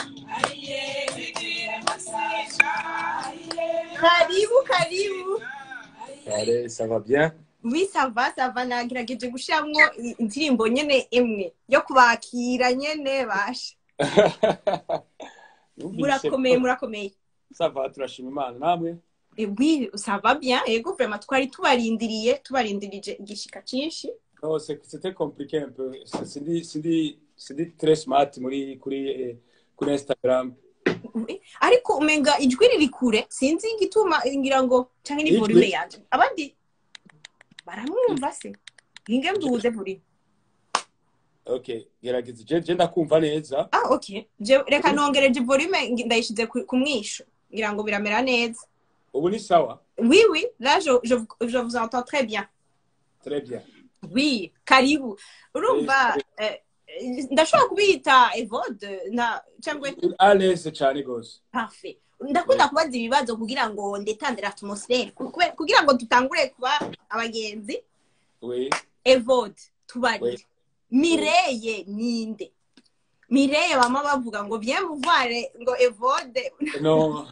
karibu karibu Allez, ça va bien oui ça va ça va nagerageje gushiramwo i- indirimbo nyene imwe yo kubakira nyene basha Numvise murakomeye ko- murakomeye ça va turashima imana namwe Eh, oui ça va bien ego vraiment twari tubarindiriye tubarindirije igishika cinshi non c'est- c'était compliqué un peu C'est- sindi sindi sindi très smart muri kuri eh, kuri instagram Oui. ariko umenga ijwi riri kure sinzi igituma ngira ngo canke ni Ijwi? volume yanje abandi baramwumva se nginge mduze volume okay gerageza je je ndakumva neza ah ok Je- reka nongereje volume ngi- ndayishize ku ku mwisho ngira ngo biramera neza ubu ni sawa oui oui là je, je, vous- je vous entends très bien très bien oui karibu urumva eh, eh, ndashobora kubita evode na cyangwa à l'aise cyane gose parfait ndakunda kubaza ibibazo kugira ngo ndetandire atmosfere kube- kugira ngo dutangure kuba abagenzi oui evode tubarire Oui. mireye ninde mireye bama bavuga ngo bien muvare ngo evode non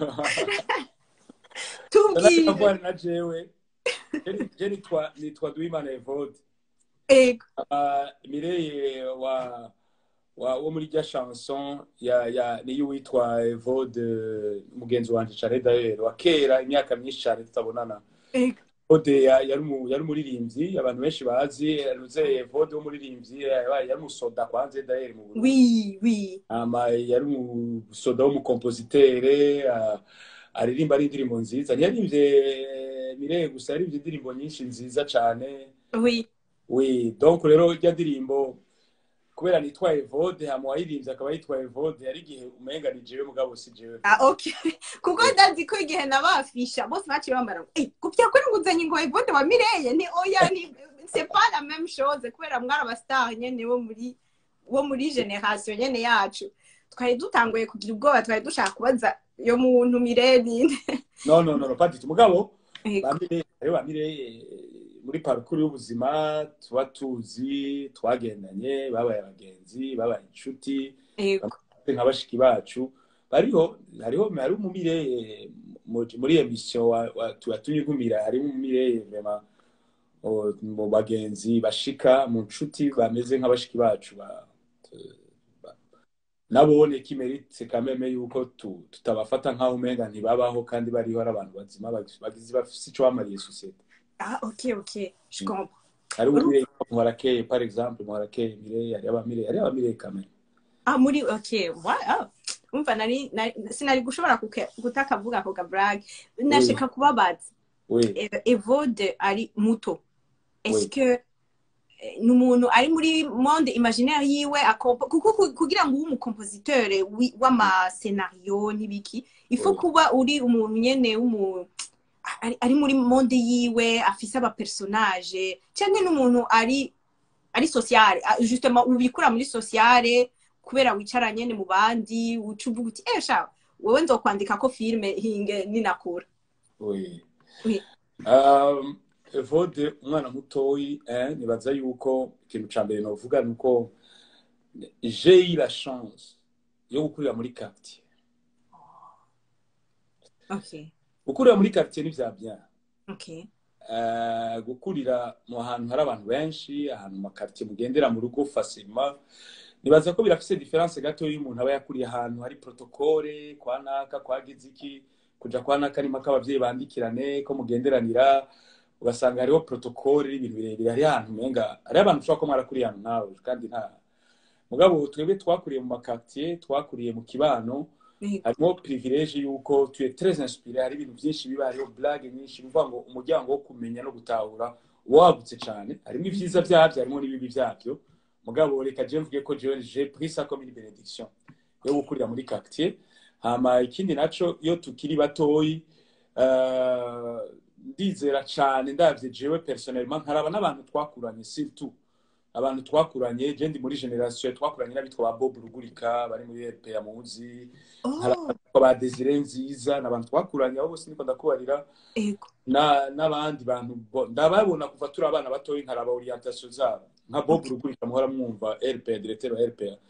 tubwire ndavuga na jewe Je- je nitwa nitwa Duimana Evode ego Ah, Mireye wa wa wo muri rya chanson ya ya niyo witwa Evode mugenzi wanje cyane d'ailleurs wa kera imyaka myinshi cyane tutabonana ego Evode ya- yari umu- yari umuririmbyi abantu benshi bazi yaruze Evode w'umuririmbyi yabaye yari umusoda kwanze d'ailleurs mu Burundi oui oui ama yari umusoda w'umukompositere ah, aririmba ari indirimbo nziza ntiyaririmbye Mireye gusa yaririmbye indirimbo nyinshi nziza cyane oui Oui, donc rero irya ndirimbo kubera nitwa Evode hama wayirimbye akaba yitwa Evode yari igihe umenga ni jewe mugabo si jewe ah ok kuko ndazi ko igihe nabafisha bose baciye bambara ngo "Eh, gupya kuri nguzanye ngo evode wa mireye ni oya ni c'est pas la même chose kubera mwari abastar nyene bo muri bo muri generation nyene yacu twari dutanguye kugira ubwoba twari dushaka kubaza yo muntu mireye ninde no no no no pas du tout mugabo Ego. bamire rero bamire muri parcours y'ubuzima tuba tuzi twagendanye babaye abagenzi babaye inshuti ego nka bashiki bacu bariho hariho hari umumire muri emission wa, wa tuyatumye nkumira harimo umumire vraiment o- mu bagenzi bashika mu nshuti bameze nk'abashiki bacu ba, ba- nabone kimeritse kameme yuko tu, tutabafata nk'aho umenga ntibabaho kandi bariho ari abantu bazima bagi- bagize bafise ico bamariye sosiyete ah ok ok je comprends hari umire muharakeye par exemple muharakeye mire hari abamire hari abamire kameme ah muri ok wa ah umva nari nari- sinari gushobora kuke- kutakavuga ako gabrag nashaka kubabaza oui E- evode ari muto est-ce Oui. que eh, ni umuntu ari muri monde imaginaire yiwe akompo- kuko ku- kugira ngo ube umukompositeur wi- w'amasenario n'ibiki ifo Oui. kuba uri umuntu nyene w'umu ari, ari muri monde yiwe afise abapersonage canke n'umuntu ari ari sociale ah, justement ubikura muri sociale kubera wicara nyene mu bandi uca uvuga uti eh sha wewe nzokwandika ko filme hinge ninakura Oui. Oui. Um, Evode umwana mutoyi eh, nibaza yuko ikintu ca mbere novuga ni uko j'ai eu la chance yo gukurira muri quartier okay gukurira muri quartier ni vya bien okay Eh, gukurira mu hantu hari abantu benshi ahantu mu makartier mugendera mu rugo facilement nibaza ko birafise diference gato iyo umuntu aba yakuriye ahantu hari protokole kwa naka kwa giziki kuja kwa naka ni mpaka abavyeyi bandikirane ko mugenderanira ugasanga hariho protokole n'ibintu birebire hari ahantu umenga hari abantu ushobora ko mwarakuriye ahantu nawe kandi nta mugabo twebwe twakuriye mu makartier twakuriye mu kibano harimo privilege yuko tu es très inspiré hari ibintu byinshi biba hariho blague nyinshi bivuga ngo umuryango wo kumenya no gutahura uba wagutse cyane harimo ibyiza byabyo harimo n'ibibi byabyo mugabo reka je mvuge ko jewe j'ai pris ça comme une bénédiction yo gukurira muri quartier hama ikindi naco iyo tukiri batoyi eh, ndizera cyane ndavye jewe personnellement nkaraba n'abantu twakuranye surtout abantu twakuranye je ndi muri generation twakuranye n'abitwa ba Bob Rugurika bari muri RPA muzi hari oh abitwa ba Desire nziza n'abantu twakuranye abo bose niko ndakubarira ego na n'abandi bantu bo- ndababona kuva turi abana batoyi nkaraba orientation zabo nka Bob Rugurika muhora mwumva RPA directeur wa RPA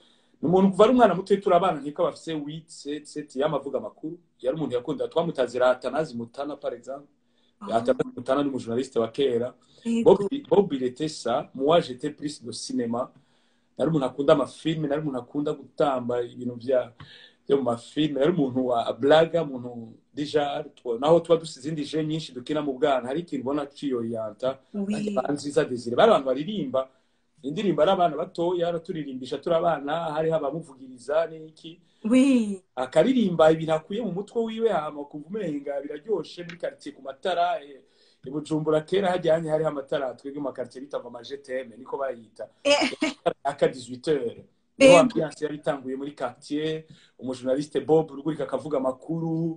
ni umuntu kuva ari umwana muto turi abana nkiko bafise wit set set y'amavuga makuru yari umuntu yakunda twamutazira Atanazi Mutana par exemple Atanazi Mutana ni umujournaliste wa kera Ego. Bob Bob il était ça moi j'étais plus de cinéma nari umuntu akunda amafilme nari umuntu akunda gutamba ibintu bya byo mu mafilme yari umuntu wa blaga umuntu deja twa- naho tuba dufite izindi je nyinshi dukina mu bwana hari ikintu ubona ciyoriyanta Oui. nziza desire bari abantu baririmba indirimbo ari abana batoya araturirimbisha turi abana hariho abamuvugiriza n'iki Oui. akaririmba ibintu akuye mu mutwe wiwe hama kumva umenga biraryoshe muri quartier ku matara eh, i Bujumbura kera hajyanye hariho amatara twebwe mu quartier bita ngo amajeteme niko bayita Eh. aka 18 heures Ego. niho ambiance yari itanguye muri quartier umujournaliste Bob rugurika akavuga amakuru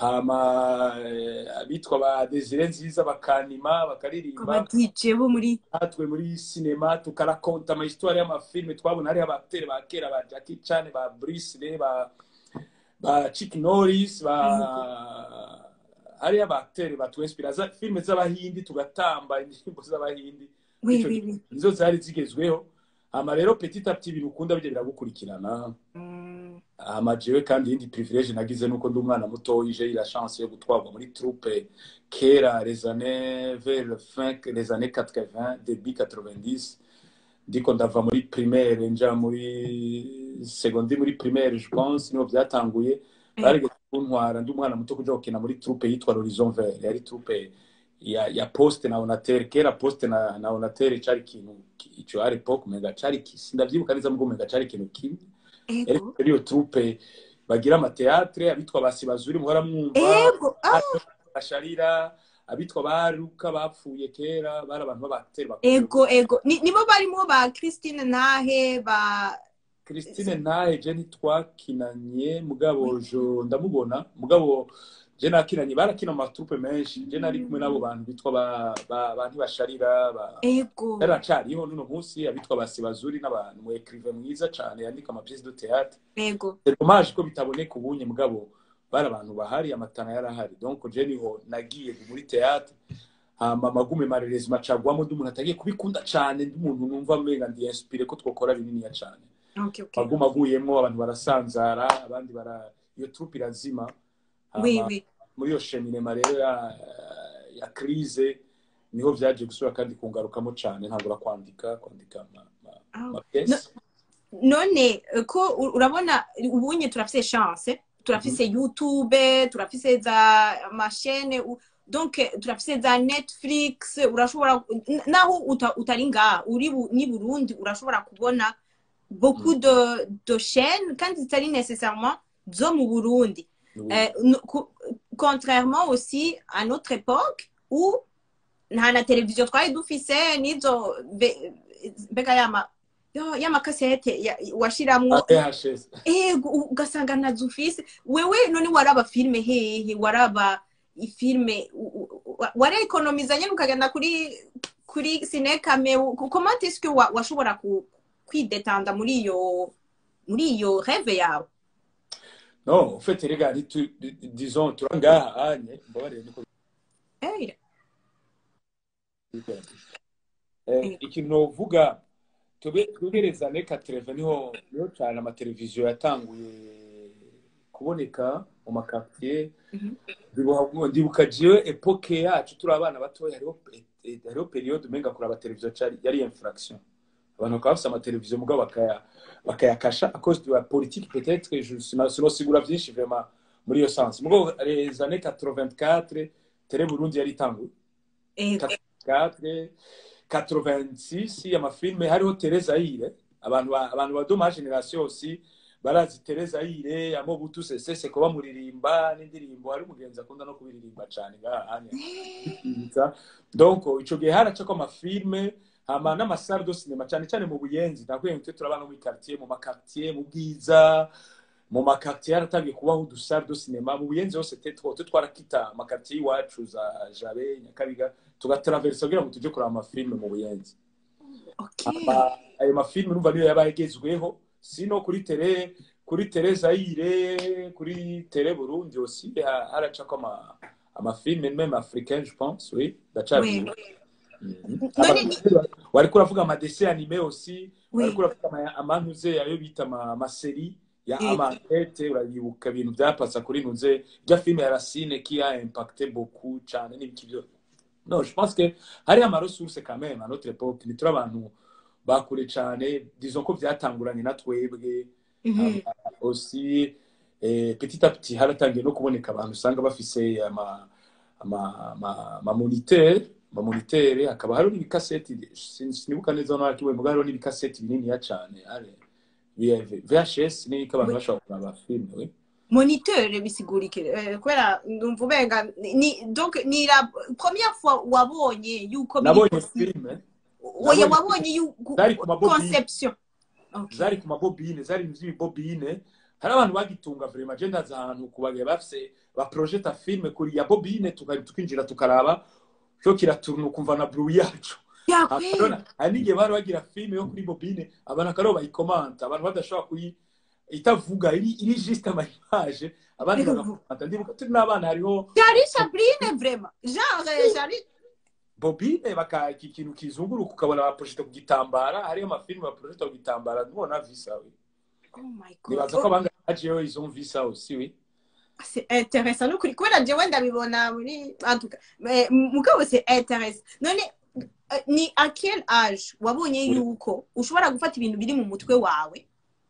hama eh, abitwa ba Desire nziza bakanima bakaririmba Aba DJ bo muri natwe muri sinema tukarakonta amahistwari y'amafilme twabona hariho abateri ba kera ba Jackie Chan ba Bruce Lee ba ba Chuck Norris ba hariho abateri batwinspira za filme z'abahindi tugatamba indirimbo z'abahindi Oui, Ico oui, gihe oui. nizo zari zigezweho hama rero petit à petit ibintu ukunda bijya biragukurikirana Mm. hama jewe kandi iyindi privilege nagize nuko ndi umwana muto ije la chance yo gutwarwa muri troupe kera les années vers le fin les années 80 début 90 ndiko ndava muri primaire nja muri secondaire muri primaire je pense niho byatanguye barigeze kuntwara ndi umwana muto kuja gukina muri troupe yitwa l'horizon vert yari troupe ya, ya poste na onatere kera poste na, na onatere cari ikintu ki- ico à l'époque umenga cari ki- sindavyibuka neza mugo umenga cari ikintu kimwe Ego. iyo troupe bagira amateatre abitwa basibazuri muhora mwumva Ego. Ah, basharira abitwa baruka bapfuye kera bari abantu b'abateri bakomeye. ego, ego. Ni, nibo barimo ba Christine Nahe, ba Christine ntahe je ntitwakinanye mugabo jo ndamubona mugabo je nakinanye barakina mu matrupe menshi je nari kumwe n'abo bantu bitwa ba, ba, ba ntibasharira ba Ego. yaracariho n'uno munsi abitwa basibazuri n'abantu mu écrivain mwiza cane yandika ama pièces de théâtre Ego. c'est dommage ko bitaboneka ubunye mugabo bari abantu bahari amatana yarahari donc je niho nagiye muri théâtre hama magume marerezi macagwamo ndi umuntu atagiye kubikunda cane ndi umuntu numva menga ndi inspiré ko twokora bininiya cane Okay, okay. maguma aguyemwo abantu barasanzara abandi bara iyo troupe irazima Hama Oui, oui. muri iyo cheminema rero ya, ya crise niho vyaje gusubira kandi kungarukamo cane ntangura kwandika kwandika ama, ama, Ah. ama pièce none eh, ko u- urabona ubunye turafise chance turafise youtube turafise za mashene u- donc eh, turafise za netflix urashobora n- naho uta- utari ngaha uri bu- ni burundi urashobora kubona beaucoup de, de chaînes kandi zitari nécessairement zo mu burundi Oui. Euh, n- co- contrairement aussi à notre époque où nta na televiziyo twari dufise n'izo ve- mbega yama yo- y'amakasete ya- washiramwo VHS. ego ugasanga ntazo ufise wewe none waraba filime hehe waraba ifilime u- u- wa- warekonomiza nyene ukagenda kuri kuri sinekame comment est-ce que wa- washobora ku- kwidetanda muri iyo muri iyo reve yawe Non, en fait, regarde, tu, disons, tu ngaha anye, mbabarire niko Eh, bikora. Eh, ikintu novuga tube twegereza ne 80 niho niho cyane amateleviziyo yatanguye kuboneka mu makartier Mhm. ndibuka ndibuka jewe epoke yacu turi abana batoya hariho eh, hariho periode umenga kuraba televiziyo cari yari infraction abantu bakaba bafise amateleviziyo mugabo bakaya bakayakasha à cause de la politique peut-être je sina- sinosigura vyinshi vraiment muri iyo sens mugabo les années 84 tele burundi yari itanguye ego 84 86 amafilme hariho Teresa Ire abantu ba- abantu ba doma generation aussi barazi Teresa Ire amo butu sese ko bamuririmba n'indirimbo hari umugenzi akunda no kubiririmba cyane ngahanya donc ico gihe haraca ko amafilme hama n'amasare do cinema cyane cyane mu buyenzi nakwiye twe turabana mu quartier mu makartier mu bwiza mu makartier haratangiye kubaho udusare do cinema mu buyenzi hose tetwo twe twarakita amakartier iwacu za jabe nyakabiga tugatraversa kugira ngo tujye kureba amafilme mu buyenzi okay Ama- ayo mafilme numva niyo yaba yagezweho sino kuri tele kuri tele Zaire kuri tele Burundi aussi ha- haracako ama amafilme même africain je pense oui Oui. ndacabiye none ni wariko uravuga amadese anime aussi Oui. wariko uravuga ama- amantuze ayo bita ama- amaseri ya Eh. amakete urayibuka ibintu byapasa kuri ntuze rya filime ya racine qui a impacté beaucoup cyane n'ibiki byose no je pense que hari ama ressources quand même à notre époque ni turi abantu bakure cyane disons ko byatanguranye na twebwe Mhm. aussi eh, petit à petit haratangiye no kuboneka abantu usanga bafise ama ama ama ama moniteur ama moniteur hakaba hariho n'ibikaseti sin- sinibuka neza no hakiwe mugabo hariho n'ibikaseti bininiya cyane ale VHS ni ko abantu Oui. bashobora kuraba film we moniteur bisigurike eh, kubera ndumva ubenga ni donc ni la première fois wabonye yuko biri nabonye possible. film oya nabonye- wabonye yuko Zari ku mabobine. conception Okay. zari ku mabobine zari mu by'ibibobine hari abantu bagitunga vraiment je ndaza ahantu kubagiye bafise baprojeta filme kuri ya bobine tukari tukinjira tukaraba cyo kiraturuna ukumva na bruit yacu Ya Akarona, kweli. hari n'igihe bari bagira filime yo kuri bobine abantu akariho bayikomanta abantu badashobora kuyi itavuga iri iri juste amaimage abandi Ego. bagakomanta ndibuka turi n'abana hariho Jari Sabrine vraiment genre jari bobine baka iki kintu kizunguruka ukabona baprojeta ku gitambara hariyo amafilime baprojeta ku gitambara ntubona visa we oh my nibaza god ko abanga hajeho izo visa aussi we c'est intéressant nukuri kubera jewe ndabibona muri en tout cas mais mugabo c'est intéressant none eh, ni à quel âge wabonye Oui. yuko ushobora gufata ibintu biri mu mutwe wawe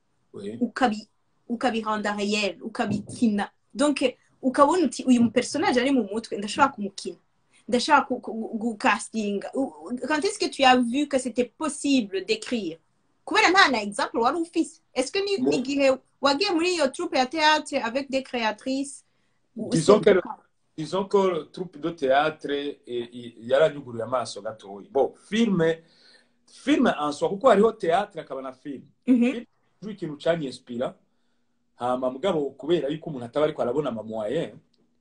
we ukabi ukabiranda réel ukabikina donc eh, ukabona uti uyu personage ari mu mutwe ndashobora kumukina ndashobora ku- ku- gukastinga U- quand est-ce que tu as vu que c'était possible d'écrire kubera nta na exemple wari ufise est-ce que ni Mo- ni igihe wagiye muri iyo troupe ya théâtre avec des créatrices Disons que disons ko troupe de théâtre eh, i- yaranyuguruye amaso gatoya bo filme filme en soi kuko hariho théâtre akaba na filme Mhm. ujue ikintu canyinspira hama mugabo kubera yuko umuntu ataba ariko arabona ama moyen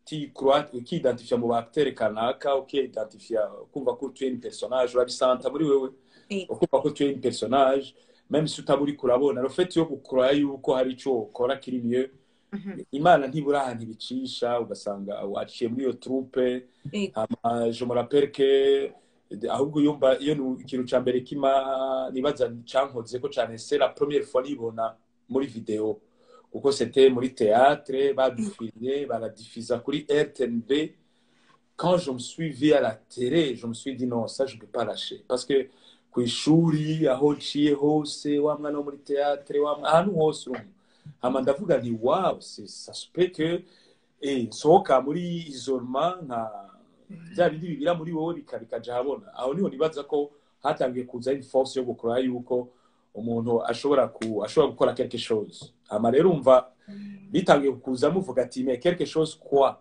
ukiidentifia mu baacteur kanaka ukiidentifia ukumva ko tu es une personnage urabisanta muri wewe Yego. ukumva ko tu es une personnage même si utaba uriko urabona le fait yo gukura yuko hari ico ukora kiri mieux Mhm. imana ntibura ahantu ibicisha ugasanga waciye muri iyo troupe Yego. hama je me rappelle que ahubwo iyo mba iyo ni ikintu ca mbere kima nibaza cankoze ko cane c'est la première fois nibona muri video kuko c'était muri théâtre badufilmye baradifuza kuri RTNB quand je me suis vu à la télé je me suis dit non ça je peux pas lâcher parce que kw'ishuri aho nciye hose wa mwana wo muri théâtre wa mwana ahantu hose urumva hama ndavuga nti wow c'est ça se peut que eh nsohoka muri isolement nka bya bindi bibira muri wowe bika- bikaja habona aho niho nibaza ko hatangiye kuza une force yo gukora yuko umuntu ashobora ku ashobora gukora quelque chose hama rero umva bitangiye kuza muvuga ati mais quelque chose quoi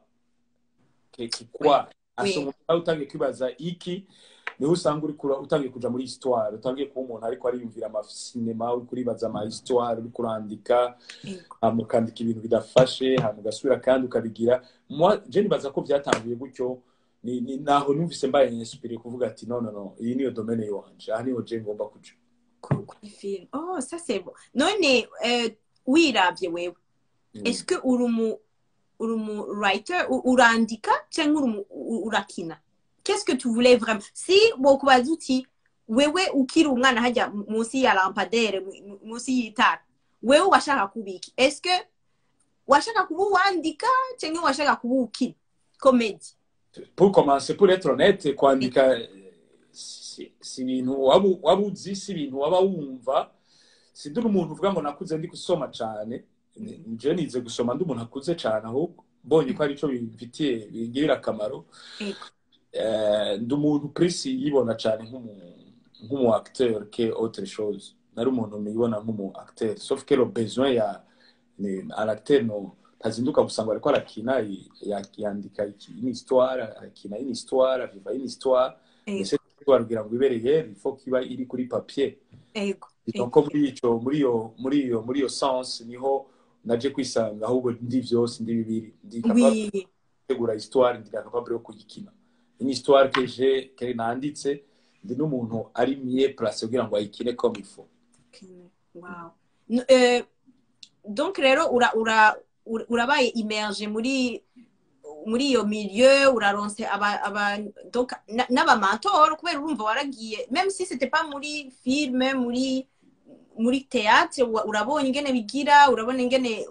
Que- que quoi Oui. asa umuntu nawe utangiye kwibaza iki niho usanga uri kura- utangiye kuja muri histoire utangiye kuba umuntu ariko ariyumvira amasinema uri kuribaza ama histoire uri kurandika Yego. hama ukandika ibintu bidafashe hama ugasubira kandi ukabigira moi je nibaza ko byatanguye gutyo ni, ni naho numvise mbaye inspiré kuvuga ati no no no iyi niyo domaine yanje aha niho je ngomba kuja Ku- kuri film oh ça c'est bon none eh, wiravye wewe Mm. est-ce que uri umu uri umu writer u- urandika cyangwa uri umu- u- urakina qu'est-ce que tu voulais vraiment si bokubaza uti wewe ukiri umwana hajya mu- munsi ya lampadere mu- mu- munsi y'itara wewe washaka kubiki est-ce que washaka kuba uwandika cyangwa washaka kuba ukina komedi pour commencer pour être honnête kwandika eh, si si ibintu waba waba uzi si ibintu waba wumva si ndi umuntu uvuga ngo nakuze ndi gusoma cyane je nize gusoma ndi umuntu akuze cyane ahubwo mbonye ko ari cyo bimfitiye bingirira akamaro Ego. Eh, ndi umuntu prisi yibona cyane nk'umu nk'umu acteur que autre chose nari umuntu nibona nk'umu acteur sauf que le besoin ya ni un acteur no ntazinduka gusa ngo ariko arakina y- ya- yandika iki- une histoire arakina une histoire aviva une histoire Ego. ese twabwira ngo ibereye il faut kiba iri kuri papier ego donc muri ico muri iyo muri iyo muri iyo sens niho naje kwisanga ahubwo ndi vyose ndi bibiri ndi capable oui gutegura histoire ndi capable yo kuyikina une histoire que j'ai que nanditse ndi n'umuntu ari mieux place kugira ngo ayikine comme il faut wow N- eh, donc rero ura ura ura- urabaye immerge muri muri iyo milieu uraronse aba aba donc na- n'abamantor kubera urumva waragiye même si c'était pas muri filme muri muri théâtre wa- urabonye ingene bigira urabona ingene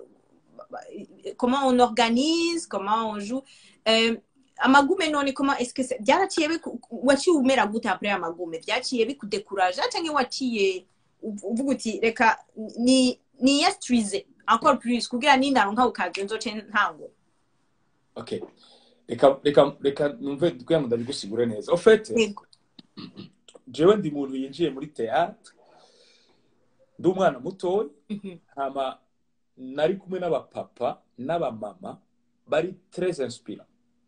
comment on organise comment on joue euh, amagume none comment est-ce que c'est- byaraciye biku- waciye umera gute après amagume byaciye bikudekuraja canke waciye uv- uvuga uti reka ni ni yestrize encore plus kugira nindaronka ukaje nzoce ntango okay reka reka reka numve kugira ngo ndabigusigure neza en fait yego jewe ndi muntu yinjiye muri théâtre ndi umwana mutoya Mhm. hama nari kumwe n'abapapa n'abamama bari très inspirant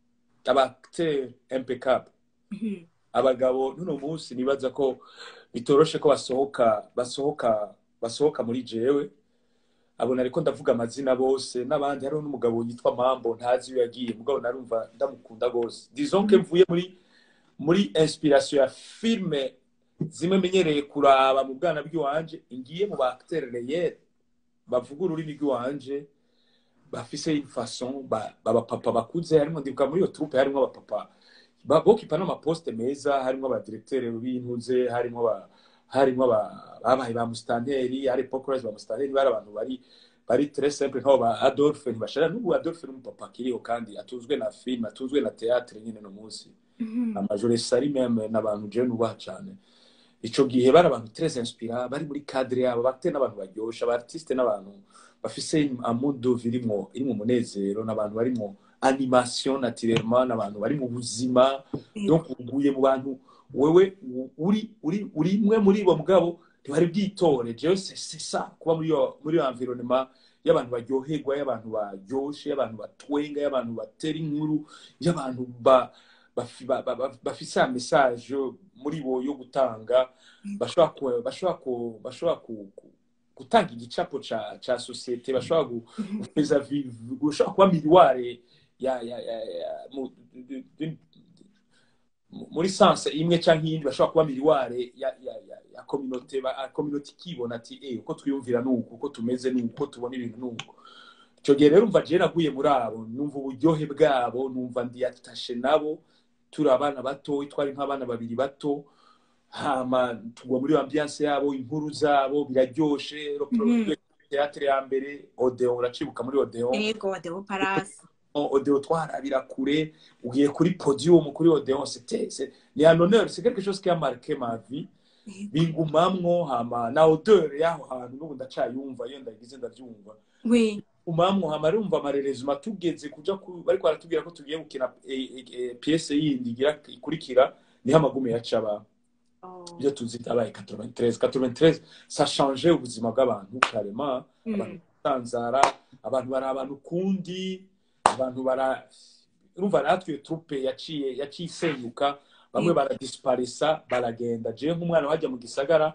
abacteur impeccable Mhm. abagabo n'uno munsi nibaza ko bitoroshe ko basohoka basohoka basohoka muri jewe abona ariko ndavuga amazina bose n'abandi hariho n'umugabo yitwa mambo ntazi iyo yagiye mugabo narumva ndamukunda rwose disons que mvuye muri muri inspiration ya filme zimwe menyereye kuraba mu bwana bw'iwanje ngiye mu ba acteur réel bavuga ururimi rw'iwanje bafise une façon ba- babapapa bakuze harimo ndibuka muri iyo troupe harimo abapapa ba- bokipa n'amaposte meza harimo abadirektere b'intuze harimo ba- harimo aba- babaye ba musitanteri hari pokorezi ba musitanteri bari abantu bari bari très simple nk'abo ba adolphe ntibashara n'ubu adolphe n'umupapa akiriho kandi atuzwe na film atuzwe na théâtre nyine no munsi Mhm. amajoro sari meme n'abantu jewe nubaha cane ico gihe bari abantu très inspira bari muri cadre yabo bafite n'abantu baryosha aba artiste n'abantu bafise amundo irimwo irimwo umunezero n'abantu barimwo animation naturellement n'abantu bari mu buzima donc uguye mu bantu wewe u- uri uri uri imwe muri bo mugabo ntibari bwitore jewe c'est c'est ça kuba muri iyo muri iyo environnement y'abantu baryoherwa y'abantu baryoshe y'abantu batwenga y'abantu batera inkuru y'abantu ba bafi- ba- ba- ba- bafise ya message muri bo yo gutanga bashobora ku- bashobora ku- bashobora ku- ku- gutanga igicapo ca ca societe bashobora gu- gukomeza vi- gushobora kuba miriware ya ya ya ya- mu- du- du- mu- muri sanse imwe canke iyindi bashobora kuba miriware ya ya ya ya communauté ba communauté ikibona ati eh uko twiyumvira nuko uko tumeze nuko uko tubona ibintu nuko ico gihe rero umva je naguye muri abo numva uburyohe bwabo numva ndiyatashe nabo turi abana bato twari nk'abana babiri bato hama tugwa muri ambiance yabo inkuru zabo biraryoshe Mhm. teatre ya mbere odeon uracibuka muri odeon yego deo parasi odeon twarabira kure ugiye kuri podium kuri odeon c'était c'est ni un honneur c'est quelque chose qui a marqué ma vie bingumamwo hama na odeur yaho hantu n'ubu ndacayumva iyo ndagize ndavyumva oui umamwo hama rumva amarerezima tugeze kuja ku bariko baratubwira ko tugiye gukina eh, eh, eh, pièce yindi igira ikurikira niho amagume yacaba Oh. ibyo tuzi byabaye 93 93 ça change ubuzima bw'abantu carrément abantu Mm. batanzara abantu bari abantu kundi abantu bara urumva natwe iyo troupe yaciye yaciye isenyuka bamwe Mm. baradisparisa baragenda jewe nk'umwana wajya mu gisagara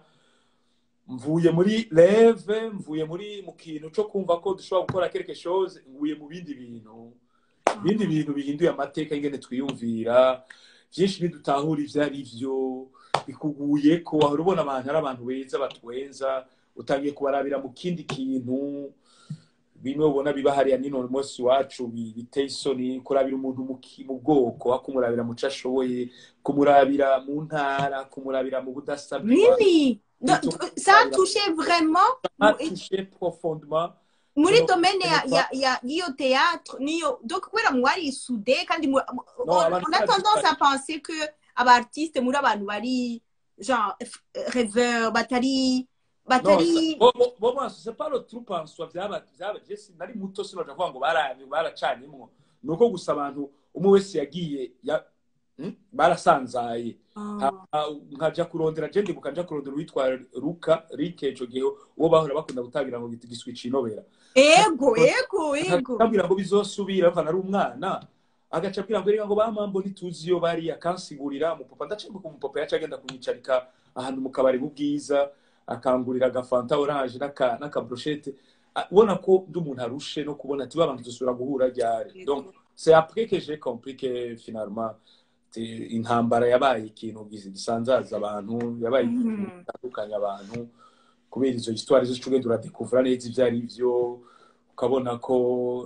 mvuye muri leve mvuye muri mu kintu cyo kumva ko dushobora gukora quelque chose nguye mu bindi bintu ibindi bintu bihinduye amateka ingene twiyumvira byinshi ntidutahura ivyo ari vyo bikuguye ko wahora ubona abantu ari abantu beza batwenza utangiye kubarabira mu kindi kintu bimwe ubona biba hariya nino munsi wacu bi- biteye isoni kurabira umuntu mu ki- mu bwoko aho kumurabira mu co ashoboye kumurabira mu ntara kumurabira mu budasa bwiwe really Do- Plutôt- do- ça a touché vraiment a touché profondément muri No, domaine ya no, ya ya y'iyo théâtre niyo donc kubera mwari isude kandi mu- mu- No, on abantu on a bari tendance bari- à penser que abartiste muri abantu bari genre f- rêveur batari batari bo bo- bo maso c'est pas le troupe en soi byaba byaba je si- nari muto sinoja kuvuga ngo baranye baracanyemwo ni uko gusa abantu umwe wese yagiye ya hmm? barasanzaye Ah. Ha- nkaja kurondera je ndibuka nja kurondera uwitwa Luka Rike ico gihe uwo bahora bakunda gutabira ngo giswi cinobera ego ego ego akabwira ngo bizosubira mva nari umwana agaca abwira ngo reka ngo bamambo ntituzi iyo bari akansigurira umupapa ndacembuka umupapa yaca agenda kunyicarika ahantu mu kabari bubwiza akangurira agafanta oranje n'aka n'akabrochette Ah, ubona ko ndi umuntu arushe no kubona ati babantu dusubira guhura ryari donc c'est après que j'ai compris que finalement te- intambara yabaye ikintu gis- gisanzaza abantu yabaye ikintu Mhm. gitandukanya abantu kubera izo histoire zose ugenda uradekuvura neza ivyo ari vyo ukabona ko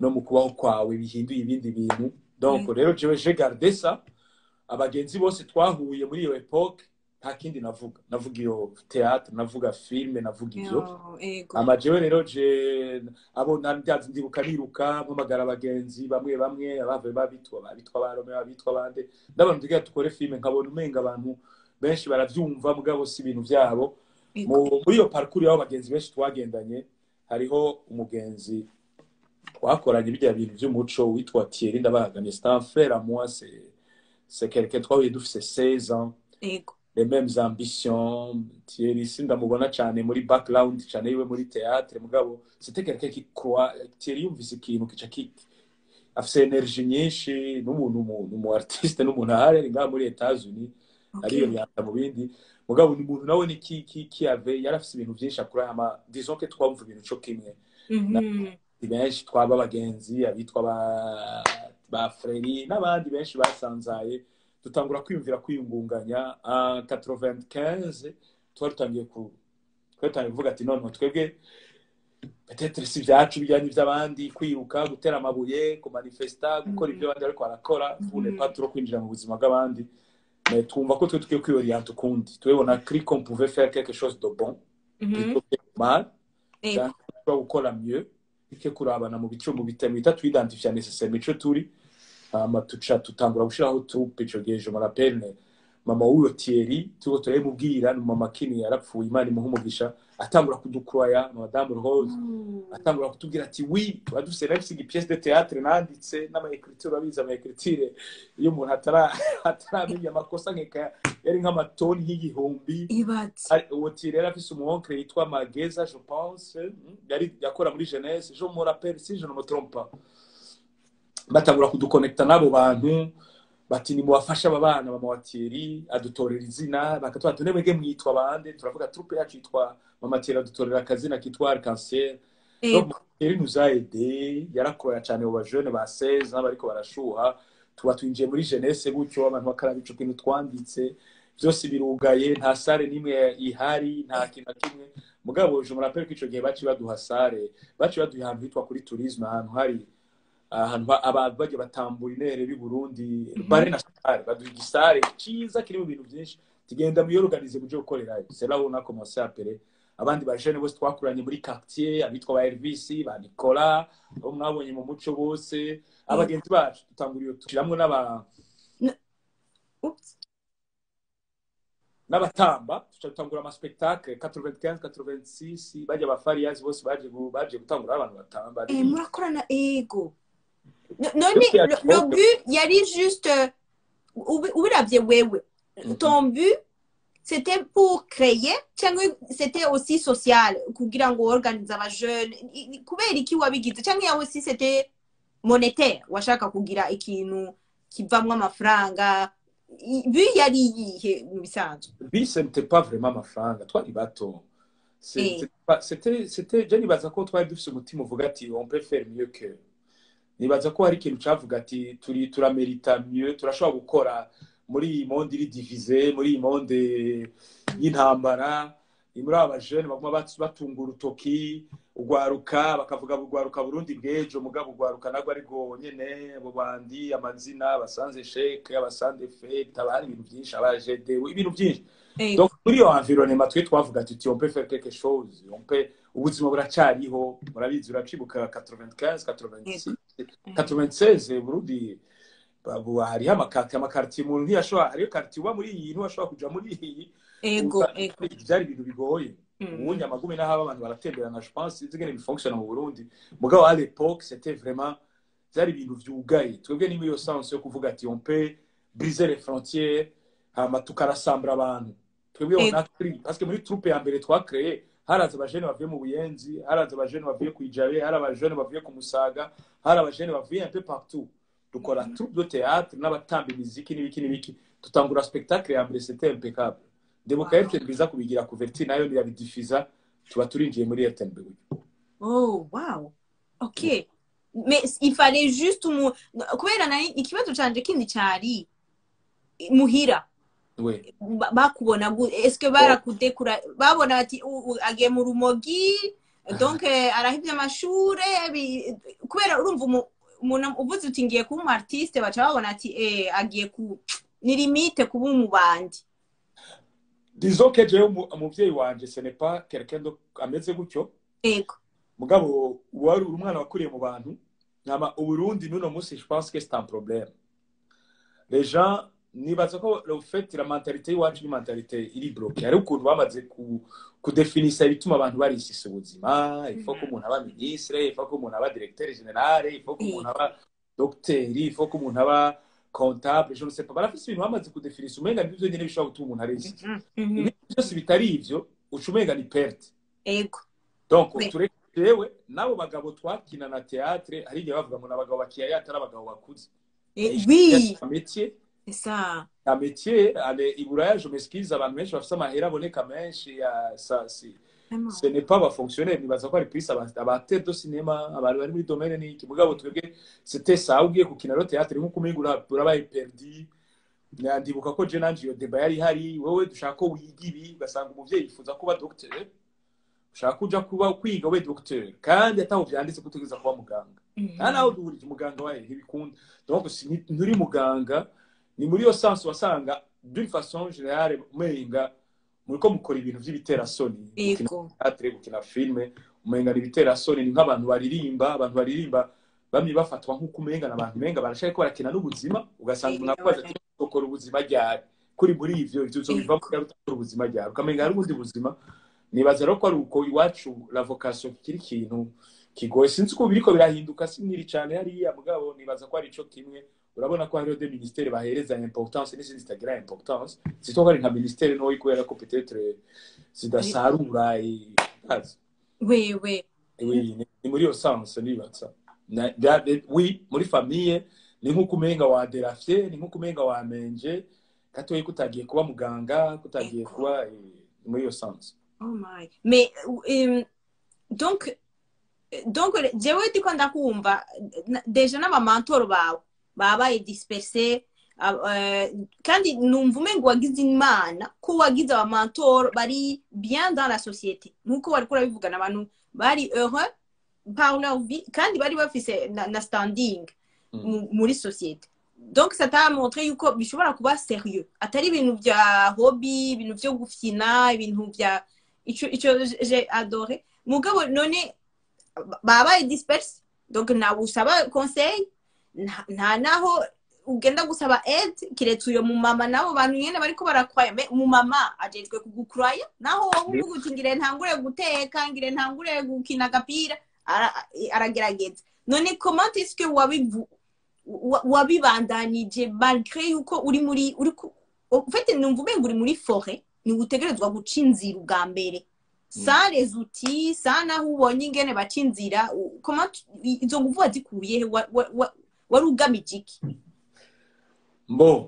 no mu kubaho kwawe bihinduye ibindi bintu donc rero jewe je garde ça abagenzi bose twahuye muri iyo epoque nta kindi navuga navuga iyo théâtre navuga filme navuga ivyo Yo, ego ama jewe rero je abo nandyazi ndibuka niruka mpamagara abagenzi bamwe bamwe abave babitwa babitwa barome babitwa bande ndabona tugira dukore filme nkabona umenga abantu benshi baravyumva mugabo si ibintu vyabo ego Mu- muri iyo parcours y'abo bagenzi benshi twagendanye hariho umugenzi twakoranye bijya bintu vy'umuco witwa Thierry Ndabahagamye c'est un frère à moi c'est c'est quelqu'un twahuye dufise 16 ans ego les mêmes ambitions Thierry sindamubona cyane muri background cyane yiwe muri théâtre mugabo c'était quelqu'un qui croit Thierry yumvise ikintu kica ki afise energie nyinshi n'umuntu umuntu mu artiste n'umuntu ahari ari ngaha muri Etats-Unis ariyo okay yanda mu bindi mugabo ni umuntu nawe ni ki ki ki ave yari afise ibintu byinshi akora ama disons que twumva ibintu cyo kimwe Mhm. ni benshi twaba abagenzi abitwa ba ba freri n'abandi benshi basanzaye dutangura kwiyumvira kwiyungunganya en 95 twari tutangiye ku twari tutangiye kuvuga ati none twebwe peut-être si ibyacu bijyanye iby'abandi kwiruka gutera amabuye kumanifesta gukora ibyo abandi bariko barakora fune Mhm. pas trop kwinjira mu buzima bw'abandi mais twumva ko twe tukwiye kwiyorienta ukundi twebona kuri qu'on pouvait faire quelque chose de bon Mhm. plutôt que mal ego dushobora gukora mieux bike kurabana mu bice mu bitemu bita twidentifia necessaire mico turi hama tuca tutangura gushiraho troupe ico gihe je me rappelle mama w'uyo Thierry turiko turabimubwira ni mama kini yarapfuye imana imuha umugisha atangura kudukroya madame Rose atangura kutubwira ati oui tuba dufise nafise pièce de théâtre nanditse n'amaekriture abizi amaekriture iyo umuntu atara ataramenya amakosa nkeka yari nk'amatoni y'igihumbi ibatse Ari- uwo Thierry yari afise umuonkre yitwa Mageza je pense mm, yari yakora muri jeunesse je me rappelle si je ne me trompe pas batangura kudukonekta n'abo bantu bati nimubafashe aba bana mama wa Thierry adutorera izina bakatubwira ati mwebwe mwitwa bande turavuga troupe yacu yitwa mama Thierry adutorera akazina kitwa Arc-en-Ciel ego Donc, Thierry nous a aidé yarakorera cyane mu bajene ba 16 n'abariko barashuha tuba twinjiye muri jeunesse gutyo abantu bakaraba ico kintu twanditse byose birugaye nta sare n'imwe ihari nta kintu na kimwe mugabo je me rappelle ko ico gihe baci baduha sare baci baduha ahantu hitwa kuri tourisme ahantu hari ahantu ba- abantu bagiye batambura intere b'i Burundi bare na sare baduha igisare ciza kirimo ibintu byinshi tugenda muyorganize muje gukorerayo c'est là où on a commencé à appeler abandi bajene bose twakuranye muri quartier abitwa ba Elvis ba Nicolas abo mwabonye mu muco bose abagenzi bacu dutanguriye tushiramwo n'aba Oops. n'abatamba tuca dutangura ama spectacle 95 86 bajya ba Farias bose baje gu- baje gutangura abantu batamba Eh, murakorana ego No- none Yose le, le yakivuga. but yari juste euh, ubi- ubiravye wewe Mhm. ton but c'était pour créer cyangwa c'était aussi social kugira ngo organize abajeune I- i- kubera iki wabigize cyangwa yawe si c'était monétaire washaka kugira ikintu kivamwo amafaranga I- but yari iyihe mu bisanzwe bi ce n'était pas vraiment amafaranga twari bato C'est- Eh. c'était pas- c'était c'était je nibaza ko twari dufise umutima uvuga ati on peut faire mieux que nibaza ko hari ikintu cavuga ati turi turamerita mieux turashobora gukora muri iyi monde iri divize muri iyi monde y'intambara muri aba bajene baguma bat- batunga urutoki ugwaruka bakavuga ugwaruka burundi bw'ejo mugabo ugwaruka nabwo ariko nyene abo bandi amazina abasanze sheke abasanze fete haba hari ibintu byinshi abajedewe ibintu byinshi ego donc muri iyo environnement twe twavuga tuti on peut faire quelque chose on peut ubuzima buracariho murabizi uracibuka 95 86 96 burundi babu hariho amakati amakartier umuntu ntiyashobora hariyo kartier uba muri iyi ntiwashobora kuja muri iyi ego Usa- ego byari ibintu bigoye Mhm. ubundi amagume n'aho abantu baratemberana je pense sinzi ingene bifonctionne mu burundi mugabo à l'époque c'était vraiment byari ibintu vyugaye twebwe ni muri iyo sens yo kuvuga ati on peut briser les frontières hama tukarasambura abantu twebwe Ego. on a pris parce que muri troupe ya mbere twakreye haraza abajene bavuye mu buyenzi haraza abajene bavuye ku ijabe hari abajene bavuye ku musaga hari abajene bavuye un peu partout dukora troupe de théâtre n'abatamba imiziki n'ibiki n'ibiki tutangura spectacle ya mbere c'était impeccable ndebuka Wow. RTNB iza kubigira couverture nayo nirabidifuza tuba turinjiye muri RTNB gutyo Oh, wow. Ok. Mais il fallait juste umu... kubera nari ikibazo canje kindi cyari muhira we Ba- bakubona gu- est-ce que barakudekura babona bati "U- u- agiye mu rumogi donc eh, arahivye amashure bi- kubera urumva umu- umuntu uvuze uti ngiye kuba umu artiste baca babona ati eh, agiye ku ni limite kuba umubandi disons que jewe umu- umuvyeyi wanje ce n'est pas quelqu'un de- ameze gutyo ego mugabo wari uri umwana wakuriye mu bantu nyama uburundi n'uno munsi je pense que c'est un problème les gens nibaza ko le fait la mentalité y'iwacu ni mentalité iri bloquée hari ukuntu bamaze ku kudefinisa ibituma abantu barisisa ubuzima il faut ko umuntu aba ministre il faut ko umuntu aba directeur général il faut ko umuntu aba docteur il faut ko umuntu aba comptable je ne sais pas barafise ibintu bamaze kudefinisa umenga nivyo nyene bishobora gutuma umuntu arisisa Mhm, mhm. ibintu byose bitari ivyo uca umenga ni perte ego donc Oui. tureke jewe n'abo bagabo twakina na théâtre hari igihe bavuga ngo ni abagabo bakiyaya atari abagabo bakuze Eh, oui un métier c'est ça un métier ale iburaya je m'excuse abantu benshi bafise amahera aboneka menshi ya sa si Vraiment. ce n'est pas abafonctionnaire nibaza ko ari plus abatere do cinema abantu bari muri domaine n'iki mugabo twebwe c'était ça ugiye gukina ro théâtre nk'uko umenga ura- urabaye perdi ndibuka ko je nanje iyo deba yari hari wowe dushaka ko wiga ibi ugasanga umuvyeyi yifuza kuba docteur ushaka kuja kuba kwiga we docteur kandi ataho vyanditse ko utegereza kuba muganga Mhm. nta naho duhurije umuganga wawe ntibikunda donc si ni- nturi muganga ni muri iyo sansi wasanga d'une façon générale umenga muriko mukora ibintu vy'ibiterasoni gukina ego théâtre gukina filme umenga ni ibiterasoni ni nk'abantu baririmba abantu baririmba bamwe bafatwa nk'uko umenga na abantu umenga barashaka ko barakina n'ubuzima ugasanga umuntu akubaza ati ukora ubuzima ryari kuri muri ivyo ivyo uzobivamo ryari utakora ubuzima ryari ukamenga hari ubundi buzima nibaza rero ko ari uko iwacu la vocation kiri ikintu kigoye sinzi uko biriko birahinduka siniri cane hariya mugabo nibaza ko ari ico kimwe urabona ko hariho de ministere bahereza importance n'izindi zitagira importance zitwa ko ari nka ministere ntoyi kubera ko peut-être zidasarura ikazi oui oui oui ni- ni muri iyo sanse nibaza Na- bya- bi- oui muri famille ni nk'uko umenga waderafye ni nk'uko umenga wamenje gatoyi kutagiye kuba muganga kutagiye Ego. kuba eh, muri iyo sanse Oh my. Mais euh, donc donc jewe ndiko ndakumva na- deja n'abamantoro bawe babaye disperse ab- eh, kandi numva umengo wagize imana ko wagize abamantoro bari bien dans la société nk'uko wariko urabivugana abantu bari heureux par leur vie kandi bari bafise na, na standing Mm. mu- muri société donc ça t'a montré yuko bishobora kuba sérieux atari ibintu vya hobby ibintu vyo gufyina ibintu vya ico ico j'ai adoré mugabo none babaye disperse donc ntawe usaba conseil nta- nta naho ugenda gusaba aide kiretse uyo mumama nabo bantu nyene bariko barakwaya me umumama ajejwe kugukuraya naho wowe uvuga uti ngire ntangure guteka ngire ntangure gukina agapira ara- aragerageza none comment est-ce que wabivu wa- wabibandanije malgré yuko uri muri uri ku- en fait numva umenga uri muri forêt ni utegerezwa guca inzira ubwa mbere sans les outils sans naho ubonye ingene baca inzira u- comment tu- i- izo nguvu wazikuye he Wa- wa- wa- wari ugamije iki mbo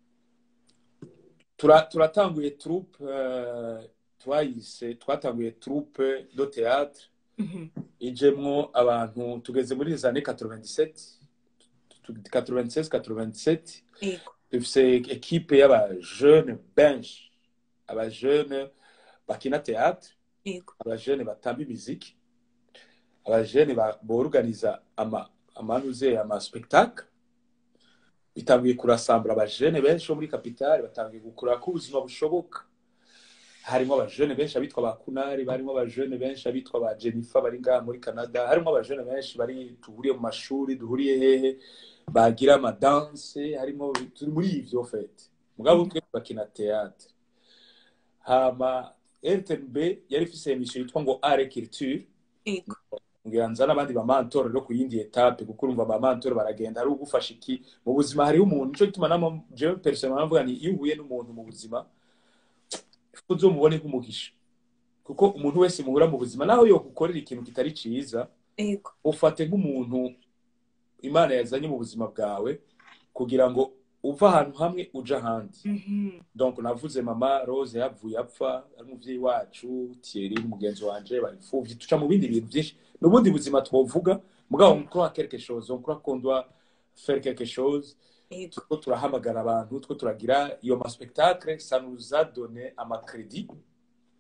tura- turatanguye troupe eh, twayise twatanguye troupe de théâtre ijemwo abantu tugeze muri les années 97 96 97 ego dufise ekipe y'abajeune benshi abajeune bakina théâtre ego abajeune batamba imiziki abajeune ba- borganiza ama amanuze ama spectacle bitanguye kurasambura abajeune benshi bo muri kapitale batanguye gukura ko ubuzima bushoboka harimo abajeune benshi abitwa ba kunari barimo abajeune benshi abitwa ba jennifer bari ngaha muri canada harimo abajeune benshi bari duhuriye mu mashuri duhuriye hehe bagira amadanse harimo turi muri ivyo fete mugabo twe bakina théâtre hama rtnb yari ifise emission yitwa ngo art et culture ego ngira nza n'abandi bamantoro rero ku yindi etape kuko urumva abamantoro baragenda hari ugufasha iki mu buzima hariho umuntu nico gituma nama jewe personnellement mvuga ni iyo uhuye n'umuntu mu buzima uzomubone nk'umugisha kuko umuntu wese muhura mu buzima naho yogukorera ikintu kitari ciza ego ufate nk'umuntu imana yazanye mu buzima bwawe kugira ngo uve ahantu hamwe uje ahandi Mhm. donc navuze mama rose yavuye apfa ari umuvyeyi wacu thierry mugenzi wanje baripfuvye tuca mu bindi bintu vyinshi n'ubundi buzima twovuga mugabo on croit quelque chose on croit qu'on doit faire quelque chose ego two turahamagara abantu two turagira iyo ma spectacle ça nous a donné ama crédit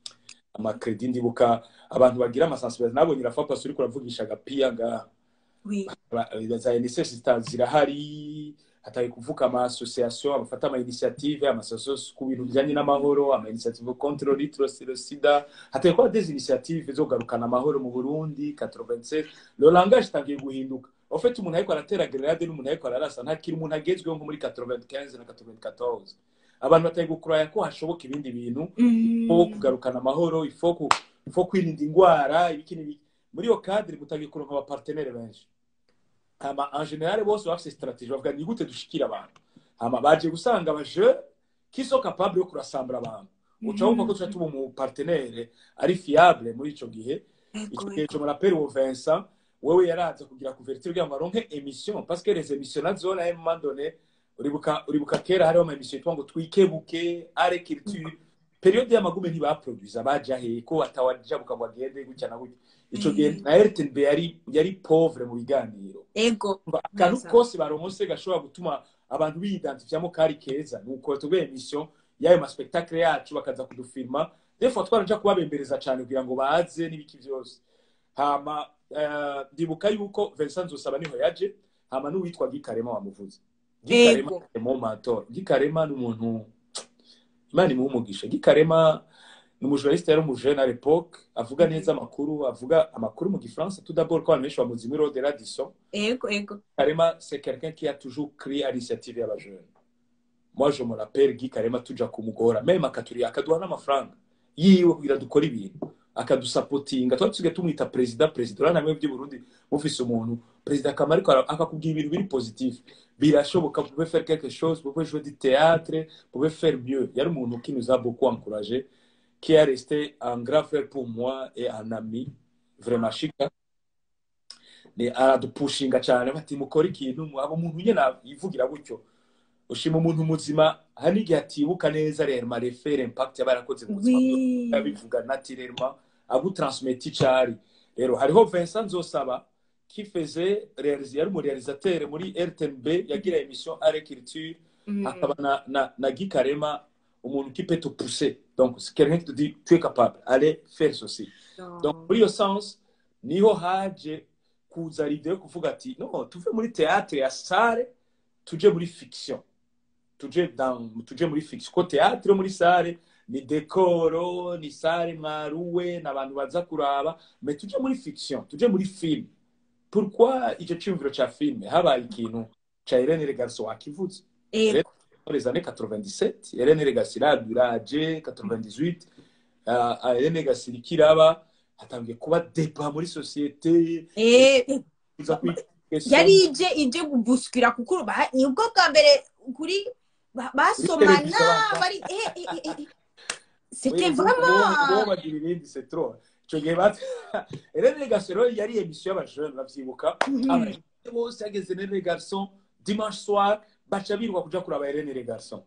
amakredi ndibuka abantu bagira amasansibiliza nabonye irafa pasi uriko uravugisha agapiya ngaha Oui. Ba- za NSS zirahari hataye kuvuka ama association abafata ama initiative ama association ku bintu bijanye n'amahoro ama initiative contre le sida hataye kuba des initiative zo kugarukana amahoro mu Burundi 87 le langage tangiye guhinduka en fait umuntu ariko aratera grenade n'umuntu ariko ararasa ntakiri umuntu agezweho nko muri 95 na 94 abantu bataye gukuraya ko hashoboka ibindi bintu Mm. ifo kugarukana amahoro ifo ku- ifo kwirinda ingwara ibiki n'ibiki muri iyo cadre mutagiye kuronka abapartenere benshi hama en general bose bafise strategie bavuga ni gute dushikira abantu hama baje gusanga abaje qui sont capables yo kurasambura abantu uca wumva ko tuca tuba umu partenaire ari fiable muri ico gihe Ego, ico gihe ego. je me rappelle uwo Vincent wewe yaraza kugira couverture kugira ngo aronke emission parce que les émissions nazo à un moment donné uribuka uribuka kera hariho ama emission yitwa ngo twikebuke are culture periode y'amagume ntibaproduza baja he ko atawajabuka ngo agende gutya na gutya ico gihe Mm. na RTNB yari yari pauvre mu biganiro Ego. Umva, akantu Neza. kose baronse gashobora gutuma abantu biyidantifiyamo kari keza nuko tuguye emission y'ayo maspektakle yacu bakaza kudufilma des fois twaraja kubabembereza cane kugira ngo baze n'ibiki vyose hama eh, ndibuka yuko Vincent Nzosaba niho yaje hama n'uwitwa Gikarema wamuvuze Gikarema Ego. mu matora Gikarema ni umuntu Imana imuhe umugisha Gikarema ni umujournaliste yari umujene à l'époque avuga Mhm. neza amakuru avuga amakuru mu gifaransa tout d'abord ko abantu benshi bamuzi muri Rode Radisson Ego, ego. Karema, c'est quelqu'un qui a toujours créé à l'initiative y'aba jeune. Moi, je me rappelle Guy Karema tuja kumugora, même akaturi akaduha n'amafaranga yiwe kugira dukora ibintu akadusapotinga twari tusigaye tumwita perezida perezida urabona namwe by'i Burundi mufise umuntu perezida akamaro ariko ara- akakubwira ibintu biri positif birashoboka vous pouvez faire quelque chose vous pouvez jouer du théâtre vous pouvez faire mieux yari umuntu qui nous a beaucoup encouragé qui est resté un grand frère pour moi et un ami vraiment chika ni aradupushinga cyane bati mukora ikintu aba umuntu nyine yivugira gutyo ushima umuntu muzima hari n'igihe atibuka neza rema refere impact yaba yarakoze mu buzima bwe Oui. yabivuga naturellement agutransmeta icari rero hariho Vincent Nzosaba qui faisait réaliser yari umurealisateur muri RTNB yagira émission Art Culture Mm. hakaba na, na, na Guy Karema umuntu qui peut te pousser donc c'est quelqu'un qui te dit tu es capable allez faire ceci donc muri iyo sens niho haje kuza l'idée yo kuvuga ati no tuve muri théâtre ya sale tuje muri fiction tuje dans tuje muri fiction ko théâtre yo muri sale ni dekoro ni sale mwaruwe n'abantu baza kuraba mais tuje muri fiction tuje muri film pourquoi icyo cyumviro ca film habaye ikintu ca Irene Legarso wakivuze Ego. dans les années 97 Hélène Legassi iraje 98 uh, Hélène Legassi ikiraba hatangiye kuba débat muri société Eh, eh, kuza kwiga yari ije ije gubuskira kuko ba- ni ubwo bwa mbere kuri ba- basomana televiziyo basa. bari eh, eh, eh, eh. c'était vraiment bagira ibindi c'est trop ico gihe bat Hélène Legassi rero yari émission y'abajene bavyibuka Mhm. abajene bose yageze Hélène Legarson dimanche soir baca biruka kuja kuraba Hélène Legarson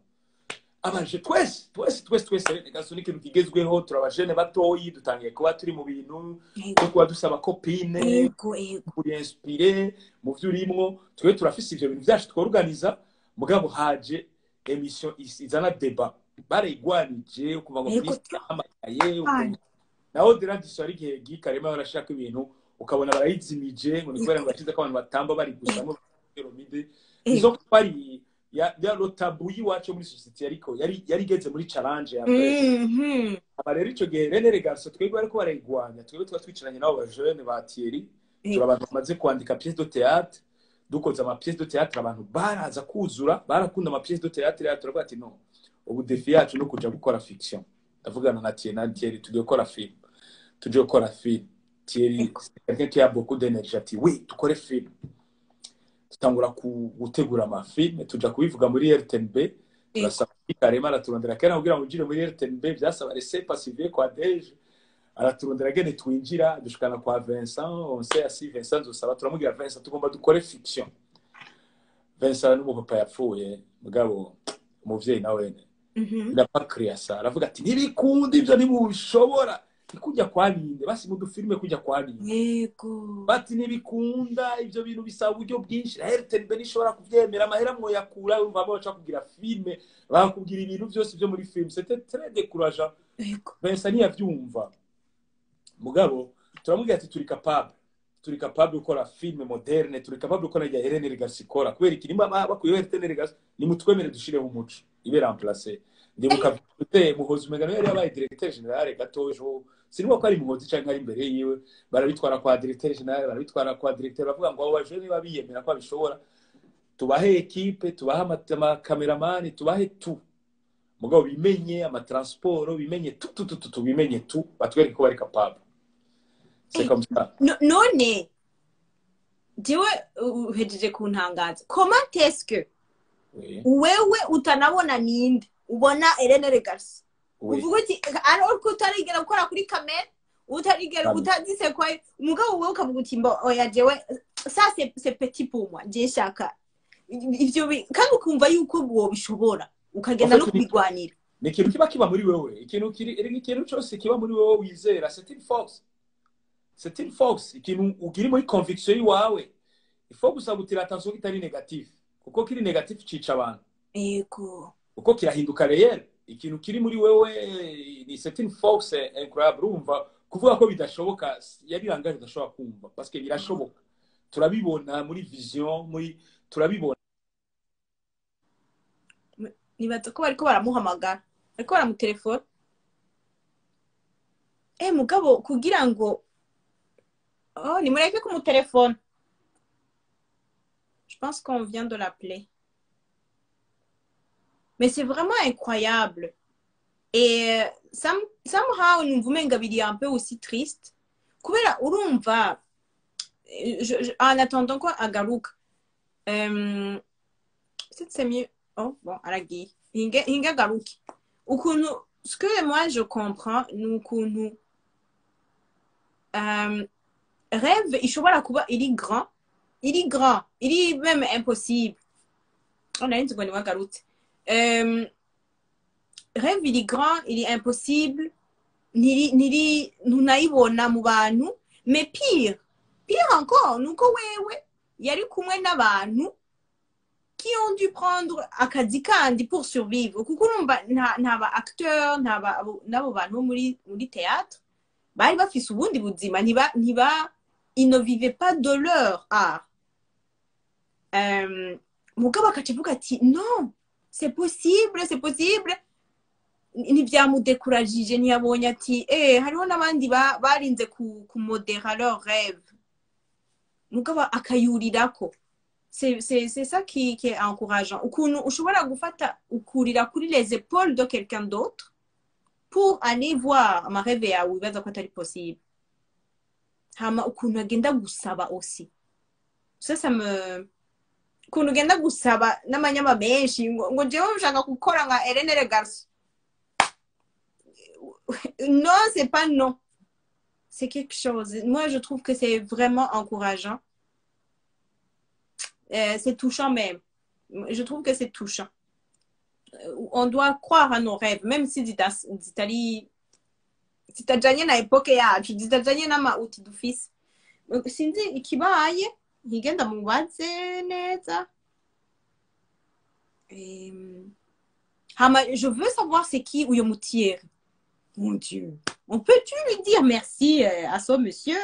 abaje twese twese twese twese Hélène Legarson ni ikintu kigezweho turabajene batoyi dutangiye kuba turi mu bintu Ego, no kuba dusaba kopine ego ego kuri inspire mu byo urimwo twe turafise ivyo bintu vyacu tworganiza mugabo haje emission is- izana deba barayigwanije ukuva ngo Yego, Kristo yahamagaye Ai. ukumva- naho deradiso ari igihe Guy Karema barashaka ibintu ukabona barayizimije ngo ni kubera ngo bashize ko abantu batamba bari gusamo piramide izo ego kwari ya ya rotabu y'iwacu muri society ariko yari yari igeze muri challenge ya mbere Mhm. aba rero ico gihe Rene Regarso twebwe ariko barayigwanya twebwe tuba twicaranye n'abo bajene ba Thierry turi abantu bamaze kwandika pièce de théâtre dukoze ama pièce de théâtre abantu baraza kuzura barakunda ama pièce de théâtre yacu turavuga ati no ubu defi yacu no kuja gukora fiction ndavugana na Thierry na Thierry tugiye gukora film tuje gukora film Thierry Ego. c'est quelqu'un qui a beaucoup d'énergie ati oui dukore film tutangura ku- gutegura amafilme tuja kubivuga muri RTNB turasaba Karema araturondera kera kugira ngo winjire muri RTNB byasaba rese passive kwa Deje araturondera gene twinjira dushikana kwa Vincent on sait asi Vincent nzosaba turamubwira Vincent tugomba dukore fiction Vincent n'umupapa yapfuye mugabo umuvyeyi nawe Mhm. il a pas créé ça aravuga ati ntibikundi ivyo ntibishobora kujya kwa ninde basi mu dufilime kujya kwa ninde yego bati ntibikunda ibyo bintu bisaba uburyo bwinshi na Airtel mbe nishobora kubyemera amahera mwoyakura urumva baca kugira filime bakubwira ibintu byose byo muri filime c'était très décourageant yego Vincent ntiyabyumva mugabo turamubwira ati turi capable turi capable gukora filime moderne turi capable gukora ya Hélène Legas ikora kubera iki nimba bakuyeho Hélène Legas nimutwemere dushireho umuco ibe remplacer ndibuka te muhozi umegano yari yabaye directeur general gatojo sinimo ko ari muhozi canke ari imbere yiwe barabitwara kwa directeur general barabitwara kwa directeur bavuga ngo abo bajene babiyemera ko babishobora tubahe ekipe tubahe amakameramani tubahe tu mugabo bimenye amatransport bimenye tu tu tu tu tu bimenye tu batwereke ko bari capable c'est comme ça No- none jewe uh, uhejeje kuntangaza comment est-ce que oui wewe utanabona ninde ubona Elena Legas oui uvuga uti alors ko utarigera gukora kuri kamera utarigera Kamera. utazise kwa umugabo wewe ukavuga uti mbo oya jewe ça c'est c'est petit pour moi je shaka ivyo bi- kandi ukumva yuko wobishobora ukagenda En no fait, ni- kubigwanira ni ikintu kiba kiba muri wewe ikintu kiri erega ikintu cyose kiba muri wewe wizera c'est une force c'est une force ikintu ugira muri conviction yiwawe ifo gusa gutira attention kitari negatif kuko kiri negatif cica abantu yego kuko kirahinduka reyeri ikintu kiri muri wewe ni c'est une force incroyable urumva kuvuga ko bidashoboka yari langage udashobora kumva parce que birashoboka turabibona muri vision muri turabibona nibaza ko bariko baramuhamagara bariko baramutelefona eh mugabo kugira ngo oh nimureke kumutelefona je pense qu'on vient de l'appeler mais c'est vraiment incroyable et euh, some- somehow numva umenga biri un peu aussi triste kubera urumva eh, je, je, en attendant ko agaruka euh, peut-être c'est mieux oh bon aragiye hinge hinge agaruke ukuntu ce que moi je comprends ni ukuntu euh, rêve ishobora kuba iri grand iri grand iri même impossible oh nari nzi ngo niwe agarutse euh, rêve iri grand iri impossible ntiri ntiri ntunayibona mu bantu mais pire pire encore ni uko wewe yari kumwe n'abantu qui ont dû prendre akazi kandi pour survivre kuko urumva nta nta ba acteur nta ba abo- n'abo bantu bo muri muri théâtre bari bafise ubundi buzima ntiba ntiba ils ne vivaient pas de leur art euh, mugabo akaca avuga ati non c'est possible c'est possible ntibyamudekuraje ntiyabonye ati eh hariho n'abandi ba- barinze ku- kumodera leur rêve mugabo akayurirako c'est c'est c'est ça qui qui est encourageant ukuntu ushobora gufata ukurira kuri les épaules de quelqu'un d'autre pour aller voir amareve yawe wibaza ko atari possible hama ukuntu agenda gusaba aussi ça ça me ukuntu ugenda gusaba n'amanyama menshi ngo ngo jewe nshaka gukora nka Hélène Le Garçon non c'est pas non c'est quelque chose moi je trouve que c'est vraiment encourageant Euh, c'est touchant même. Je trouve que c'est touchant. Euh, On doit croire à nos rêves, même si zita- zitari zitajanye na epoke yacu zitajanye n'amauti dufise sinzi ikibaye nkigenda mubaze neza Em, hama je veux savoir c'est qui uyo mutieri mon dieu on peut-tu lui dire merci euh, à ce monsieur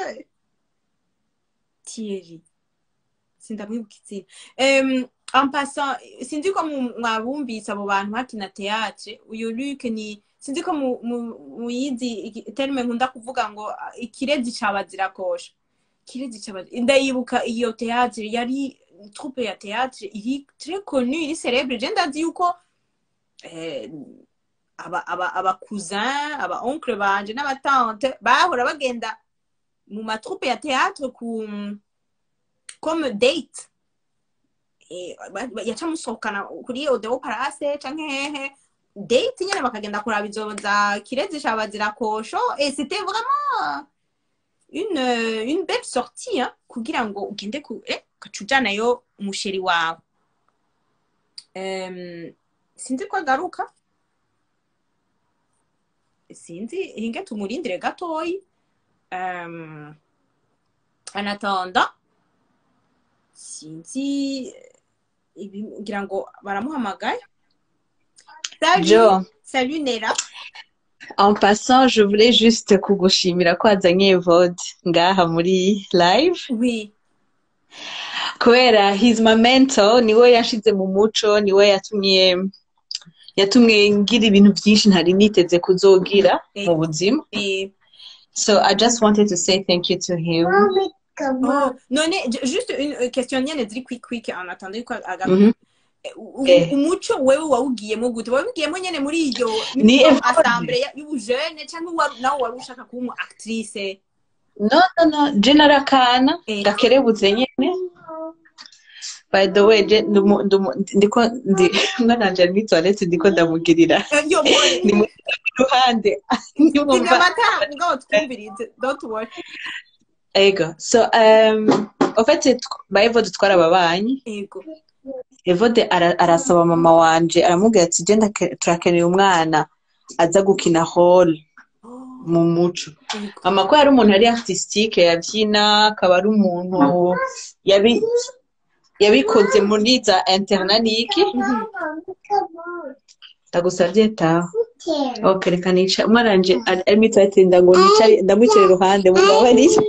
Thierry sindamwibuka izina um, en passant sinzi ko mu- mwabumvise abo bantu bakina teatre uyu Luc ni sinzi ko mu- mu- muyizi iki- terme nkunda kuvuga ngo ah, ikirezi cabazira-kosha ikirezi cabazira ndayibuka iyo teatre yari troupe ya teatre iri très connue iri célèbre je ndazi yuko eh, aba aba aba cousin aba oncle banje n'abatante bahora bagenda mu matroupe ya teatre ku comme date Eh, ba- ba- yaca musohokana kuri odeo parase canke hehe date nyene bakagenda kuraba izo za kirezi cabazira kosho et c'était vraiment une euh, une belle sortie hein, kugira ngo ugende ku eh, ugaca ujanayo umusheri wawe Em, sinzi ko agaruka sinzi hinge tumurindire gatoyi um, anatanda sinzi ibi ngira ngo baramuhamagaye salut Jo, salut nera en passant, je voulais juste kugushimira ko wazanye Evode ngaha muri live oui kubera he's my mentor niwe yanshize mu muco niwe yatumye yatumye ngira ibintu byinshi ntari niteze kuzogira mu buzima et so I just wanted to say thank you to him oh, none j- juste une euh, question nyene ziri quick quick en attendant ko agaruka Mhm. U- Eh. umuco wewe wawugiyemo gute wawugiyemo nyene muri iyo Ni iyo Evode. assemble ya- y'ubujene cyangwa wari- nawe wari ushaka kuba umu actrice no no no je narakana Eh. gakerebutse nyene by the way je ndumu- ndumu- ndiko ndi mwana wanje ari muri toilette ndiko ndamugirira Eh, yo boy ni mu ruhande Zimya Nyumva- amatara mugabo twumvirize don't worry ego so um, en fait tw- ba Evode twarababanyi ego Evode ara- arasaba mama wanje aramubwira ati je ndake- turakeneye umwana aza gukina hall mu muco ego mama ko yari umuntu yari artistique yabyina akaba ari umuntu yabi yabikoze muri za internanike ndagusabye taha ok reka nica umwana wanje ari ari muri toilette ngo nicare ndamwicare iruhande mubabarire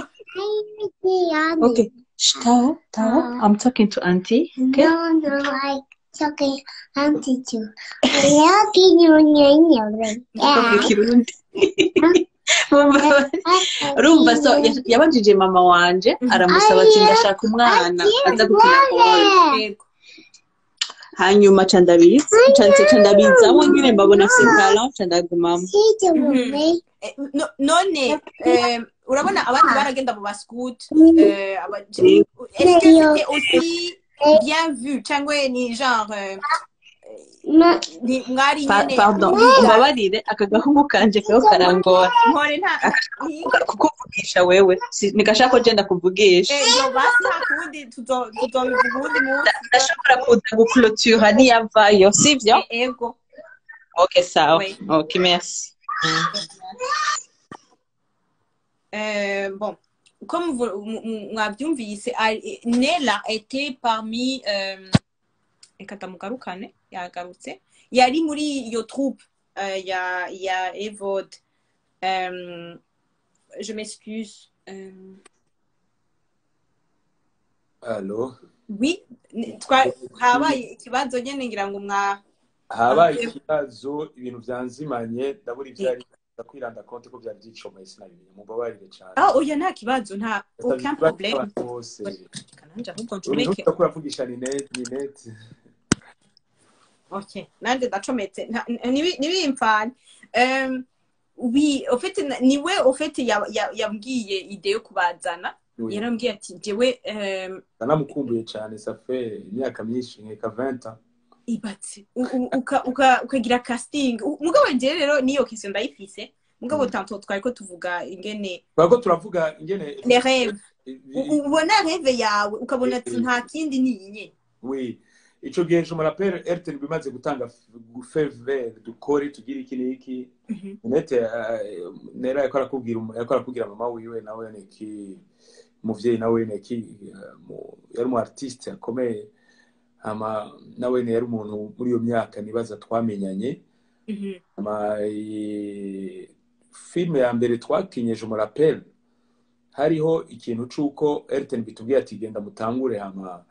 ok Shh, taha taha I'm talking to auntie okay No, no, like talking auntie too. Lucky you know, Ndavuga ikirundi Mubabarire. urumva so ya- yabajije mama wanje aramusaba ati ndashaka umwana aza gukina hall ego hanyuma ca ndabiza ca ca ndabizamo nyine mbabona afite talent ca ndagumamo Eh, no- none eh, urabona abandi baragenda mu bascout eh, aba- Ego. est-ce que c'était aussi bien vu cyangwa ni genre eh, ni mwari Pa- nyene pardon umbabarire aka gahungu kanje kariho karangora mpore nta ni- kukuvugisha wewe Si- nigashaka ko je ndakuvugisha eh, yo basi nta kundi tuzo- tuzobivuga uwundi munsi ndashobora kuza guclotura niyavayo sivyo Eh, ego ok sawa Oui. ok merci Euh, bon, comme vous m- m- mwabyumvise ari- Nella était parmi euh, reka ndamugarukane yagarutse yari muri iyo troupe euh, ya ya Evode euh, je m'excuse euh, Allo oui n- twa- habaye ikibazo nyene ngira ngo mwa habaye Okay. ikibazo ibintu byanzimanye ndabura ibyari kwiranda konti ko byari byicomeye sinabimenya mubabarire cyane ah oya nta kibazo nta aucun problème Abantu bose kananje ahubwo uri ncomeke ko uravugisha Ninette Ninette Ok, nanjye ndacometse nta- nibi- ntibimfane Em, wi ofete niwe ofete ya- ya- yambwiye ide yo kubazana Oui. yarambwiye ati jewe em, ndanamukumbuye cyane safe imyaka myinshi nkeka 20 ans ibatse u- u- uka- uka- ukagira casting U- mugabo njyewe rero niyo kisi ndayifise mugabo Mm. tanto twari ko tuvuga ingene twako turavuga ingene les rêves i- U- ubona rêve yawe ukabona ati nta kindi ni iyi nyene oui ico gihe je me rappelle Airtel bimaze gutanga feve dukore tugire iki n'iki Mhm. Ninette eh, nera yariko arakubwira umu- yariko arakubwira mama wiwe nawe neki umuvyeyi nawe neki eh, mu- yari umu artiste akomeye hama nawe yari umuntu muri iyo myaka nibaza twamenyanye Mhm. hama eh, filime ya mbere twakinye je me rappelle hariho ikintu c'uko Airtel bitubwiye ati genda mutangure hama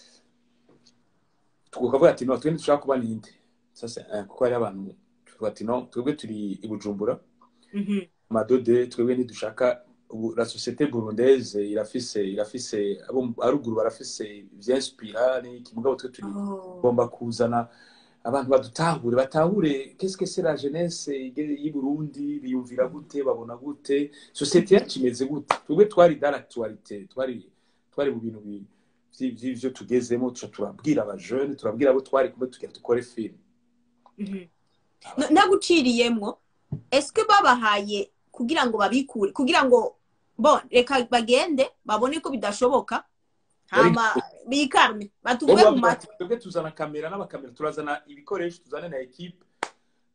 tukavuga ati no twende dushaka kuba ninde sasa eh, kuko hari abantu tuvuga ati no twebwe turi i Bujumbura Mhm. amadode twebwe ntidushaka ubu la société burundaise irafise irafise abo mu- haruguru barafise vyinspira n'iki mugabo twe turi Oh. tugomba kuzana abantu badutahure batahure qu'est-ce que c'est la jeunesse ige- y'i Burundi biyumvira gute babona gute société yacu imeze gute twebwe twari dans l'actualité twari twari mu bintu bi- vyi- vy'ivyo tugezemo tuca turabwira abajeune turabwira abo twari kumwe tugira dukore film Mhm. Na- naguciriyemwo eske babahaye kugira ngo babikure kugira ngo bon reka bagende babone ko bidashoboka hama bikarme batuve mu matwi twebwe tuzana kamera n'abakamera turazana ibikoresho tuzane na ekipe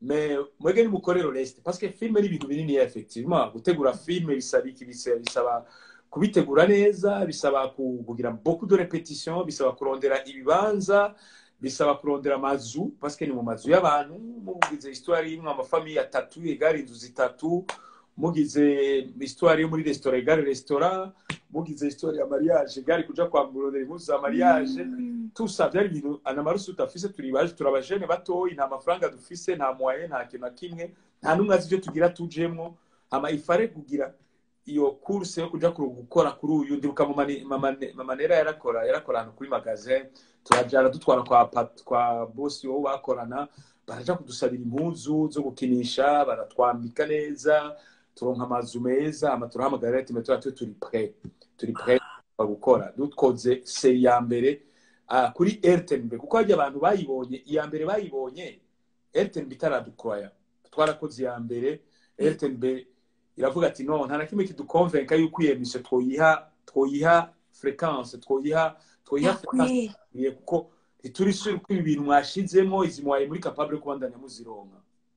mais mwege nimukorere reste parce que filme ni ibintu binini effectivement gutegura filme bisaba iki bisaba bisaba kubitegura neza bisaba ku- kugira beaucoup de répétition bisaba kurondera ibibanza bisaba kurondera amazu parce que ni mu mazu y'abantu mugize histoire y'imwe amafamiye atatu egare inzu zitatu mugize histoire yo muri restaurant egare restaurant mugize histoire ya mariage egare kuja kwamburondera impuzu za mariage tusa byari ibintu anamarusi tutafise turi baje turabajene batoyi nta mafaranga dufise nta moyen nta kintu na kimwe nta n'umwe azi ivyo tugira tujemwo hama ifare kugira iyo course yo kuja kuru- gukora kuri uyu ndibuka mu mani- mamane- mamanera yarakora yarakora ahantu kuri magazin turajana dutwara kwa pat- kwa bosi wowe bakorana baraja kudusabira impuzu zo gukinisha baratwambika neza turonka amazu meza hama turahamagarira ati "Mwe tuba turi turi pre turi pre gukora dukoze seri ya mbere ah, kuri RTNB kuko harya abantu bayibonye iya mbere bayibonye RTNB itaradukwaya twarakoze iya mbere RTNB iravuga ati no nta na kimwe kidukonvenka yuko iyo emission twoyiha twoyiha fréquence twoyiha twoyiha fréquence ikwiye kuko ntituri sure ko ibi bintu mwashizemo izi mwaye muri capable yo kubandanya muzironka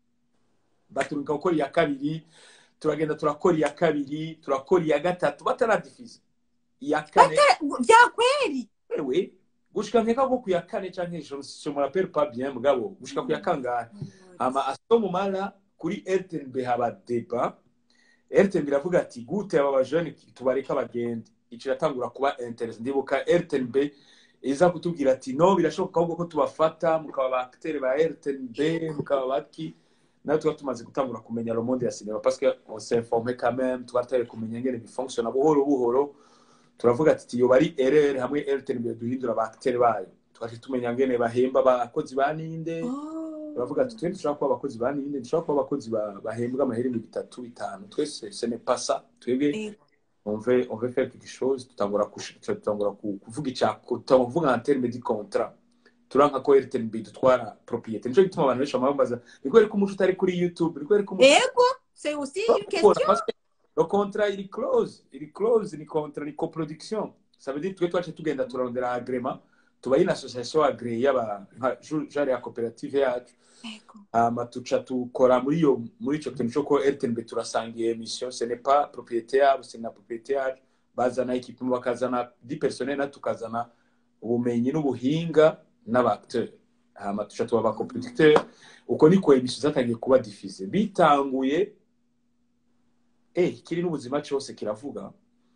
baturika gukora iya kabiri turagenda turakora iya kabiri turakora iya gatatu bataradifiza iya kane byakweri wewe gushika nkeka ko ku ya kane canke je je me rappelle pas bien mugabo gushika ku ya kangahe ama asomo mara kuri RTNB haba deba RTNB iravuga ati gute aba bajene tubareka bagende ico iratangura kuba interest ndibuka RTNB iza kutubwira ati no birashoboka ahubwo ko tubafata mukaba ba acteur ba RTNB mukaba baki nawe tuba tumaze gutangura kumenya le monde ya cinéma parce que on s'informe quand même tuba tutari kumenya ingene bifonctiona buhoro buhoro turavuga ati iyo bari erere hamwe RTNB duhindura ba acteur bayo tugaca tumenya ngene bahemba abakozi ba ninde turavuga ati twende dushobora kuba abakozi ba ninde dushobora kuba abakozi ba- bahembwa amahera ibihumbi bitatu bitanu twese ce n'est pas ça twebwe on veut on veut faire quelque chose tutangura kush- tutangura ku- kuvuga ica tutangura kuvuga en terme de contrat turanka ko RTNB dutwara propriété nico gituma abantu benshi bama bambaza ni kubera ko umuco utari kuri YouTube ni kubera ko umuco ego c'est aussi une Pourquoi question Parce que le contrat il est close il est close ni contrat ni coproduction ça veut dire twe twace tugenda turarondera agrément tuba une association agréée y'aba nka ju- genre ya koperative yacu Ego. hama tuca tukora muri iyo muri ico kintu cyo ko RTNB turasangiye emission ce n'est pas propriété yabo c'est na propriété yacu bazana equipe bakazana di personnel na tukazana ubumenyi n'ubuhinga n'abacteur hama tuca tuba abacoproducteur uko niko emission zatangiye kuba diffuse bitanguye eh kiri n'ubuzima cyose kiravuga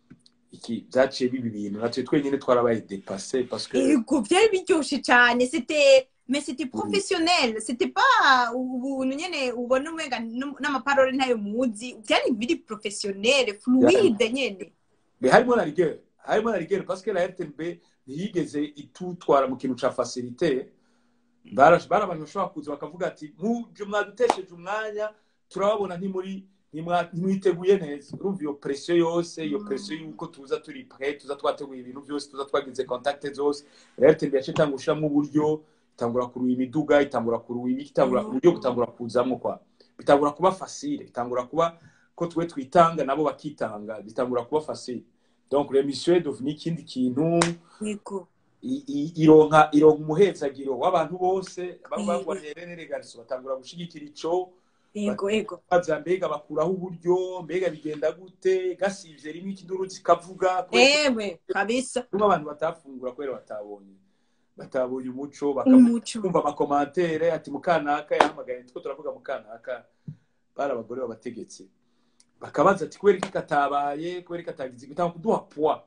iki byaciye bibi bintu natwe twenyine twarabaye dépassé parce que ego byari biryoshe cyane c'était mais c'était professionnel c'était pas ubuntu nyene ubona umenga n- n'amaparole ntayo muzi byari biri professionnel fluide nyene mais harimo na rigueur harimo na rigueur parce que la RTNB ntiyigeze itutwara mu kintu ca facilité bari bari abantu bashobora kuza bakavuga ati muje mwadutesheje umwanya turababona ntimuri ntimwa- ntimwiteguye neza urumva iyo presiyo yose iyo presiyo y'uko tuza turi pre tuza twateguye ibintu byose tuza twagize contact zose RTNB yaciye itangura gushiramo uburyo itangura kuruha imiduga itangura kuruha ibiki itangura uburyo butangura kuzamwo kwa bitangura kuba facile bitangura kuba ko twe twitanga nabo bakitanga bitangura kuba facile donc l'émission est devenue ikindi kintu ego i- i- ironka ironka umuhezagiro w'abantu bose baba Mhm. bagwanire n'eregariso batangura gushigikira ico ego ego baza mbega bakuraho uburyo mbega bigenda gute gasivye rimwe ikinduru kikavuga kubera ewe kabisa ko abantu batafungura kubera batabonye batabonye umuco umuco bakumva amakomantere ati mukanaka yahamagaye two turavuga mukanaka bari abagore b'abategetsi bakabaza ati kubera iki katabaye kubera iki katagize gutanga kuduha poids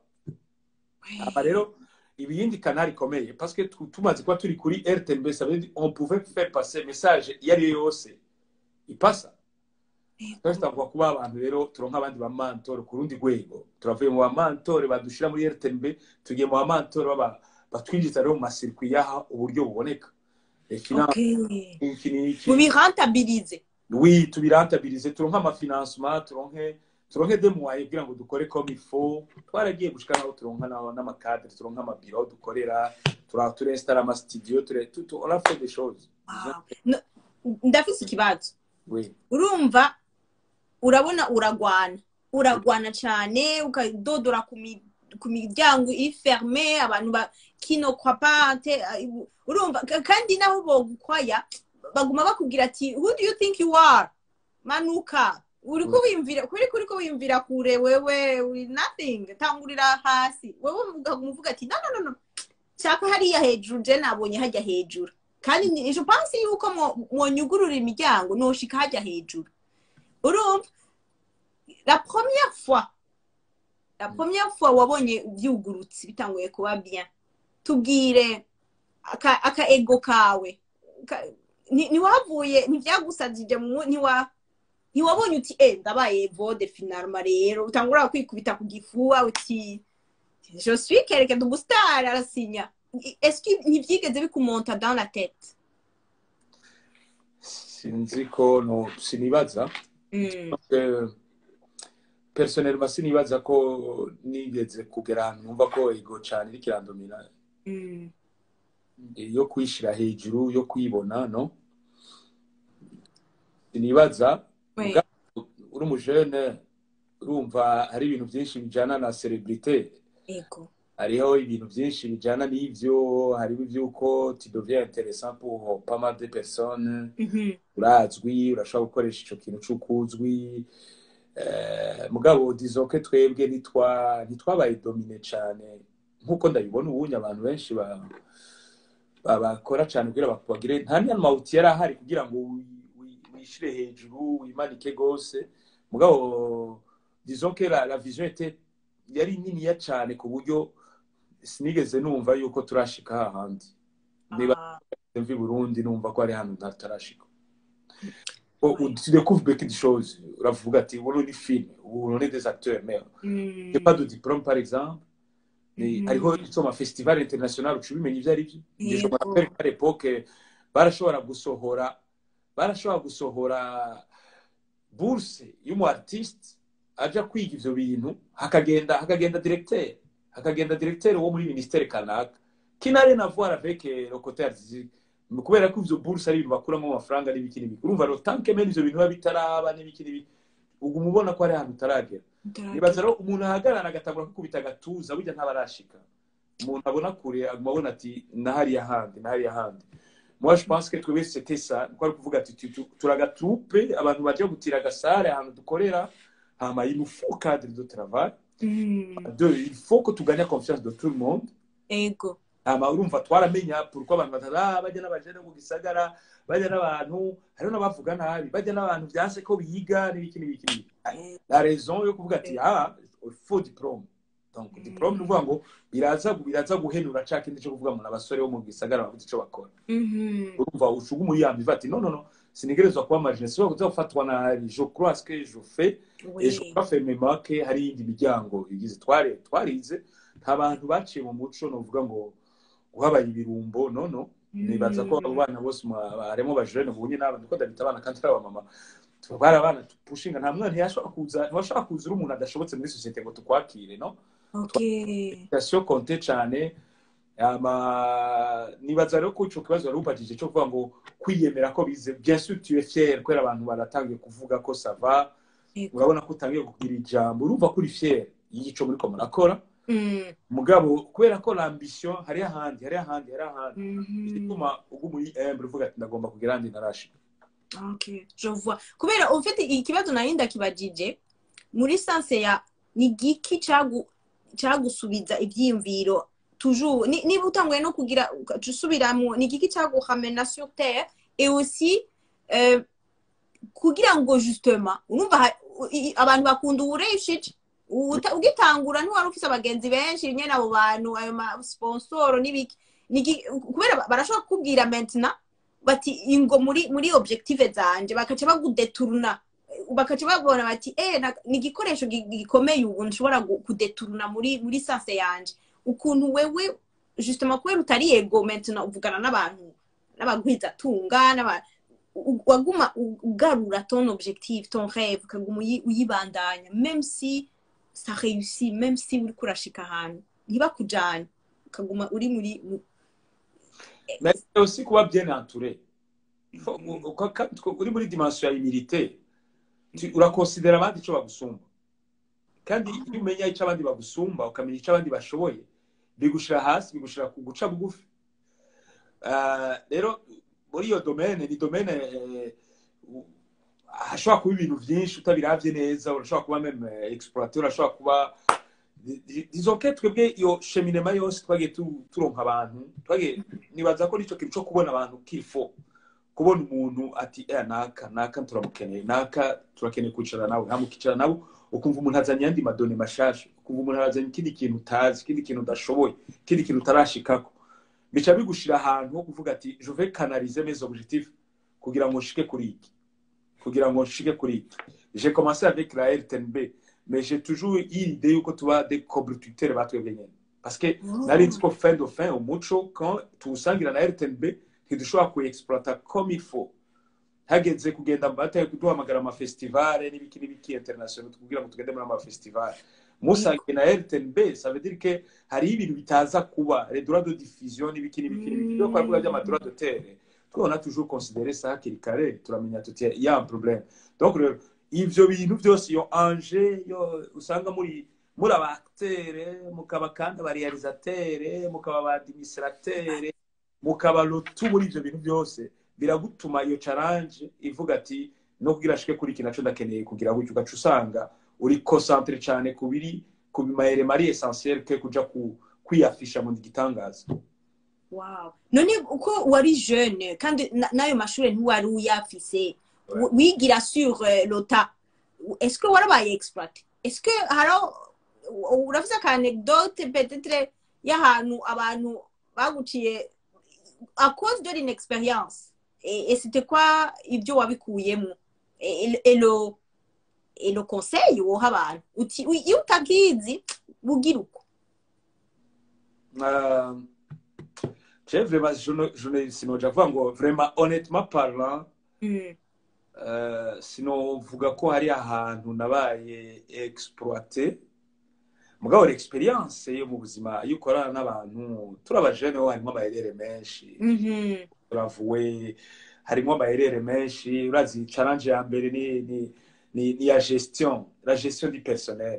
aba rero ibiyindi kanari ikomeye parce que tu- tumaze kuba turi kuri RTNB ça veut dire on pouvait faire passer message iyo ari yo yose ipasa twese twavuga kuba abantu rero turonka abandi ba mantore ku rundi rwego turavuye mu ba mantore badushira muri RTNB tugiye mu ba mantore baba batwinjiza rero mu masirikwi yaha uburyo buboneka Les finances, Okay. iki n'iki. mubirentabilize oui tubirantabilize turonke amafinancement turonke turonke de moyens kugira ngo dukore comme il faut twaragiye gushika naho turonka na- n'amakadre turonka amabiro aho dukorera tura turinstara amastudio ture tu- tu- on a fait des choses Wow. No, ndafise ikibazo oui urumva urabona uragwana uragwana cyane ukadodora ku mi- ku miryango iferme abantu ba kino kwapante urumva ka- kandi naho bogukwaya baguma bakubwira ati who do you think you are manuka uri kubimvira kuri kuri ko wimvira kure wewe uri nothing tangurira hasi wewe ukaguma uvuga ati no no no no shaka hariya hejuru je nabonye hajya hejuru kandi ni- je pense yuko mwo- mwonyugurura imiryango noshika hajya hejuru urumva la première fois la première fois wabonye byugurutse bitanguye kuba bien tubwire aka, aka ego kawe Ka- ni- ntiwavuye ntibyagusajije mu ntiwa ntiwabonye uti eh ndabaye vode finalma rero utangura kwikubita ku gifuwa uti je suis quelqu'un de star arasinya est-ce que ntibyigeze bikumonta dans la tête sinzi ko no sinibaza mm. Eh, personnellement sinibaza ko nigeze kugera ahantu numva ko ego cyane iriko irandomina Mm. yo kwishira hejuru yo kwibona no sinibaza Oui. Mugabo, uri umujene urumva hari ibintu byinshi bijana na celebrité ego hariho ibintu byinshi bijana n'ivyo hariho ivyuko tu deviens intéressant pour pas mal de personnes Mhm. urazwi urashobora gukoresha ico kintu c'ukuzwi Eh, mugabo dizoke twebwe ntitwa ntitwabaye domine cane nk'uko ndabibona ubunye abantu benshi ba- ba- bakora cane kugira bak- bagire nta n'amawuti yari ahari kugira ngo wi- wi- wishire hejuru wimanike gose mugabo dizoke la, la vision était yari niniya cane ku buryo sinigeze numva yuko turashika hahandi niba Ah. mvi Burundi numva ko ari hano ntatarashika tu découvres beaucoup de choses uravuga ati ubu ni film ubu ni des acteurs mais Mm. j'ai pas de diplôme par exemple mais Mhm. hariho icyo ma festival international uca ubimenya ibyo ari byo Njye je me Yego. rappelle qu'à l'époque barashobora gusohora barashobora gusohora bourse y'umu artiste aja kwiga ivyo bintu hakagenda hakagenda directeur hakagenda directeur wo muri ministère kanaka kinare na voir avec euh, le côté artistique kubera ko ivyo bourse ari ibintu bakuramo amafaranga n'ibiki n'ibiki urumva rero tant que mene ivyo bintu biba bitaraba n'ibiki n'ibiki uguma ubona ko ari ahantu utaragera nibaza rero umuntu ahagarara agatangura kwikubita agatuza burya ntabarashika umuntu abona kure aguma abona ati nahariya handi nahariya handi moi je pense que twebwe c'était ça niko ari kuvuga ati tu- tu- turagatupe abantu baje gutira agasare ahantu dukorera hama il nous faut cadre de travail Mm. deux il faut que tu gagnes la confiance de tout le monde ego hama urumva twaramenya pourquoi abantu batara bajya n'abajene mu gisagara bajya n'abantu hariho n'abavuga nabi bajya n'abantu vyanse ko biga n'ibiki n'ibiki n'ibiki la raison yo kuvuga ati ah il faut diplôme donc Mm. diplôme ni ukuvuga ngo biraza biraza guhenura ca kindi cyo kuvuga ngo n'abasore bo mu gisagara bavuze ico bakora Mhm. urumva ushuga umuyambi uva ati no no no sinigerezwa kuba marine siba kuza gufatwa nabi je crois ce que je fais Oui. et je crois fermement que hari iyindi miryango igize tware twarize nta bantu baciye mu muco novuga ngo guhabaye ibirumbo no no nibaza ko abo bana bose mwa- harimo bajene bunye n'abana niko ndabita abana kandi ari abamama bari abana pushinga nta mwana ntiyashobora kuza ntiwashobora kuza uri umuntu adashobotse muri sosiyete ngo tukwakire no Okay. sitasiyo konte cyane ama nibaza rero ko ico kibazo wari ubajije cyo kuvuga ngo kwiyemera ko bize bien sûr tu es fier kubera abantu baratangiye kuvuga ko sava Ego. urabona ko utangiye kugira ijambo urumva ko uri fier y'ico muriko murakora Mm. mugabo kubera ko l'ambition hari ahandi hari ahandi hari ahandi Mhm. bituma uguma uri humble uvuga ati ndagomba kugira ahandi narashika Okay, je vois. Kubera ufite ikibazo nari ndakibajije muri sanse ya ni giki cagu cagusubiza ivyiyumviro toujours ni, niba utanguye no kugira usubiramwo ni giki caguhamena sur terre et aussi euh, kugira ngo justement urumva ha- i- i- abantu bakunda uwureshije Uta- ugitangura ntiwari ufise abagenzi benshi nyene abo bantu ayo ma sponsoro n'ibiki Niki- kubera ba- barashobora kukubwira maintenant bati ingo muri muri objective zanje bakaca bagudeturuna bakaca babona bati eh na- ni igikoresho gi- gikomeye ubu nshobora gu- kudeturuna muri muri sanse yanje ukuntu wewe justement kubera utari ego maintenant uvugana n'abantu n'abagwizatunga n'aba u- waguma u- ugarura ton objectif ton rêve ukaguma uyi- uyibandanya même si ça réussit même si uri kurashika ahantu ntibakujanye ukaguma uri muri mu- mais c'est aussi kuba bien entouré Il faut- u- u- ka- ka- uri muri dimension ya humilité tu- urakonsidera abandi ico bagusumba kandi iyo umenya ico abandi bagusumba ukamenya ico abandi bashoboye bigushira hasi bigushira ku guca bugufi Ah, rero muri iyo domene ni domene eh, u- hashobora kuba ibintu byinshi utabiravye neza urashobora kuba meme explorateur urashobora kuba dizoke twebwe iyo cheminema yose twagiye tu- turonka abantu twagiye nibaza ko nico kintu co kubona abantu kifo kubona umuntu ati eh naka naka turamukeneye naka turakeneye kwicara nawe hamukicara nabo ukumva umuntu azanye yandi madone mashasha ukumva umuntu azanye ikindi kintu utazi ikindi kintu udashoboye ikindi kintu utarashikako bica bigushira ahantu ho kuvuga ati je vais canaliser mes objectifs kugira ngo nshike kuri iki kugira ngo nshike kuri iki j'ai commencé avec la RTNB mais j'ai toujours eu l'idée yuko tuba des cobrututeurs batwebwe nyene parce que nari nzi ko fin de fin umuco quand tuwusangira na RTNB ntidushobora kuexploita comme il faut hageze kugenda bataye kuduhamagara amafestivale n'ibiki n'ibiki international tukubwira ngo tugende muri amafestivale musangiye na RTNB ça veut dire que hari ibintu bitaza kuba les droits de diffusion n'ibiki n'ibiki n'ibiki byo kwavuga by'amadroit d'auteur twabona toujours considérer ça hakiri kare turamenya tuti il y a un problème donc rero ivyo bintu byose iyo anje yo usanga muri muri abaactere mukaba kandi abarealisatere mukaba abadministratere mukaba lotu muri ivyo bintu byose biragutuma iyo challenge ivuga ati no kugira ashike kuri iki naco ndakeneye kugira gutyo ugaca usanga uri concentre cyane ku biri ku bimayere mari essentiel ke kuja ku kwiyafisha mu gitangaza Wow. none uko wari jeune kandi na- n'ayo mashuri ntiwari uyafise Ouais. wigira sur euh, lota est-ce que warabaye exploité est-ce que haro urafise aka anecdote peut-être y'ahantu abantu baguciye à cause de l'inexpérience et, et c'était quoi ibyo wabikuyemo et, et, et le et le conseil woha abantu uti "Ui, iyo utakizi bugira uko Euh, je vraiment je ne je ne sinoja kuvuga ngo vraiment honnêtement parlant Mm. euh, sinovuga ko hari ahantu nabaye exploité mugabo l'experience yo mu buzima iyo ukorana n'abantu turabajene ho harimo amayerere menshi Mhm. turavuwe harimo amayerere menshi urazi challenge ya mbere ni ni ni, ni ya gestion la gestion du personnel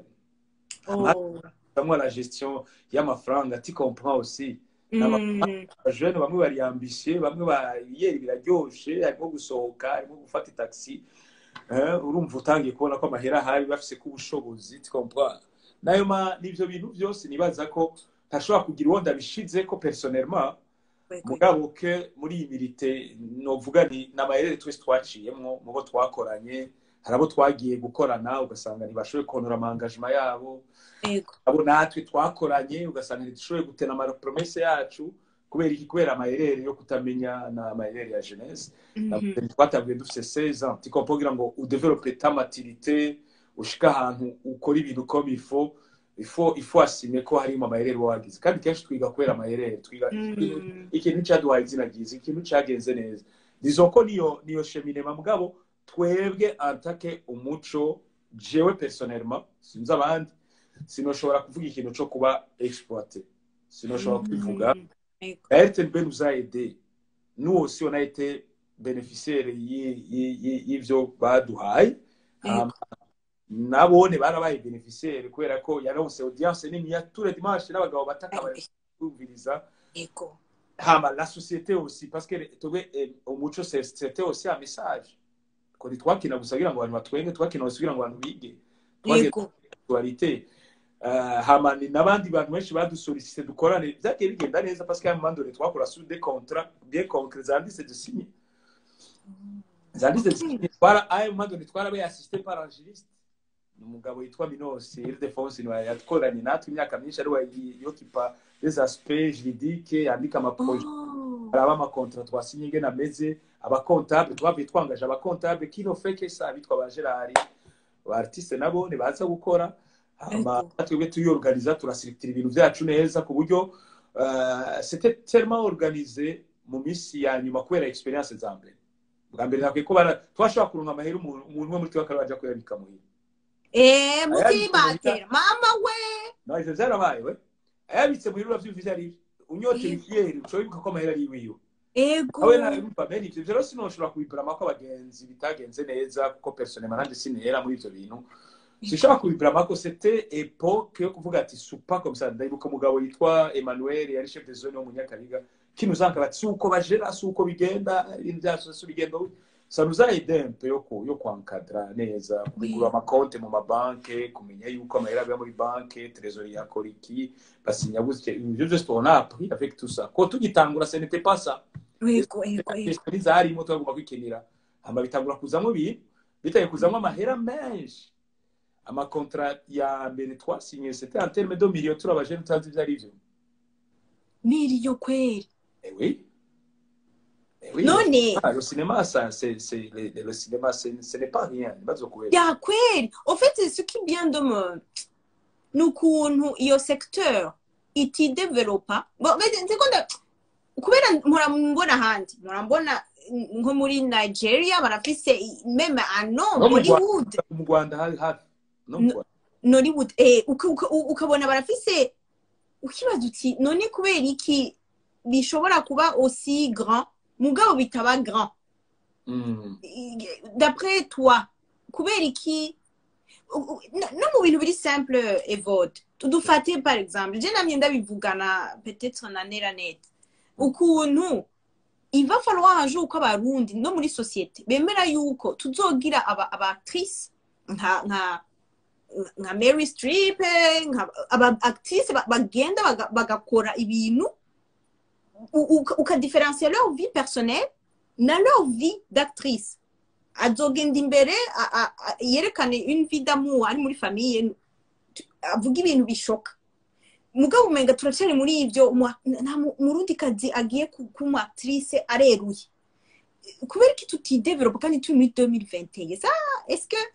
Oh. hamwe la gestion y'amafaranga tu comprends aussi Mm. abajene bamwe bari ambitieux bamwe bariyeri biraryoshe harimo gusohoka harimo gufata taxi eh, urumva utangiye kubona ko amahera ahari bafise ko ubushobozi tu comprends nayo ma n'ivyo bintu byose nibaza ko ntashobora kugira uwo ndabishize ko personnellement mugabo ke muri iyi mirite novuga ni n'amayerere twese twaciyemwo mu bo twakoranye hari abo twagiye gukorana ugasanga ntibashoboye konora amangajima yabo Yego. abo natwe twakoranye ugasanga ntidushoboye gutena amapromese yacu kubera iki kubera amayerere yo kutamenya n'amayerere ya jeunesse Mhm. twatanguye dufite 16 ans tiko kugira ngo udevelope ta maturité ushika ahantu ukora ibintu comme il faut il faut il faut assumer ko harimo amayerere uba wagize kandi kenshi twiga kubera amayerere twiga Mm. ikintu cyaduhaye izina ryiza ikintu cyagenze neza nizo ko niyo niyo cheminema mugabo twebwe antake umuco jewe personnellement sinzi abandi sinoshobora kuvuga ikintu cyo kuba exploité sinoshobora kubivuga Mm. Yego. La RTNB nous a aidés. Nous aussi, on a été bénéficiaires y- y- y- y'ivyo baduhaye. Yego. Hama, nabone barabaye bénéficiaires kubera ko yaronse audience nini ya tous les dimanches n'abagabo bataka kumviriza Yego. hama la société aussi parce que twebwe eh, umuco c'est- c'était aussi un message ko ntitwakina gusa kugira ngo abantu batwenge twakina gusa kugira ngo abantu bige Twageze Yego. actualité uh, hama ni n'abandi bantu benshi badusolicite dukorane byagiye bigenda neza parce que à un moment donné twakora sur des contrats bien concrets zanditse dusinye zanditse dusinye twara à un moment donné twarabaye assisté par angéliste ni umugabo yitwa minos ildefonse niwe yatkoranye natwe imyaka myinshi ari we yokipa des aspects juridiques yandika amaprojet Oh. haraba amakontra twasinye ingene ameze abakontable twavuye twangaje abakontable kino feke sa bitwa ba gerard ba artiste nabo ntibaza gukora hama Ego. twebwe tuyorganiza turasirikira ibintu byacu neza ku buryo uh, c'était tellement organisé mu minsi ya nyuma kubera experience za mbere bwa mbere nakwiye ko bara twashobora kuronka amahera umuntu umuntu umwe muri twe akaba kuyabika muhira Eh, Ayandi mutibatera. Mama we. no ivyo vyarabaye we ayabitse muhira uravyumva ivyo ari unyote Yego. ikiyeri ushobora wibuka ko amahera ari iwiwe Ego. awe narumva bene ivyo rero sinoshobora kubiburama ko abagenzi bitagenze neza kuko personnellement nanje sinera muri ivyo bintu sinshobora kubiburama ko c'était époque yo kuvuga ati supa comme ça ndayibuka umugabo yitwa Emmanuel yari chef de zone wo mu Nyakabiga kinuzanka bati si uko bajera si uko bigenda ibintu byacu si bigenda gutya. ça nous a aidé un peu yo ku yo kwankadra neza kugura amakonte mu mabanke kumenya yuko amahera aba muri banke trésorier yakora iki basinya gutya ibyo byose tubona appris avec tout ça ko tugitangura ce n'était pas ça yego yego yego Testori zarimo turagomba kwikenera hama bitangura kuzamo ibintu bitaye kuzamo amahera menshi amakontra ya mbere twasinye c'était en terme de millions turabajene tutazi ivyo ari vyo miriyo kweli Eh oui. Eh oui. none Ah, le cinéma, ça, c'est, c'est, le, le cinéma, c'est, ce n'est pas rien. Bazo kubera. ya kweli en fait ce qui vient de me ni ukuntu iyo secteur itidevelopa Bo- be- nzi ko nda- kubera mpora mbona ahandi mpora mbona nko muri nigeria barafise i- meme ano No mu hollywood Mu Rwanda hari hafi. No mu No. Rwanda. nollywood eh, uka- uka- ukabona barafise ukibaza uti none kubera iki bishobora kuba aussi grand mugabo bitaba grand Mm. d'après toi kubera iki u- u- no no mu bintu biri simple evode tudufate par exemple je namye ndabivugana peut-être na neranet ukuntu il va falloir un jour ko abarundi no muri societe bemera yuko tuzogira aba abatrice nka nka nka Mary Streep nka aba actrice ba- bagenda baga- bagakora ibintu u- uka- ukadiferencier leur vie personnelle na leur vie d'actrice azogenda imbere a- a- a- yerekane une vie d'amour ari muri famille tu- avuga ibintu bishoka mugabo umenga turacari muri ivyo umu- nta mu- murundi kazi agiye ku- kuba umu actrice areruye kubera iki tutidevelopa kandi turi muri 2021 ça est-ce que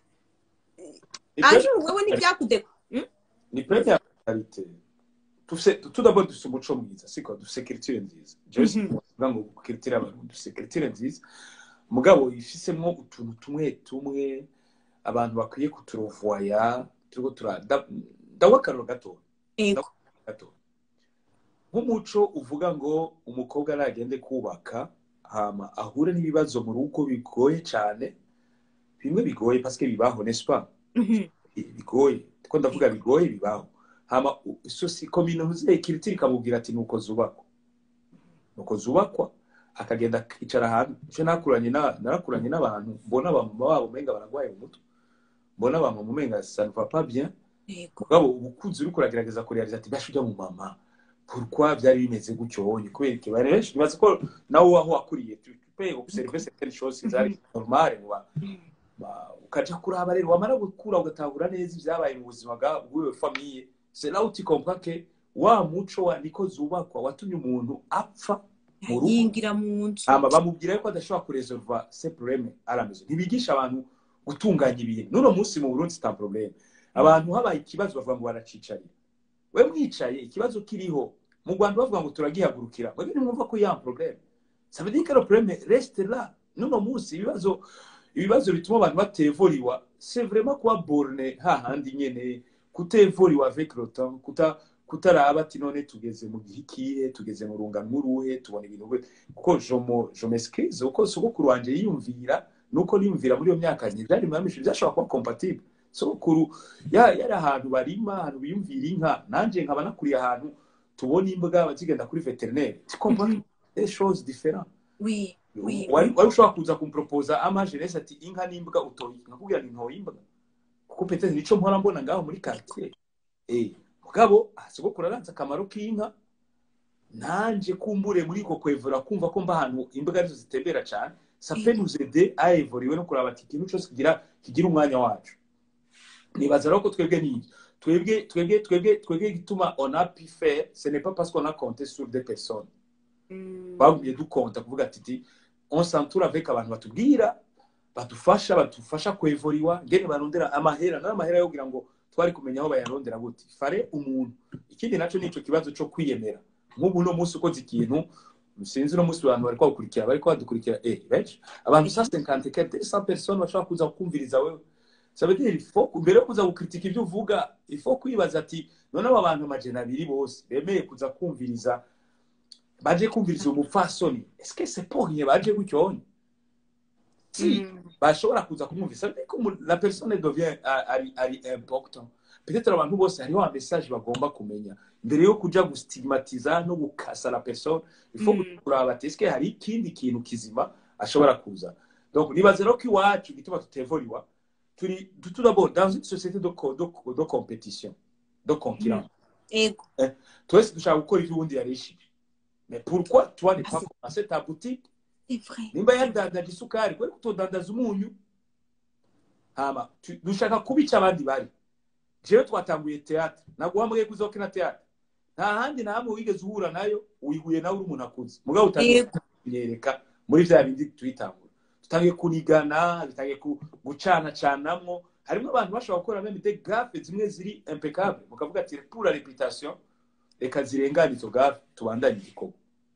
Ni un pre- jour wewe ntibyakudeko ni première qualité. Tufise, tout d'abord dufise umuco mwiza siko dufise culture nziza jewe Mhm. sivuga ngo culture y'abarundi dufise culture nziza mugabo ifisemo utuntu tumwe tumwe abantu bakwiye kuturovoya turiko tura nda- ndawa akaroro gato ego gato nk'umuco uvuga ngo umukobwa aragende kubaka hama ahure n'ibibazo mu rugo bigoye cyane bimwe bigoye paske bibaho n'est-ce pas Mhm. bigoye ko ndavuga bigoye bibaho hama sosi kominoze kiritiri kamubwira ati nuko zubakwa nuko zubakwa akagenda akicara ahantu icyo nakuranye na narakuranye n'abantu mbona abamama babo umenga baragwaye mu mutwe mbona abamama umenga ça ne va pas bien ego mugabo ubukunzi uriko uragerageza kurealiza ati basha ujya mu mama pourquoi byari bimeze gutyo wonye kubera iki bari benshi nibaza ko nawe aho wakuriye tu tu peux observer certaines choses zari normale mu ba- ba- ukaja kuraba rero wamara gukura ugatahura neza ibyabaye mu buzima bwa- bw'iyo famiye c'est là où tu comprends que wa muco wa niko zubakwa watumye umuntu apfa mu rugo yingira mu nzu hama bamubwira yuko adashobora kuresolva ce problème à la maison ntibigisha abantu gutunganya ibintu n'uno munsi mu burundi c'est un problème abantu habaye ikibazo bavuga ngo baracicarira we mwicaye ikibazo kiriho mu rwanda bavuga ngo turagihagurukira mwebwe ntimwumva ko ya problème ça veut dire que le problème reste là n'uno munsi ibibazo ibibazo bituma abantu batevoriwa c'est vraiment kuba borne hahandi nyene kutevoriwa avec le temps kuta kutaraba ati none tugeze mu gihe ikihe tugeze mu rungano uruhe tubona ibintu gute kuko jomo jomescrize uko sogokuru wanje yiyumvira nuko niyumvira muri iyo myaka byari mamisha byashobora kuba compatible sogokuru ya- yari ahantu barima ahantu biyumvira inka nanje nkaba nakuriye ahantu tubona imbwa bazigenda kuri veterineri tukumva Mhm. des choses différentes oui oui wari wari ushobora kuza kumpropoza ama jeunesse ati inka n'imbwa utoye nkakubwira ni ntoye imbwa kuko petete nico mpora mbona ngaho muri quartier eh mugabo ah, sogokuru aranze akamaro k'inka nanje kumbure muri ko kwevura kumva ko mba ahantu imbwa arizo zitembera cyane ça peut nous aider à évoluer no kuraba ati ikintu cyose kigira kigira umwanya wacu nibaza rero ko twebwe ni twebwe twebwe twebwe twebwe gituma on a pu faire ce n'est pas parce qu'on a compté sur des personnes Mm. bagumye dukonta kuvuga ati ti on s'entoure avec abantu batubwira badufasha badufasha kwevuriwa ngene barondera amahera n'amahera yo kugira ngo twari kumenya aho bayarondera gute fare umuntu ikindi naco nico kibazo co kwiyemera nk'ubu no munsi ukoze ikintu sinzi no munsi abantu bariko bakurikira bariko badukurikira eh benshi abantu 150 quelque 100 personnes bashobora kuza kukumviriza wewe ça veut dire il faut mbere yo kuza gukritika ibyo uvuga il faut kwibaza ati none aba bantu amajana abiri bose bemeye kuza kumviriza baje kumviriza umupfasoni est-ce que c'est pour rien baje gucyonye si Mm. bashobora kuza kumwumvisa ariko umu- la personne devient a- ari ari important peut-être abantu bose hariho ama message bagomba kumenya mbere yo kuja gustigmatiza no gukasa la personne il faut Mm. kuraba ati eske hari ikindi kintu kizima ashobora kuza donc nibaze rero ko iwacu igituma tutevoliwa turi tout d'abord dans une société de, co- de, de compétition de concurrence ego twese dushaka gukora ivyo uwundi yarishije mais pourquoi toi ne Ah, pas c'est- commencer ta boutique c'est vrai nimba yadandaje isukari kubera kutodandaza umunyu hama tu- dushaka kuba icyo abandi bari jewe twatanguye teatre naguhamagaye ko uzokina teatre nta handi na hamwe wigeze uhura nayo wihuye nawe uri umuntu akuze mugabo utangiye Yego. kunyereka muri vya bindi tuyitangura tutangiye kunigana dutangiye ku- gucanacanamwo harimo abantu bashobora gukora meme de gafe zimwe ziri impeccable mukavuga ati pour la réputation reka zirengane izo gafe tubandanye igikorwa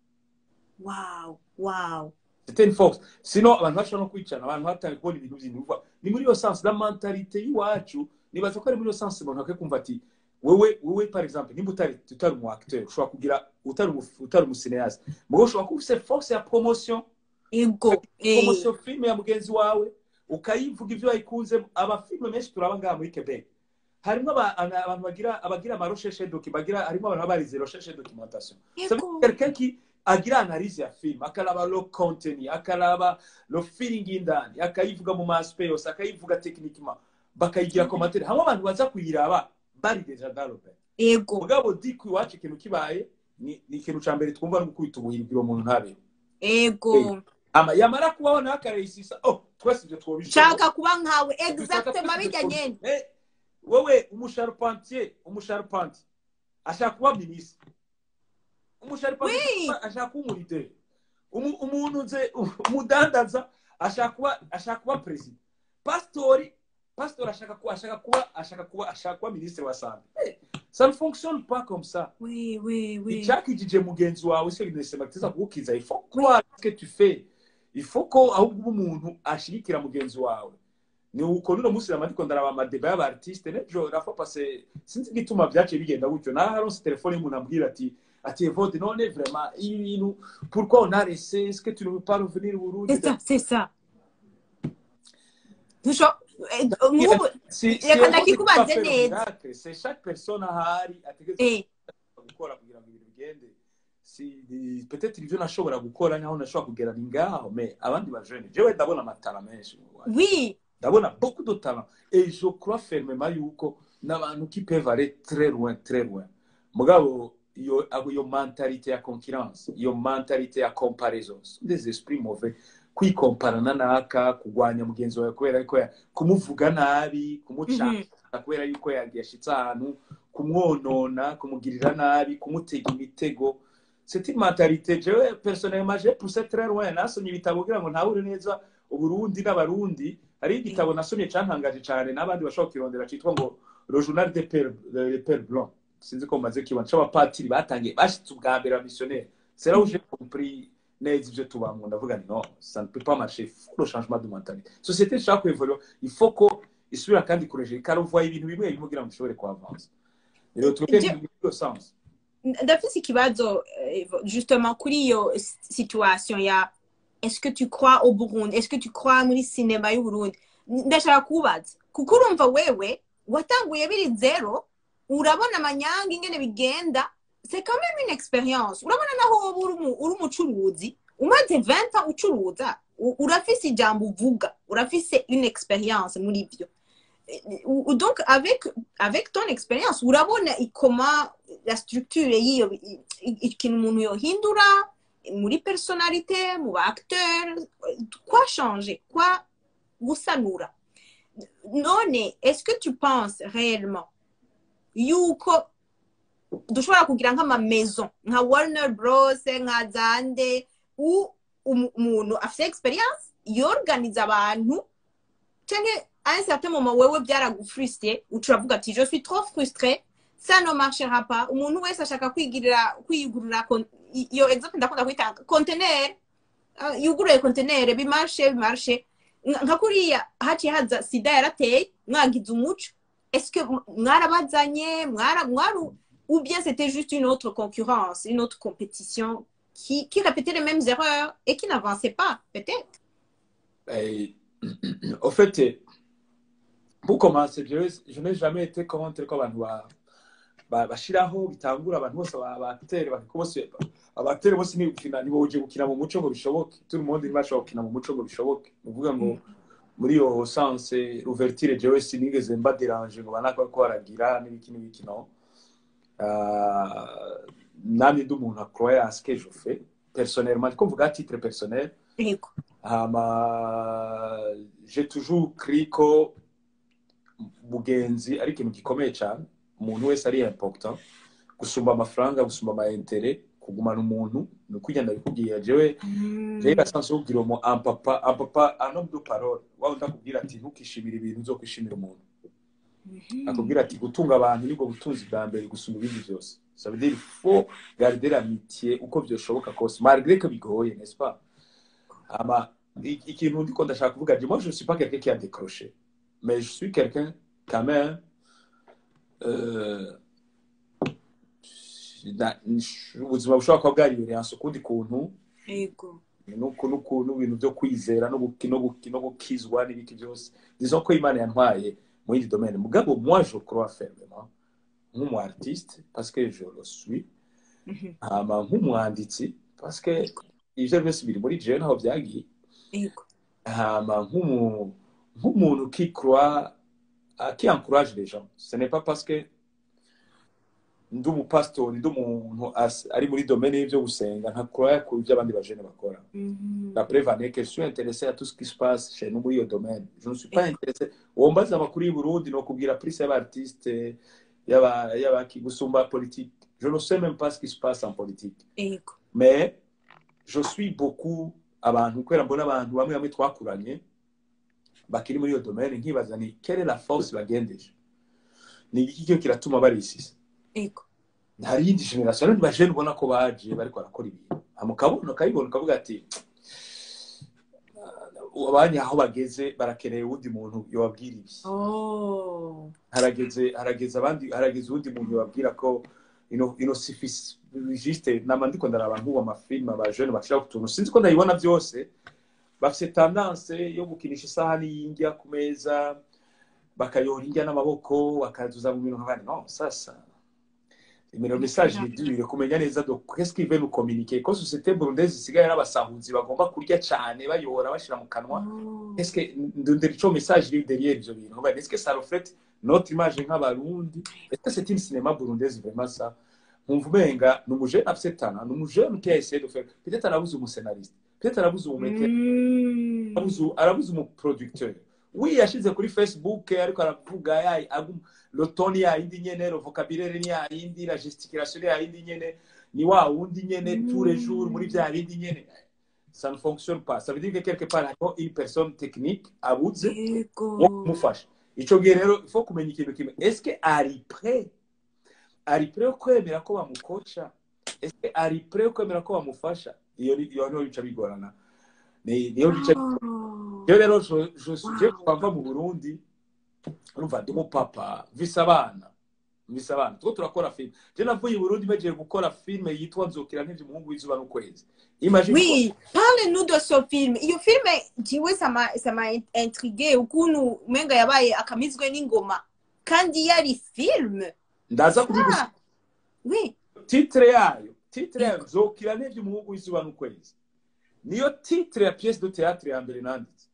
wow wow c'était une force sinon abantu bashobora no kwicana abantu batangiye kubona ibintu by'intuva ni muri iyo sens la mentalité y'iwacu nibaza ko ari muri iyo sens umuntu akwiye kumva ati wewe wewe par exemple nimba utari utari umu acteur ushobora kugira utari umu- utari umusineyazi mugabo ushobora kuba ufise force ya promotion ego eh promotion filme ya mugenzi wawe ukayivuga ibyo wayikunze abafilme menshi turaba ngaha muri quebec harimo aba- ana- abantu bagira abagira ama recherche docu bagira harimo abantu baba barize recherche documentation Ça veut dire ego quelqu'un qui agira analyse ya film akaraba lo contenu akaraba lo feeling indani akayivuga mu maspe yose akayivuga techniquement bakayigira commentaire hamwe abantu baza kuyiraba bari deja dans le bain ego mugabo di ku iwacu ikintu kibaye ni ni ikintu ca mbere twumva no gukubita ubuhirwe umuntu ntabe ego ama yamara kubaho nawe akarayisisa oh twese ibyo twobishobora nshaka kuba nkawe exactement bijya nyene Eh, wewe umusharpentier umusharpentier ashaka kuba minisitiri umusharpentier Oui. ashaka kuba umurideri Umu- umuntu nze umudandaza ashaka kuba ashaka kuba perezida pasitori pasitori ashaka kuba ashaka kuba ashaka kuba ashaka kuba minisitiri wa sante Eh, ça ne fonctionne pas comme ça oui oui oui icyakijije mugenzi wawe se binesema kiza kugukiza il faut croire ce que tu fais il faut ko ahubwo uba umuntu ashigikira mugenzi wawe ni uko nuno munsi namadiko ndaraba amadeba y'abartiste nejo rafa pase sinzi igituma vyaciye bigenda gutyo naho haronse telefone y'umuntu ambwira ati ati evode none vraiment ibi bintu pourquoi on a laissé est-ce que tu ne veux pas revenir au Burundi c'est ça c'est ça Ntusho- eh, nk'ubu si si Reka Evode ndakikubaze peut pas faire neza. miracle, c'est chaque personne ahari ategetse eh gukora kugira ngo ibintu bigende si ni- peut-être ibyo nashobora gukora naho nashobora kugera ni ngaho mais abandi bajene jewe ndabona amatara menshi mu Rwanda. oui ndabona beaucoup de talent et je crois fermement yuko n'abantu qui peuvent aller très loin très loin mugabo iyo abo- iyo mentalité ya concurrence iyo mentalité ya comparaison sont des esprits mauvais kwikomparana naka kugwanya mugenzi wawe kubera yuko ya- kumuvuga nabi kumucanga Mhm. kubera yuko ya- yashitse ahantu kumwonona kumugirira nabi kumutega imitego c'est une mentalité jewe personnellement j'ai poussé très loin nasomye ibitabo kugira ngo ntahure neza uburundi n'abarundi hariho igitabo nasomye cantangaje cane n'abandi bashobora kukirondera citwa ngo le journal des pères les pères blancs sinzi ko mumaze kibona c'abapatiri batangiye bashitse ubwa mbere abamissionnaire c'est là où j'ai compris neza ivyo tubamwo ndavuga nti non ça ne peut pas marcher il faut le changement de mentalité société ishaka kuevolua il faut ko isubira kandi kureje ikaruvuga ibintu bimwe bimwe kugira ngo ishobore kuavanza rero twebwe Je- ni muri iyo sens ndafise ikibazo eh, justement kuri iyo s- situation ya est-ce que tu crois au Burundi est-ce que tu crois muri sinema y'u Burundi ndashaka kubaza kuko urumva wewe watanguye biri zero urabona amanyanga ingene bigenda c'est quand même une expérience urabona naho wowe uri umu- uri umucuruzi umaze 20 ans ucuruza u- urafise ijambo uvuga urafise une expérience muri byo Ou- ou donc avec avec ton expérience urabona comment la structure y'iyo i- i- ikintu umuntu yohindura muri personalite mu ba acteur quoi changer quoi gusanura none est-ce que tu penses réellement yuko dushobora kugira nk'ama maison nka Warner Bros nka Zande u um- umuntu afite experience yorganiza abantu canke à un certain moment wewe byaragufrustre ucuravuga ati je suis trop frustré ça ne marchera pas umuntu wese ashaka kwigirira kwiyugurura kon- i- iyo exemple ndakunda kwitanga conteneur ah, yuguruye conteneur bimarshe bimarshe Nka- nka kuriya haciye haza sida yarateye mwagize umuco est-ce que m- mwarabazanye mwara mwaru ou bien c'était juste une autre concurrence une autre compétition qui qui répétait les mêmes erreurs et qui n'avançait pas peut-être Et, au fait, pour commencer, je, je n'ai jamais été contre ko abantu ba- ba- bashiraho bitangura abantu bose ba- abatere bakiko bose abatere bose ni gukina ni boje gukina mu muco ngo bishoboke tout le monde ntibashobora gukina mu muco ngo bishoboke ni ukuvuga ngo muri iyo sanse ouverture jewe sinigeze mba dérange ngo banaka ko baragira n'ibiki n'ibiki no Ah, namwe ndi umuntu akroye à ce que je fais personnellement ndiko mvuga à titre personnel yego hama j'ai toujours cru ko mugenzi ari ikintu gikomeye cyane umuntu wese ari important gusumba amafaranga gusumba ama intérêt kugumana umuntu ni uko ugenda bikubwira jewe rero asanzwe kubwira umu ampapa ampapa anom de parole waba ndakubwira ati ntukishimire ibintu uzokwishimira umuntu akubwira ati gutunga abantu nibwo butunzi bwa mbere gusumba ibindi byose ça veut dire il faut garder l'amitié uko byoshoboka kose malgré que bigoye n'est-ce pas ama i- ikintu ndiko ndashaka kuvuga je moi je ne suis pas quelqu'un qui a décroché mais je suis quelqu'un quand même euh, na- ubuzima bushobora kuba bwaribereye ukundi kuntu yego nuko nuko n'ibintu byo kwizera no guki- no guki- no gukizwa n'ibiki byose disons ko imana yantwaye mu yindi domaine mugabo moi je crois fermement nk'umu artiste parce que je le suis Mhm. hama nk'umwanditsi parce que ivyo byose biri muri jewe naho byagiye yego hama nk'umu- nk'umuntu qui croit ah, qui encourage les gens ce n'est pas parce que ndi umupasitori ndi umuntu as- ari muri domaine y'ibyo gusenga ntakora ku byo abandi bajene bakora Mhm. La preuve en est que je suis intéressé à tout ce qui se passe chez nous muri iyo domaine. Je ne suis pas intéressé. Uwo mbaza amakuru y'i Burundi ni ukubwira plus y'abartiste y'aba- y'abaki gusumba politique. Je ne sais même pas ce qui se passe en politique. yego Mais je suis beaucoup abantu kubera mbona abantu bamwe bamwe twakuranye bakiri muri iyo domaine nkibaza ni quelle est la force bagendeje ni iki cyo kiratuma barisisa yego hari iyindi generation n'abandi bajene ubona ko baje bariko barakora ibintu hama ukabona ukabibona ukavuga ati abanya aho bageze barakeneye uwundi muntu yobabwira ibi oh harageze harageze abandi harageze uwundi muntu yobabwira ko ino ino sifisi juste nama ndiko ndaraba nk'ubu amafilme abajene bashira ku tuntu sinzi ko ndabibona byose bafite tendance yo gukinisha isahani y'indya ku meza bakayora indya n'amaboko bakazuza mu bintu nk'abandi no sasa nimero message dure kumenya neza do qu'est-ce qu'ils veulent nous communiquer ko société burundaise isigaye n'abasahuzi bagomba kurya cyane bayora bashira mu kanwa Oh. est-ce que ndondera ico message iri derrière ivyo bintu Bah, est-ce que ça reflète notre image nk'abarundi est-ce que c'est une cinéma burundaise vraiment ça nkumva umenga ni umujene afise tana ni umujene qui a essayé de faire peut-être arabuze umuscénariste peut-être arabuze umumetteur Mm. arabuze arabuze umuproducteur oui yashize kuri facebook ariko aravuga ya agum lotoni ya yindi nyene lo vocabulaire ni ya yindi la gesticulation ni ya yindi nyene ni wa wundi nyene Mm. tous les jours muri vya bindi nyene ça ne fonctionne pas ça veut dire que quelque part hariho une personne technique abuze yego wo kumufasha ico gihe rero il faut kumenya ikintu kimwe est ce que ari prêt ari prêt yo kwemera ko bamukoca est ce que ari prêt yo kwemera ko bamufasha iyo ni- iyo niho bica bigorana ni niyo bica Oh. rero rero je je Wow. je kwava mu Burundi urumva ndi umupapa mvise abana mvise abana tuko turakora film je navuye i Burundi mejeje gukora film yitwa nzokira nk'ivyo umuhungu w'izuba n'ukwezi imagine Oui, parle-nous de ce film. Iyo film jiwe sama sama intrigué ukuntu umenga yabaye akamizwe n'ingoma kandi yari film. ndaza kubigusa Ah, oui. titre yayo titre yayo nzokira nk'ivyo umuhungu w'izuba n'ukwezi niyo titre ya pièce de théâtre ya mbere nanditse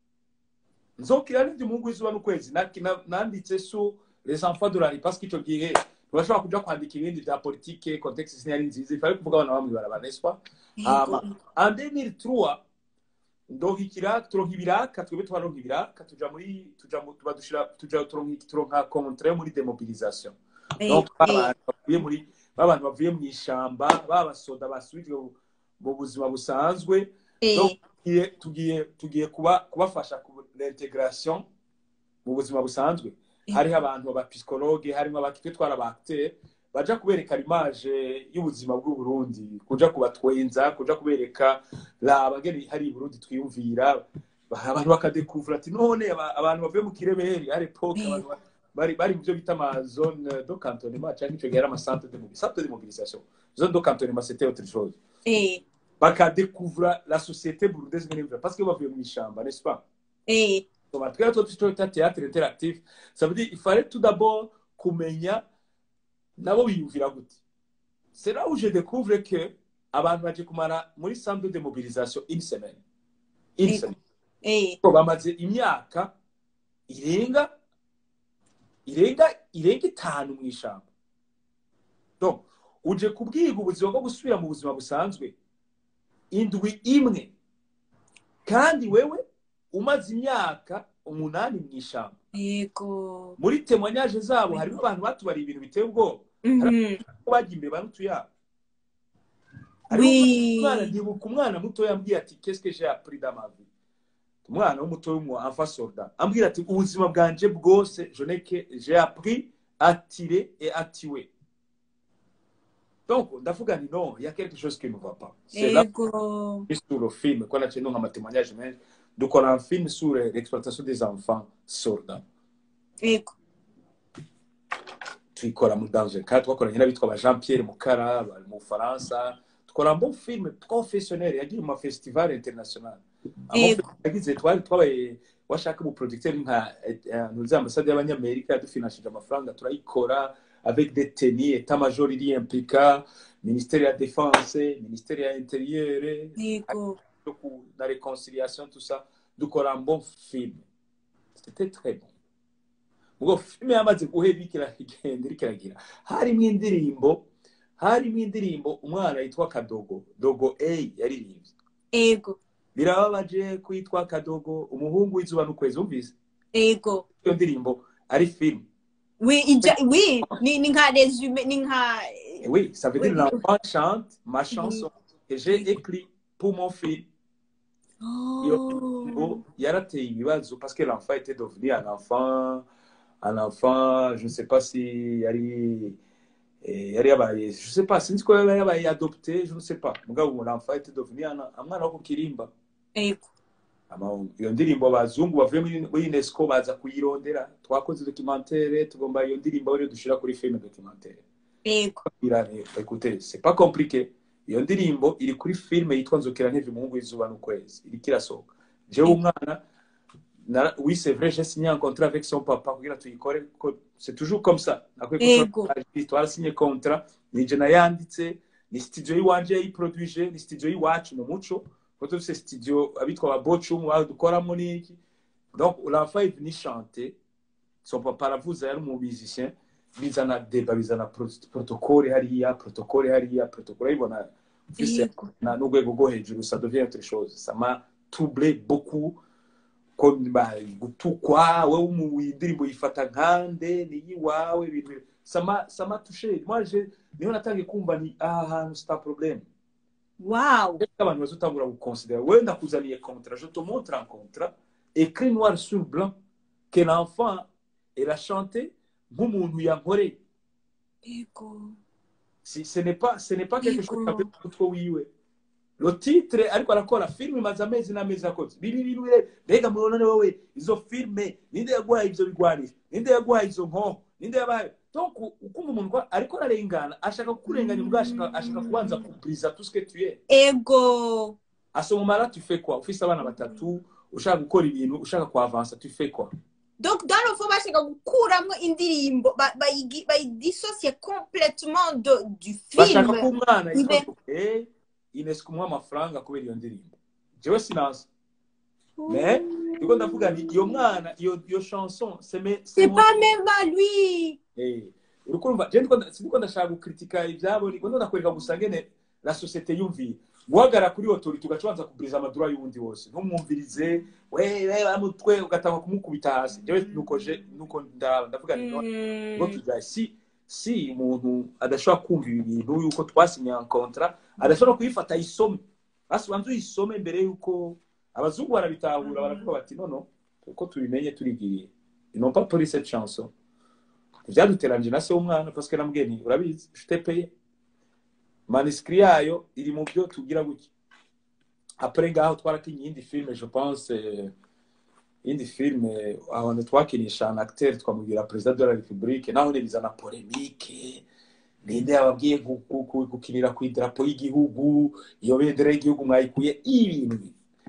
nzokira nk'ivyo umuhungu w'izuba n'ukwezi na- na- nanditse sur les enfants de la rue parce que ico gihe ntibashobora kuja kwandika ibindi vya politike contexte sinari nziza ifare kuvuga abana bamwe baraba n'est-ce pas Hama, en 2003 ndonka ikiraka turonka ibiraka twebwe twaronka ibiraka tuja muri tuja mu tuba dushira tuja turonka turonka contre muri demobilisation donc abantu bavuye muri babantu bavuye mu ishamba babasoda basubijwe mu- mu buzima busanzwe donc tugiye tugiye tugiye kuba kubafasha ku integration mu buzima busanzwe hariho abantu abapsikologe harimo abakitwe twara abacteur baja kubereka image y'ubuzima bw'u Burundi kuja kubatwenza kuja kubereka la bageni hari i Burundi twiyumvira abantu bakadekuvura ati none aba- abantu bavuye mu kireberi ari epoque abantu ba- bari bari mu byo bita ama zone de cantonnement cyangwa icyo gihe ari ama centre de mobilisation centre de mobilisation zone de cantonnement c'était autre chose Eh, bakadekuvura la société burundaise ngene parce que bavuye mu ishamba n'est-ce pas Eh, Donc, twari two twita théâtre interactif ça veut dire il fallait tout d'abord kumenya nabo biyumvira gute c'est là où je découvre que abantu baje kumara muri centre de mobilisation une semaine une Eh. semaine eh, Ko bamaze imyaka irenga irenga irenga itanu mu ishamba donc uje kubwiga ubuzima bwo gusubira mu buzima busanzwe indwi imwe kandi wewe umaze imyaka umunani mu ishamba yego muri temwanyaje zabo harimo abantu batubariye ibintu biteye ubwoba Mhm. ko bagiye imbere banutuyabo Oui. umwana ndibuka umwana muto yambwiye ati qu'est-ce que j'ai appris dans ma vie umwana w'umuto w'umu enfant soldat ambwira ati ubuzima bwanje bwose je n'ai que j'ai appris à tirer et à tuer donc ndavuga nti non il y a quelque chose qui ne va pas c'est là yego sur le film ko naciye ndonka amatémoignage menshi dukora un film sur l'exploitation des enfants soldats yego tuyikora mu danger kandi twakoranye n'abitwa ba jean pierre mukara bari mu bufaransa dukora un bon film professionnel yagiye mu mafestival international Yego. yagize twari twabaye washaka mu producteur nka ntuzi ambasade y'abanyamerika yadufinanshije amafaranga turayikora avec des tenis état major iri implica ministère ya défense ministère ya intérieur yego yo ku- na réconciliation tout ça dukora un bon film c'était très bon ubwo filime yamaze guhera iriko iragenda iriko iragira harimo indirimbo harimo indirimbo umwana yitwa kadogo dogo a yaririmbye yego birababaje ko yitwa kadogo umuhungu w'izuba n'ukwezi wumvise yego iyo ndirimbo ari film oui ija oui ni ni nka resume ni nka Et oui ça veut dire Oui. l'enfant chante ma chanson que j'ai écrit pour mon film oh Ngo yarateye ibibazo parce que l'enfant était devenu un enfant un enfant je ne sais pas si yari eh, yari yabaye je sais pas sinzi ko yari yabaye adopté je ne sais pas mugabo l'enfant était devenu un un mwana wo ku kirimba yego Ama- iyo ndirimbo abazungu bavuye muri muri unesco baza kuyirondera twakoze documentaire tugomba iyo ndirimbo rero dushira kuri film documentaire yego irane écoutez c'est pas compliqué iyo ndirimbo iri kuri filme yitwa nzokera nteve umuhungu w'izuba n'ukwezi iriko irasohoka jewe umwana nara- oui c'est vrai j'ai signé un contrat avec son papa kugira tuyikore ko c'est toujours comme ça nakwiye Yego. twarasinye contrat nije nayanditse ni studio y'iwanje yayiproduije ni studio y'iwacu mu muco ko dufise studio abitwa ba bocum dukoramo n'iki donc l'enfant est venu chanter son papa aravuze yari umu musicien bizana deba bizana pro- protocole hariya protocole hariya protocole urayibona ufise yego na n'urwego rwo hejuru ça devient autre chose ça m'a troublé beaucoup ko ba- gutukwa wowe umu- indirimbo yifata nkande niyi wawe ibintu ça m'a ça m'a touché moi je niho natangiye kumva ni aha hantu c'est un problème wow abantu bazotangura guconsidera wewe ndakuzaniye contrat je te montre un contrat écrit noir sur blanc que l'enfant elle a chanté nk'umuntu yankoreye yego si ce n'est pas ce n'est pas quelque chose Yego. kabiri mu mutwe wiwe lo titre ariko arakora filime imaze amezi n'amezi akoze bibi bibi mbega murabona wowe izo filime ninde yaguhaye ivyo bigwanisha ninde yaguhaye izo nkoho ninde yabaye donc ukumva umuntu ko ariko ararengana ashaka kukurenganya ubwo ashaka ashaka kubanza kubriza tout ce que tu es ego à ce moment là tu fais quoi ufise abana batatu ushaka gukora ibintu ushaka kuavansa tu fais quoi donc dans le fond bashaka gukuramo indirimbo ba- bayigi- bayidissocier complètement de, du bashaka ko film umwana Ibe- yitwa eh ines kumuha amafaranga kubera iyo ndirimbo jewe sinansi Mais, niko ndavuga nti iyo mwana iyo iyo chanson c'est me c'est mon- pas même à lui eh uriko urumva je ndiko nda- siniko ndashaka gukritika ivyabo niko ndakwereka gusa ngene la société yumviye guhagara kuri autorité ugacubanza kubiriza amadura y'uwundi wose ntumwumvirize we we baramutwe ugatanga kumukubita hasi jewe nuko je nuko ndaba ndavuga nti no ngo tujaye si si umuntu adashobora kumva ibi bintu yuko twasinye un contrat adashobora kuyifata ayisome basi ubanza uyisome mbere yuko abazungu barabitahura baravuga bati nono uko tubimenye turigiriye ils n'ont pas pris cette chanson vyaduteranje na se w'umwana parce que namubwiye nti urabizi je t'ai payé manuscrit yayo iri mu byo tugira gutya après ngaho twarakinye iyindi filme je pense eh, iyindi filme ahantu twakinisha un acteur twamubwira president de la république naho bizana polemique ninde yababwiye gu- gu- gu- gukinira ku idarapo y'igihugu iyo bendera y'igihugu mwayikuye ibintu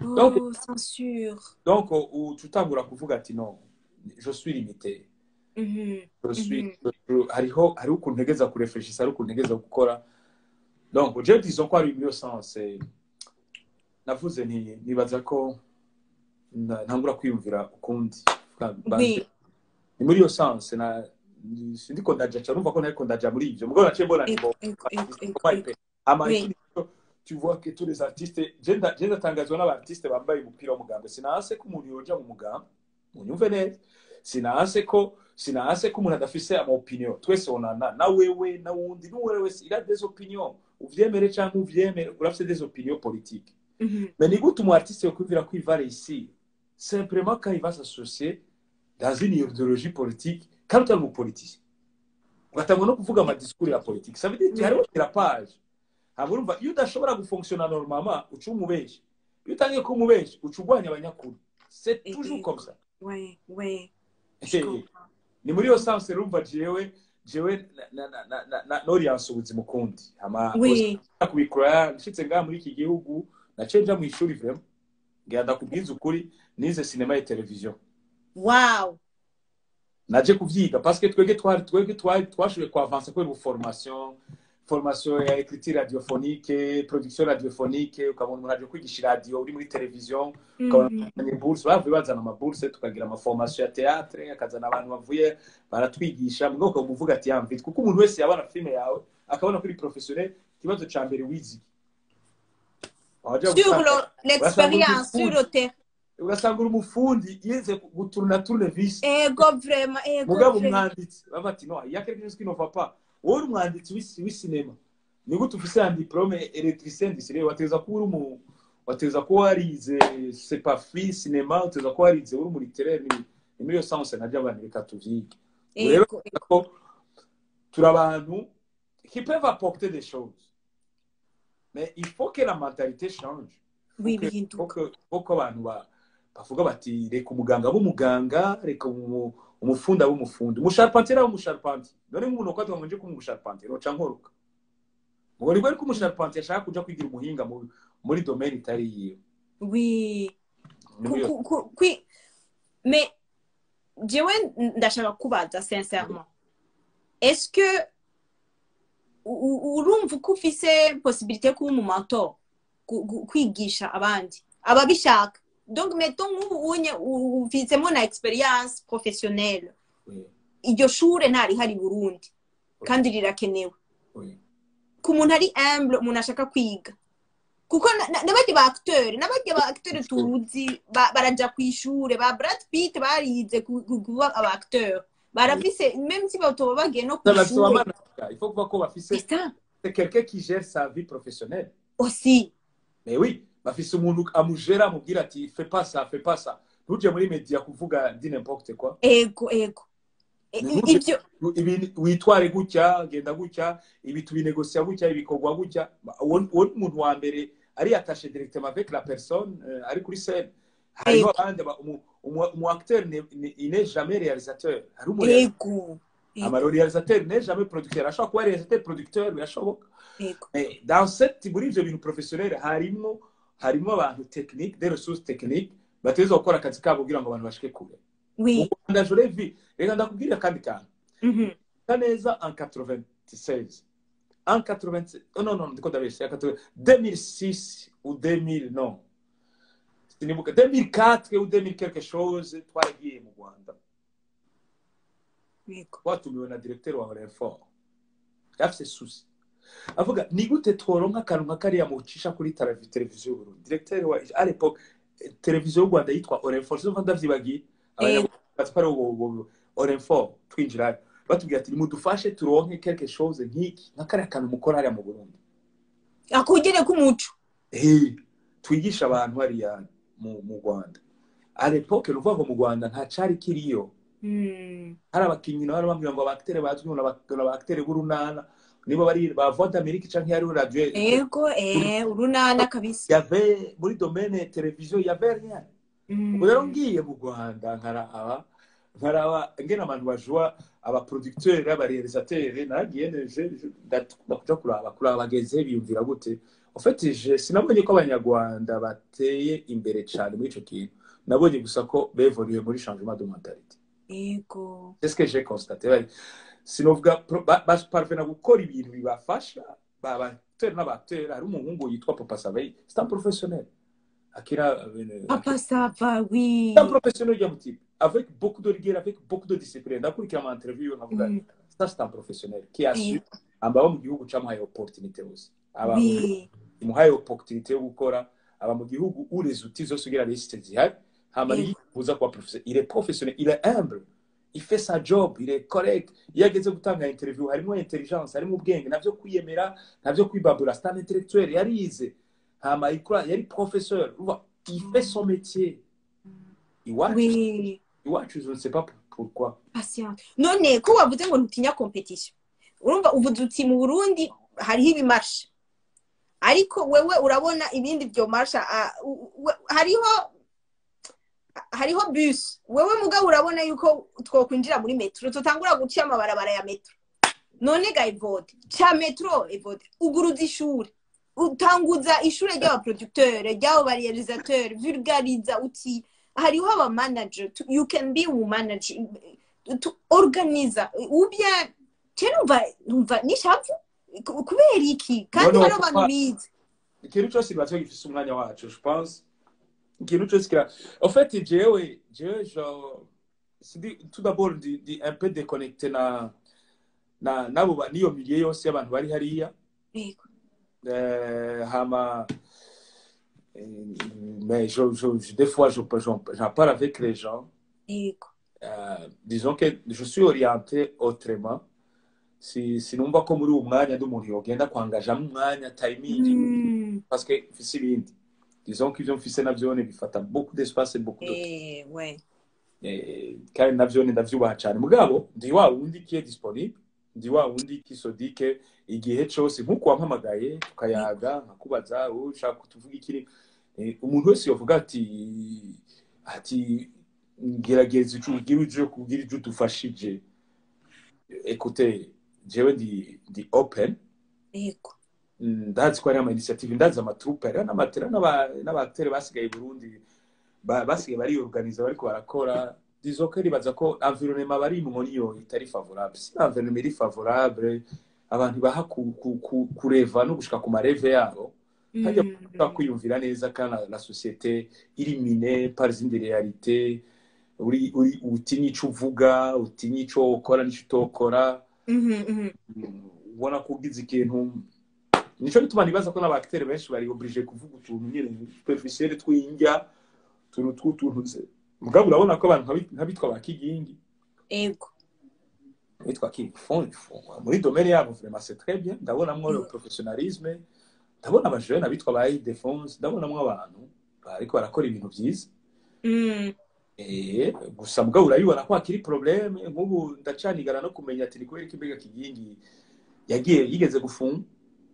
Donc- Oh, censure. donc uca utangura kuvuga ati no je suis limité Mhm. je suis Mhm. je- hariho hariho ukuntu ntegeza kurefreshisa hariho ukuntu ntegeza gukora donc je disons ko ari muri iyo sens eh, navuze nti nibaza ko na- ntangura kwiyumvira ukundi Oui. ni muri iyo sens na sindiko ndaja ca numva ko nariko ndaja muri ivyo mugabo naciye mbona Ego, ngo ego, ego, ego, Comment ego. il fait Ama Oui. ikindi cyo, tu vois que tous les artistes je nda- je ndatangazwa n'abartiste bambaye umupira w'umugambwe sinahase ko umuntu yoja mu mugambwe munyumve neza sinahase ko sinahase ko umuntu adafise ama opinion twese onana na wewe na wundi n'uwewe wese il a des opinions uvyemere canke uvyemere urafise des opinions politiques Mhm. mais ni gute umu artiste yokwumvira ko il va réussir simplement quand il va s'associer dans une idéologie politique kandi utari umupoliticien ugatangwa no kuvuga amadisikuru ya politiki ça veut dire que hariho kirapage ntabwo urumva iyo udashobora gufonctiona normalement uca umubeshi iyo utangiye kuba umubeshi uca urwanya abanyakuru c'est Et- toujours et- comme ça Ouais, ouais. Je Eh, comprends. ni muri iyo sanse rumva jewe jewe na- na- na- na- na- noriyanse ubuzima ukundi ama Oui. kubikora nshitse ngaha muri iki gihugu naciye nja mu ishuri vraiment ngira ndakubwiza ukuri nize sinema ya televiziyo Wow. naje kuvyiga parce que twebwe twari twebwe twari twashoboye kuavansa kubera formation formation ya écriture radiophonique production radiophonique ukabona umuntu aje kwigisha radio uri muri television ukabona Mhm. bazanye bourse bavuye bazana amabourse tukagira amaformation ya théâtre akazana abantu bavuye baratwigisha mu bwoko buvuga ati yamvite kuko umuntu wese yabona filme yawe akabona kuri professionnel ikibazo ca mbere wizi Wajya Sur gusanga- le- l'expérience, sur le terrain. ugasanga uri umufundi yize guturuna tournevis Ego, vraiment, ego. mugabo vraiment. umwanditsi baba bati no il y a quelque chose qui ne va pas wowe uri umwanditsi w'isi- w'isinema ni gute ufise ya diplome electricien du cinéma wateza kuba uri umu wateza kuba warize c'est pas free cinéma uteza kuba warize uri muri littéraire ni ni muri iyo sens najya abantu reka tuvyige rero Ego, ego. ko turi abantu qui peuvent apporter des choses mais il faut que la mentalité change Oui, Faut que- bihinduka. faut que- faut ko abantu ba- bavuga bati reka umuganga b'umuganga reka umu- umufundi abe umufundi umusharpentier abe umusharpentier none nk'umuntu ukwatwa ngo nje kuba umusharpentier noca nkoroka ngo nibwo ariko umusharpentier ashaka kuja kwigira umuhinga mu- muri domaine itari yiwe Oui. Ni Ku- muri iyo- ku- ku- kwi- Mais, jewe ndashaka kubaza sincèrement. Est-ce que u- u- urumva ko ufise possibilité yo kuba umumentor gu- gu- kwigisha abandi ababishaka donc mettons nk'ubu unye u- ufisemo na experience professionnelle Oui, iryo shure ntarihari i burundi kandi rirakenewe oui. ku muntu ari humble umuntu ashaka kwiga kuko na- na- n'abandi ba acteur n'abandi ba acteur tuzi ba- baraja ku ishure ba Brad Pitt barize ku- ku- kuba aba acteur barafise même si batoba bagiye no ku Ça, bafise ishure abamanager. il faut kuvuga ko bafise c'est ça c'est quelqu'un qui gère sa vie professionnelle aussi mais oui bafise umuntu amugera amubwira ati fais pas ça fais pas ça ntuje muri media kuvuga di n'importe quoi ego ego I- Ni i- gute- ivyo ibi witware gutya genda gutya ibi tubinegosiya gutya ibikorwa gutya uwo uwo ni umuntu wa mbere ari attaché directement avec la personne euh, ari kuri scène hariho Ego. abandi ba- umu- umu- umu acteur ne- ne- il n'est jamais réalisateur hari umu ego ama réalisateur n'est jamais producteur ashobora kuba réalisateur producteur birashoboka ego Mais dans cette muri ivyo bintu professionnel harimo harimo abantu technique des ressources techniques bateza gukora akazi kabo kugira ngo abantu bashike kure mu oui Rwanda je l'ai vu reka ndakubwira akandi kantu Mhm. Pas neza en 96. En 96. Oh non, non, ndiko ndabeshya. 80 2006 ou 2000, non. Sinibuka. 2004 ou 2000 quelque chose, twaragiye mu Rwanda. ego Twatumiwe na directeur wa Renfort. Yafise susi. Avuga, ni gute tworonka akantu nka kariya mucisha kuri televi- televiziyo y'Uburundi. Directeur wa, à l'époque, eh, televiziyo y'u Rwanda yitwa Orenfort. Sinumva ndavyibagiye. Abanyarwanda bari ubu- ubu- Orenfort, twinjirayo. batubwira ati nimudufashe turonke quelque chose nk'iki nka kariya kantu mukora hariya mu burundi akugere k'umuco Eh, twigisha abantu hariya mu mu rwanda a l'époque ni ukuvuga ngo mu rwanda nta cari kiriyo Mm. hari abakinnyi nabo bambwira ngo abakitere bazwi ngo ni abakitere b'urunana nibo bari ba voix d'amérique canke hariho radio ego eh urunana kabisa yave muri domaine televiziyo yave rien Mm. ubu rero ngiye mu rwanda nkaraba nkaraba ngena abantu bajua abaproducteur abarealisateur naragiye neje ndakuja kuraba kuraba bageze biyumvira gute ufite je sinabonye ko abanyarwanda bateye imbere cyane muri icyo kintu nabonye gusa ko bevuriwe muri changement de mentalité yego c'est ce que j'ai constaté bari sinovuga pro- ba- baparvena gukora ibintu bibafasha babatera n'abatera hari umuhungu yitwa papa saveyi c'est un professionnel akira euh, papa sava oui c'est un professionnel ujya mutima avec beaucoup de rigueur avec beaucoup de discipline ndakurikira ama interview nkavuga Mm. ça c'est un professionnel qui a su Yego. aba mu gihugu camuhaye opportunité hose aba mu oui imuhaye opportunité yo gukora aba mu gihugu où les outils zose ugira lisite zihari hama Yego. yifuza kuba professionnel il est professionnel il est humble il fait sa job il est correct iyo ageze gutanga interview harimo intelligence harimo ubwenge navyo kwiyemera navyo kwibabura c'est un intellectuel yarize hama ikora yari professeur Urumva, il fait son métier iwacu oui iwacu je ne sais pas pourquoi patience none ko wavuze ngo ntutinya competition urumva uvuze uti mu burundi hariho ibimarsha ariko wewe urabona ibindi byo marsha ah, u- u- hariho hariho bus wewe mugabo urabona yuko twokwinjira muri metro tutangura guca amabarabara ya metro none ga evode ca metro evode uguruza ishuri utanguza ishure ry'abaproducteur ry'abo barealisateur vulgariza uti hariho aba manager tu- you can be a manager tu organiza ubya je numva numva nishavu ku- kubera iki kandi No, no, hari abantu kuba- bize ikintu cyose kiba gifise umwanya wacu je pense ikintu cyose kira en fait jewe jewe je sidi tout d'abord ndi, ndi un peu déconnecté na na nabo ba- niyo milieu yose y'abantu bari hariya Yego. euh, hama euh, mais je, je, je- des fois je j'en j'en parle avec les gens yego euh, disons que je suis orienté autrement si sinumva ko muri uwo mwanya ndi umuntu yogenda kwangajamo umwanya timing Mm. parce que mfise ibindi disons que ivyo mfise navyone bifata beaucoup d'espace et beaucoup de Eh, ouais. Eh, kandi navyone ndavyubaha cane mugabo ndi wa wundi qui est disponible ndi wa wundi qui se dit que igihe cose nk'uko wampamagaye tukayaga nkakubaza wowe ushaka kutuvuga ikiri Eh, umuntu wese yovuga ati ati gerageza ico ugira uje kugira ico udufashije écoutez jewe ndi ndi open Yego. ndazi ko hari ama initiative ndazi amatrupe hariho n'amatera n'abatere basigaye i burundi ba- basigaye bariyoruganiza bariko barakora disons ko ribaza ko environnement barimwo niyo itari favorable si environnement iri favorable abantu baha ku- ku- ku- kureva no gushika ku mareve yabo hajya Mm. kuba kwiyumvira neza kandi la, la société iri mine par izindi réalité uri uri utinya ico uvuga utinya ico ukora n'ico utokora Mhm, mhm. ubona ko ugize ikintu nico gituma nibaza ko n'abakitere benshi bari oblige kuvuga utuntu nyine superficiel tw'indya utuntu tw'utuntu nze mugabo urabona ko abantu nkabi- nk'abitwa ba kigingi Yego. bitwa ki font muri domaine yabo vraiment c'est très bien ndabonamwo le Mm. professionnalisme ndabona abajene abitwa ba Ildefonse ndabonamwo abantu bariko barakora ibintu vyiza Mm. Eh, gusa mugabo urabibona ko hakiri probleme nk'ubu ndacanigana no kumenya ati ni kubera ko imbega kigingi yagiye yigeze gufungwa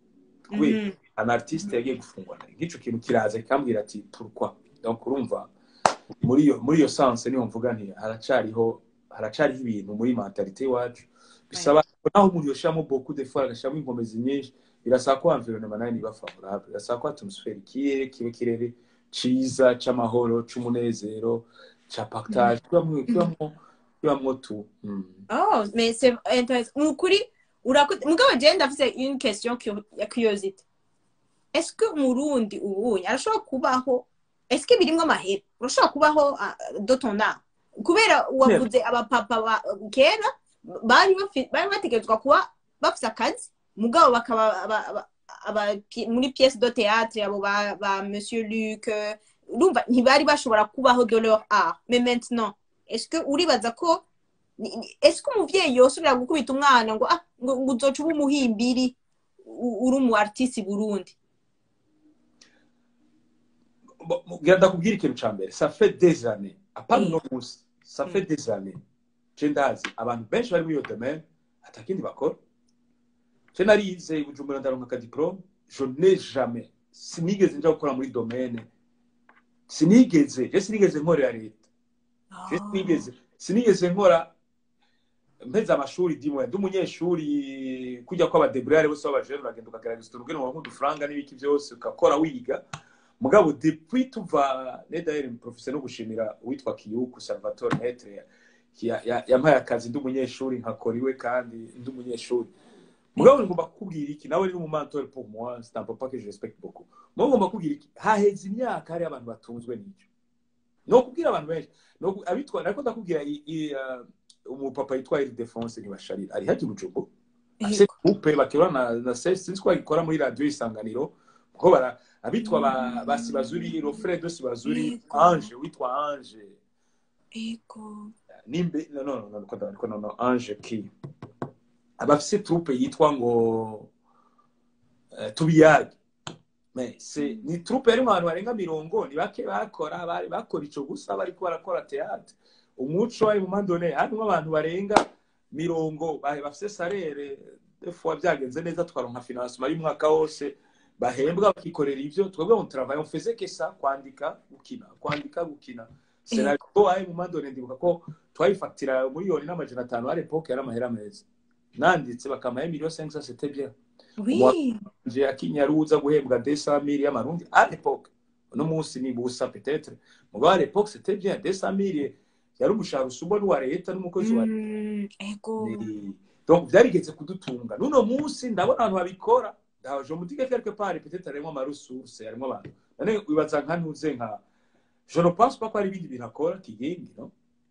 kubera Mhm. an artiste yagiye gufungwa nk'ico kintu kiraza kikambwira ati pourquoi donc urumva muri iyo muri iyo sense niho mvuga nti haracariho haracariho ibintu muri mentalite iwacu bisaba naho umuntu yoshiramo beaucoup d'efforts agashiramo inkomezi nyinshi birasaba ko environnement nayo niba favorable birasaba ko atmosphere ikirere kibe kirere ciza c'amahoro c'umunezero ca partage kibamwo kibamwo kibamwo tu Mm. Oh, mais c'est intéressant. Mu kuri urakoze mugabo je ndafise une question cu- ya curiosité. Est-ce que umurundi ubunye arashobora kubaho est-ce que birimwo amahera urashobora kubaho ah, de ton art kubera wavuze abapapa ba kera bari bafi- bari bategerezwa kuba bafise akazi mugabo bakaba aba- aba- aba pi- muri pièce de théâtre abo ba, ba monsieur Luc euh, urumva ntibari bashobora kubaho de leur art mais maintenant est-ce que uribaza ko ni- ni- ese ko umuvyeyi yosubira gukubita umwana ngo ah ngo ngo uzoca uba umuhimbiri u- uri umu artiste i burundi Bo- mo- ngira ndakubwira ikintu ca mbere ça fait des années apana Mm. uno munsi ça fait des années je ndazi abantu benshi bari muri iyo domaine atakindi bakora je narize i bujumbura ndaronka akadiplome je n'ai jamais sinigeze nja gukora muri domaine sinigeze je sinigeze nkorera leta je sinigeze sinigeze nkora mpeze amashuri dimwe ndi umunyeshuri kujya ko abadeburare bose b'abajene uragenda ukagerageza utuntu ubwira ngo udufaranga n'ibiki byose ugakora wiga mugabo depuis tuva nedaheri professeur no gushimira uwitwa Kiyuku Salvatore Netre ya- ya- yampaye akazi ndi umunyeshuri nkakora iwe kandi ndi umunyeshuri mugabo ngomba kukubwira iki nawe ni umumantori pour moi c'est un papa que je respecte beaucoup mugabo ngomba kukubwira iki haheze imyaka hari abantu batunzwe n'icyo no kubwira abantu benshi no ku- abitwa nariko ndakubwira i- i, uh, umupapa yitwa Ildefonse ntibasharira ari haji bujumbura afise groupe bakora na na sinzi ko bagikora muri radio isanganiro kuko bara abitwa ba, ba Sibazuri Rofredo Sibazuri Yego. Ange witwa Ange ego nimbe no no no no no no no Ange ki abafise troupe yitwa ngo uh, tubiyage mais c'est ni troupe yari mu bantu barenga mirongo ni bake bakora bari bakora ico gusa bariko barakora théâtre umuco wari mu mandone harimo abantu barenga mirongo bahe bafise salere des fois byagenze neza twaronka financement y'umwaka wose bahembwa bakikorera ivyo twebwe mu travail on faisait que ça kwandika gukina kwandika gukina scenario ayi mu mandone ndibuka ko twayifatira miliyoni n'amajana atanu à l'époque yari amahera meza nanditse bakamaye miliyoni 500 c'était bien oui nje akinyaruza guhembwa 200 y'amarundi à l'époque uno munsi ni busa peut-être mugabo à l'époque c'était bien 200 yari umushahara usumba n'uwa leta n'umukozi wa Mm, ego Ni- donc byarigeze kudutunga n'uno munsi ndabona abantu babikora ndaje mudige quelque part peut-être harimo amaresource harimo abantu none wibaza nka ntuze nka je ne pense pas ko hari ibindi bintu akora kigengi no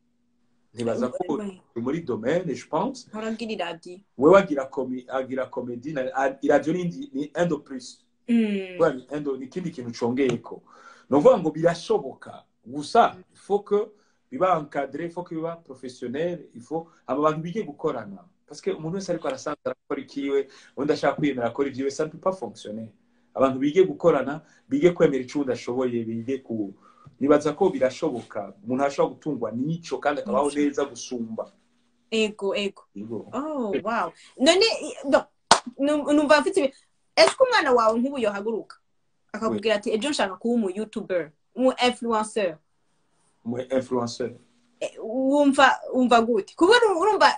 ntibaza ko Ouais. uri muri domaine je pense uragira iradi wewe agira komi agira komedi na a- iradiyo ni ni un de plus Mm, Kubera ni un de- ni ikindi kintu congeyeko ni ukuvuga ngo birashoboka gusa il faut que biba encadré il faut que biba professionnel il faut aba bantu bige gukorana parce que umuntu wese ariko arasanzwe arakora ikiwe undi ashaka kwiyemera akora ibyiwe ça ne peut pas fonctionner abantu bige gukorana bige kwemera icyo undi ashoboye bige ku nibaza ko birashoboka umuntu ashobora gutungwa n'ico kandi akabaho Nico. neza gusumba ego ego Yego. oh wow none i- no, nu- numva mfite ibi ese ko umwana wawe nk'ubu yohaguruka akakubwira ati ejo nshaka kuba umu youtuber umu influencer umu influenceur Eh, wumva wumva gute kuko uru- urumva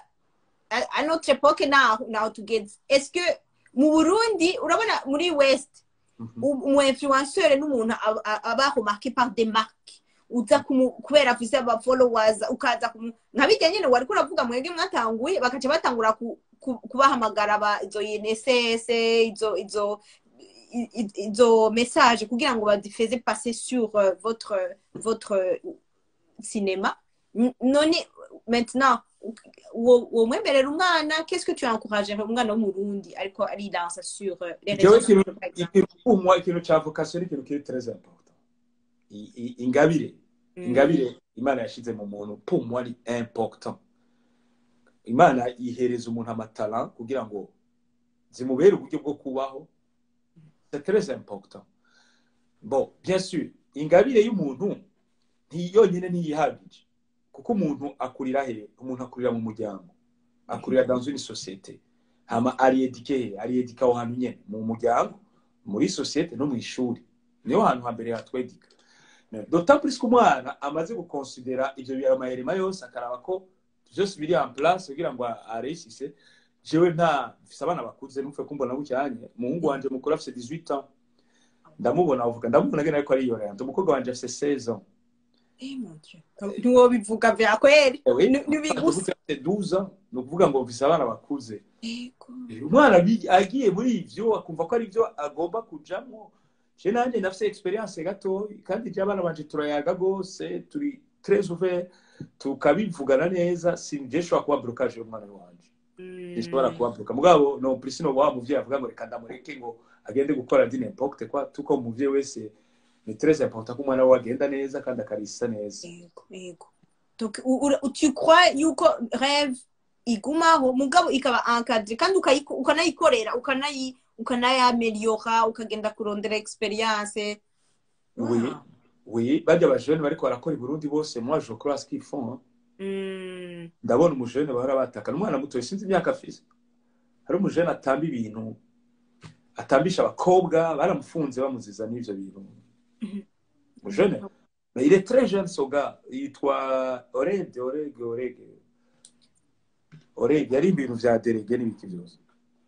a- a notre époque naho naho tugeze est-ce que mu Burundi urabona muri west Mhm. umu influencer n'umuntu aba- aba aba remarqué par des marques uza kumu- kubera afise aba followers ukaza kumu nka bijya nyine wari kuravuga mwebwe mwatanguye bakaca batangura ku- ku- kubahamagara aba izo INSS izo izo i- i- izo message kugira ngo bazifeze passer sur euh, votre votre euh, cinéma N- none maintenant uwo uwo mwemerera umwana qu'est-ce que tu encourages umwana w'umurundi ariko arilansa sur euh, les Jewe réseaux sociaux ikintu par exemple ikintu kumwa ikintu ca vocation ni ikintu kiri très important I- i- ingabire ingabire imana yashize mu muntu pumwa ni important imana ihereza umuntu amatara kugira ngo zimubere uburyo bwo kubaho c'est très important bon bien sûr ingabire y'umuntu nti yonyine ntiyihagije kuko umuntu akurira he umuntu akurira mu muryango akurira dans une société hama ariedike he ariedika aho hantu nyene mu muryango muri société no mu ishuri niho hantu hambere hatwedika d'autant plus ko umwana amaze gukonsidera ivyo biramayerema yose akaraba ko vyose biri en place kugira ngo aresise jewe nta mfise abana bakuze numve kumbona bucyanye umuhungu wanje mukuru afise 18 ans ndamubona avuga ndamubona gena ariko ariyorera umukobwa wanje afise 16 ans Eh, mon Dieu. ntiwobivuga vya kweli Ewe, Ni- nibigusa afite 12 ans ni ukuvuga ngo mfise abana bakuze Ego. umwana bi- agiye muri ivyo akumva ko ari byo agomba kujamwo je nanjye ndafise experience gato kandi je abana banje turayaga gose turi très ouvert tukabivugana neza sinje shobora kuba blocage y'umwana wanje ishobora kuba bloka mugabo no plus no wa muvyeyi avuga ngo reka ndamureke ngo agende gukora di n'importe quoi tuko umuvyeyi wese ni très important ko umwana we agenda neza kandi akarisa neza Ego, ego. Donc, u- u- tu crois yuko rêve igumaho mugabo ikaba encadré kandi ukayiko- ukanayikorera ukanayi ukanayameliora ukagenda kurondera experience oui Wow. oui barya bajene bariko barakora i Burundi bose moi je crois ce qu'ils font hein. Mm, ndabona umujene bahora bataka n'umwana muto sinzi imyaka afise hari umujene atamba ibintu atambisha abakobwa baramufunze bamuziza n'ivyo bintu umujene Mais il est très jeune ce gars yitwa orege orege orege orebye ari ibintu vya derege n'ibiki byose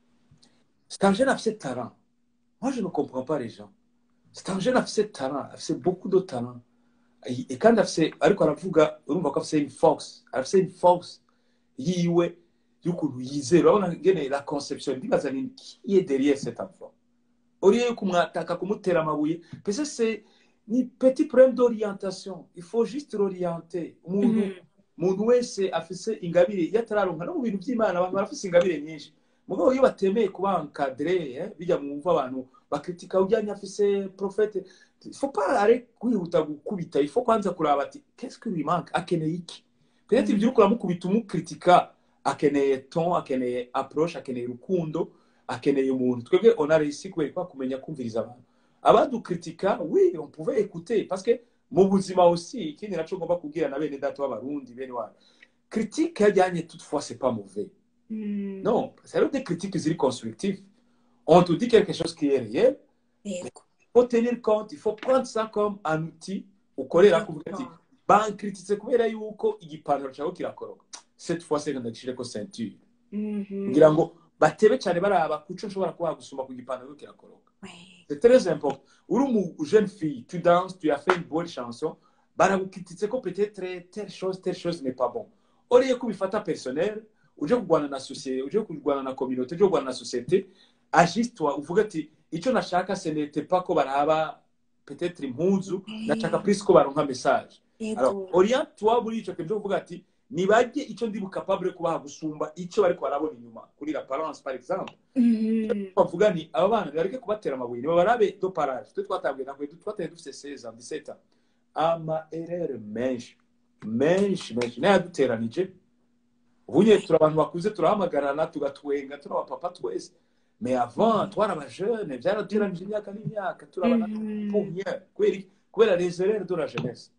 c'est un jeune afise talent moi je ne comprends pas les gens c'est un jeune afise talent afise beaucoup de talent Et- et kandi afise ariko aravuga urumva ko afise une force afise une force yiwe y'ukuntu yizera urabona ngene la conception ndibaza ni qui est derrière cet enfant au lieu yo kumwataka kumutera amabuye pese c'est ni petit problème d'orientation il faut juste l'orienter umuntu Mhm. umuntu wese afise ingabire iyo atararonka no mu bintu by'imana abantu barafise ingabire nyinshi mugabo iyo batemeye kuba encadré eh, bijya mu mva abantu bakritika ujyanye afise profete il faut pas arrêter kwihuta gukubita il faut kwanza kuraba ati qu'est-ce que lui manque akeneye iki peut-être ibyo uriko uramukubita umukritika akeneye ton akeneye approche akeneye urukundo akeneye umuntu twebwe on a réussi kubera kwa kumenya kumviriza abantu abadukritika oui on pouvait écouter parce que mu buzima aussi ikindi naco ngomba kubwira na bene data b'abarundi bene wanyu critique yajyanye toutefois c'est pas mauvais Mm. non c'est des critiques ziri constructives on te dit quelque chose qui est réel Yego. il faut tenir compte il faut prendre ça comme un outil ukorera kuvuga ati bankrititse kubera yuko igipantaro cyawe kirakoroka cette fois c'est ndagishireko ceinture Mhm. kugira ngo batebe cyane baraba kuco nshobora kuba gusuma ku gipantaro kirakoroka Ouais. c'est très important uri umu jeune fille tu danses tu as fait une bonne chanson baragukrititse ko peut-être telle chose telle chose n'est pas bon oriye ko ubifata personnel uje kurwana na société uje kurwana na communauté uje kurwana na société agisse toi uvuga ati icyo nashaka ce n'était pas ko baraba peut-être impuzu nashaka plus ko baronka message alors Yego. oriente toi muri ico kintu uvuga ati nibajye icyo ndi bukapable kubaha gusumba icyo bariko barabona inyuma kuri la parence par exemple Mhm. bavuga ni aba bana bareke kubatera amabuye nibabarabe do parage twe twatanguye ntabwo twatanye dufite 16 ans 17 ans ama erreur menshi menshi menshi nayaduteranije ubu nyine turi abantu bakuze turahamagarana tugatwenga turi abapapa twese mais avant twari abajeune byaraduteranije imyaka n'imyaka turi abana Mhm. pour rien kubera iki? kubera les erreurs de la jeunesse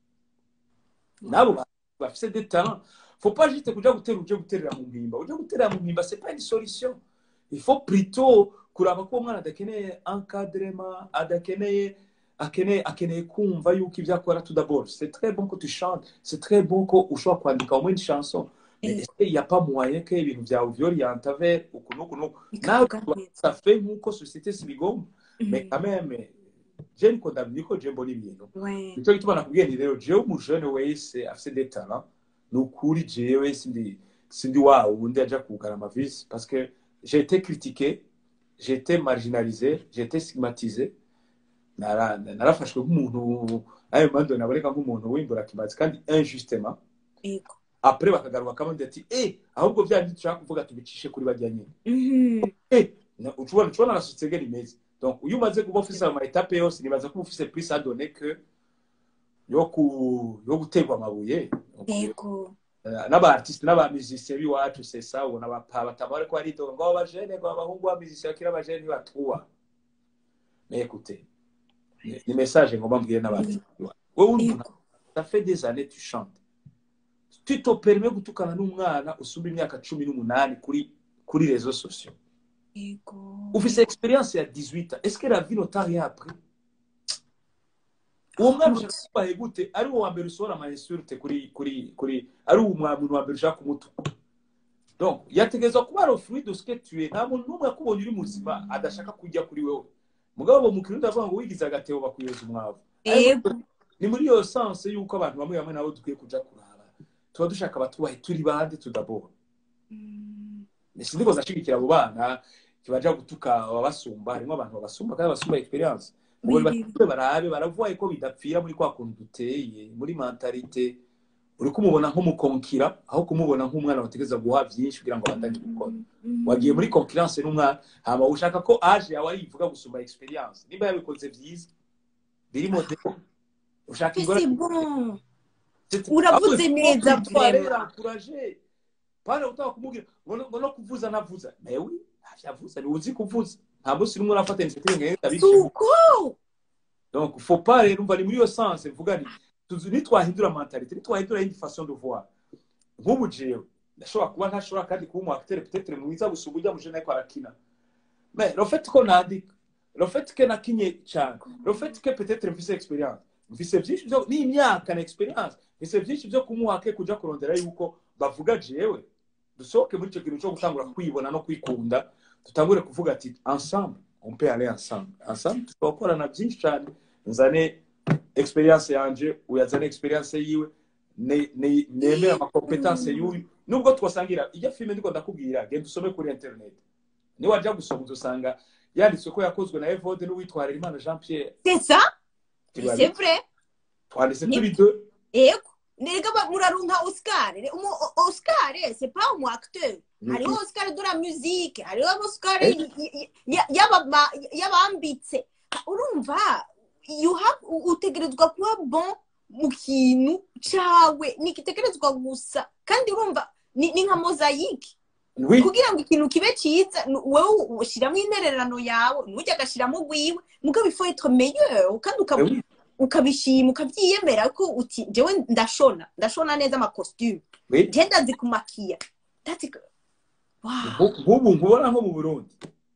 nabo ba- bafise des talents faut pas juste kuja gutera uje guterera mu mpimba uje guterera mu mpimba c'est pas une solution il faut plutôt kuraba ko umwana adakeneye encadrement adakeneye akeneye akeneye kumva yuko ibyo akora tout d'abord c'est très bon que tu chantes c'est très bon ko ushobora kwandika au moins une chanson mais Eh. est-ce qu'il y a pas moyen que ibintu byawe vyorienta vers uku n'uku n'uku nawe Bikavuga neza. ça fait nk'uko société sibigomba mais Mhm. quand même je niko ndamenya ko je mbona ibintu Ouais. nicyo gituma nakubwiye ni rero jewe umujene wese afise des talents ni ukuri jewe sindi sindi wa wundi aja kugara amavisi parce que j'ai été critiqué j'ai été marginalisé j'ai été stigmatisé Nara- narafashwe nk'umuntu ayo mando naboneka nk'umuntu w'imbura kimazi kandi injustement Yego. après bakagaruka kamwe ati eh ahubwo bya bindi dushaka kuvuga tubicishe kuri bajya nyine Mhm. eh na- ucubona ucubona na société rimeze donc uyu umaze kuba ufise ama etape yose nibaza ko uba ufise plus à donner que yo ku yo guterwa amabuye Yego. n'abaartiste n'abamusicien b'iwacu c'est ça ubona bapa batama bariko baridoga ngo abajene ngo abahungu b'amusicien bakiri abajene ntibatuwa mais écoutez ni- ni message ngomba mbwire n'abartiste b'iwacu wowe uri umuntu Yego. ça fait des années tu chantes tu te permets gutukana n'umwana usumba imyaka cumi n'umunani kuri kuri réseaux sociaux Yego. ufise experience ya 18 ans est-ce que la vie ne t'a rien appris uwo mwana ushaka kubahe gute ari uwo wa mbere usohora ama insulte kuri kuri kuri ari uwo mwa- muntu wa mbere ushaka kumutuka donc yategerezwa kuba ari fruit de ce que tu es nta muntu n'umwe akubonye uri muzima adashaka kujya kuri wewe mugabo mu kirundi avuga ngo wigize agatebo bakuyoza umwavu Yego. ni muri iyo sanse y'uko abantu bamwe bamwe nabo dukwiye kuja kuraba tuba dushaka abatubahe turi bande tudabora Mm. sindiko ndashigikira abo bana kibaja gutuka ababasumba harimo abantu babasumba kandi basumba experience ngo Oui, batube barabe baravuye ko bidapfira muri kwa kuntu duteye muri mentalite uri kumubona nk'umukonkira aho kumubona nk'umwana wategeza guha byinshi kugira ngo abandanye gukora Mhm. wagiye muri concurrence n'umwana hama ushaka ko age yawe arivuga gusumba experience nimba yabikoze byiza biri modelo ushaka Mais ingora c'est bon. C'est- Uravuze Ahubwo neza, faut kwitwara, vraiment. encourager. Pana utaka kumubwira ngo no- ngo no kuvuza navuza mais oui ntavyavuza ni uzi kuvuza nta munsi n'umwe urafata initiative ngo ngenda bishima Suko. donc faut pas rero umva ni muri iyo sens mvuga ni tuzi nitwahindura mentalite nitwahindura indi façon de voir nk'ubu jewe ndashobora kuba ntashobora kandi kuba umu acteur peut-être mwiza gusumba ujya mujene ariko arakina mais le fait ko nandika le fait que nakinye cyane le fait que peut-être mfise experience mfise byinshi byo n'imyaka na experience mfise byinshi byo kumuha ke kuja kurondera yuko bavuga jewe dusohoke muri icyo kintu cyo gutangura kwibona no kwikunda dutangure kuvuga ati ensemble on peut aller ensemble ensemble tugakorana byinshi cyane nzane experience yanje uyazane experience yiwe ne- ne- nemere amakompetence y'uyu nubwo twasangira iyo filime ndiko ndakubwira genda usome kuri internet niwajya gusoma uzosanga yanditswe ko yakozwe na evode n'uwitwarira imana jean pierre c'est ça Turabi- c'est vrai twanditse Ni- turi deux ego nerega ba- murarunka oscar Re- umu- o- oscar c'est pas umu acteur Mhm. hariho oscar de la musique hariho oscar Eh. y- y- y- y'abama- y'abambitse urumva you have u- utegerezwa kuba bon mu kintu cawe nigitegerezwa gusa kandi urumva ni ni nka mozayike oui kugira ngo ikintu kibe cyiza ni- wowe ushyiramo intererano yawe ntujya agashyiramo ugwiwe mugabo ifo etre meilleur kandi ukaba- Eh oui. ukabishima ukabyiyemera ko uti jewe ndashona ndashona neza amakositimu oui je ndazi kumakiya That's it. Wow. Nku- nk'ubu nkubona nko mu burundi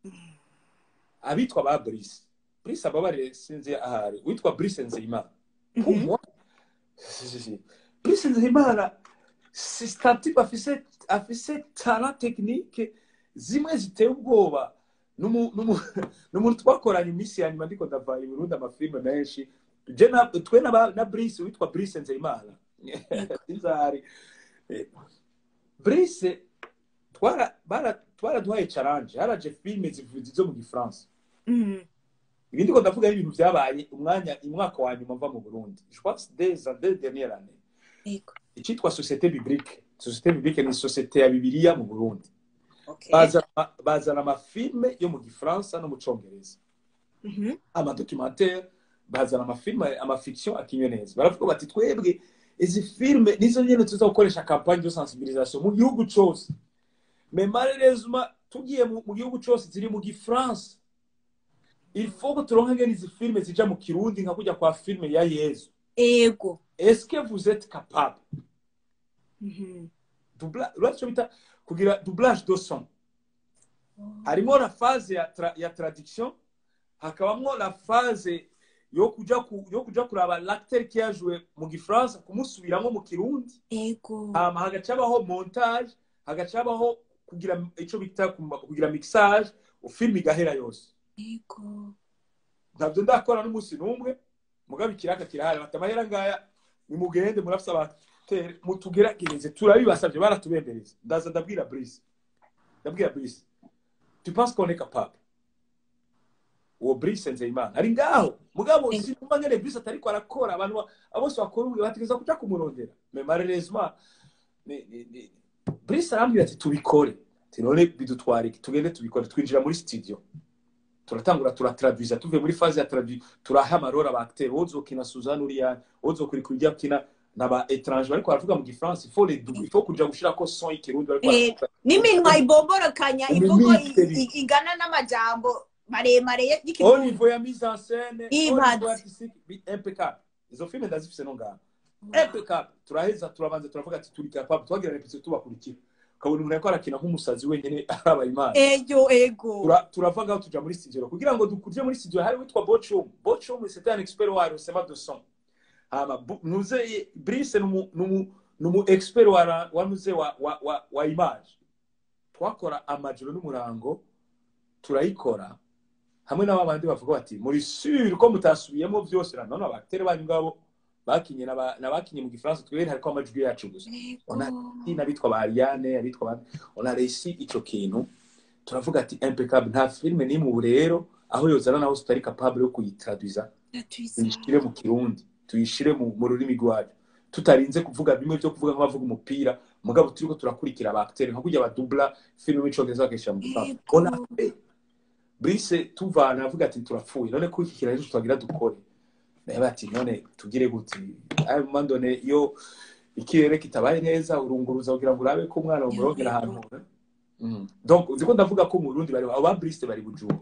abitwa ba brise brise ababarire sinzi ahari witwa brise nzeyimana Pour Mhm. moi, si, si, si. Brise nzeyimana c'est un type afise afise talent technique zimwe ziteye ubwoba N'umu- n'umu- n'umuntu twakoranye iminsi ya nyuma ndiko ndava i burundi amafilime menshi je na twe na, ba- na brise witwa brise nzeyimana inzari Eh, brise twara bara- twaraduhaye challenge haraje filime zivuze zo mu gifaransa Mhm. ibi ndiko ndavuga ari ibintu byabaye umwanya umwaka wa nyuma mva mu burundi je pense des deux dernières années Yego. icyitwa société biblique société biblique ni société ya bibiliya mu burundi Okay. bazana bazana amafilme yo mu gifaransa no mu congereza Mhm. amadocumentaire bazana amafilme amafiction akinywe neza baravuga bati twebwe izi filme nizo nyene tuza gukoresha campagne de sensibilisation mu gihugu cose mais malheureusement tugiye mu mu gihugu cose ziri mu gifaransa il faut que turonke ngene izi filme zija mu kirundi nka kujya kwa filme ya yezu ego est-ce que vous êtes capable Mhm. Dubla- uretse bita kugira doublage de son harimo la phase ya, tra, ya traduction hakabamwo la phase yo kuja ku, yo kuja kuraba l'acteur qui a joué mu gifaransa kumusubiramo mu kirundi ego hama hagaca habaho montage hagaca habaho kugira ico bita kuma- kugira mixage film igahera yose ego ntabyo ndakora n'umunsi n'umwe mugabo ikiraka kirahari bati amahera ngaya nimugende murafise abatere mutugeragereze turabibasavye baratubembereza ndaza ndabwira Brice ndabwira Brice tu penses qu'on est capable uwo Brice Nzeyimana ari ngaho mugabo Eh. sinumva ngene Brice atariko arakora abantu ba- abose bakora ubu bategeza kuja kumurondera mais malheureusement ni- ni- ni- Brice arambwira ati tubikore ati none bidutwara iki tugende tubikore twinjira muri studio turatangura turatraduisa tuvuye muri faze ya tradu turaha amarora ba acteur wozokina Suzanne Uriane wozokurikira ujya kina naba étranger bariko baravuga mu gifaransa il faut les double il faut kuja gushirako son y'ikirundi bariko Eh, baravuga n'iminwa ibomborokanya imvugo Imimike i- i- igana n'amajambo maremare au y'ikirundi niveau ya mise en scène Iyi au mpatse. niveau artistique bi- impeccable izo filme ndazifise no ngaha impeccable turaheza turabanza turavuga ati turi capable twagira repetition tubakurikira ukabona umuntu ariko arakina nk'umusazi wenyene araba imana ego ego Tura- turava ngaho tuja muri studio kugira ngo dukuje muri studio hari witwa Bochum Bochum c'était un expert wa rusema de son hama Bu- nuze Brice numu numu numu expert wa ra- wa nuze wa wa wa, wa image twakora amajoro n'umurango turayikora hamwe n'abandi bavuga bati muri sur ko mutasubiyemo byose na none abatere banyu ngabo bakinye n'aba- n'abakinye mu gifaransa twebwe hariko amajwi yacu gusa Ona- n'abitwa ba Ariane abitwa ba on a réussi ico kintu turavuga ati impeccable nta filme n'imwe ubu rero aho yozana naho tutari capable yo kuyitraduiza tuyishire mu kirundi tuyishire mu, mu rurimi rwacu tutarinze kuvuga bimwe byo kuvuga nk'abavuga umupira mugabo turiko turakurikira aba acteur nka kurya badubla filme w'icongereza bakayishira mu gifaransa Yego. on a fait Brice tuvana avuga ati turapfuye none ko iki kiraheze twagira dukore naye bati none tugire gute ayo mandone iyo ikirere kitabaye neza urunguruza kugira ngo urabe ko umwana umurongera ahantu Mm. donc uziko ndavuga ko mu Burundi bari aba Brice bari bujura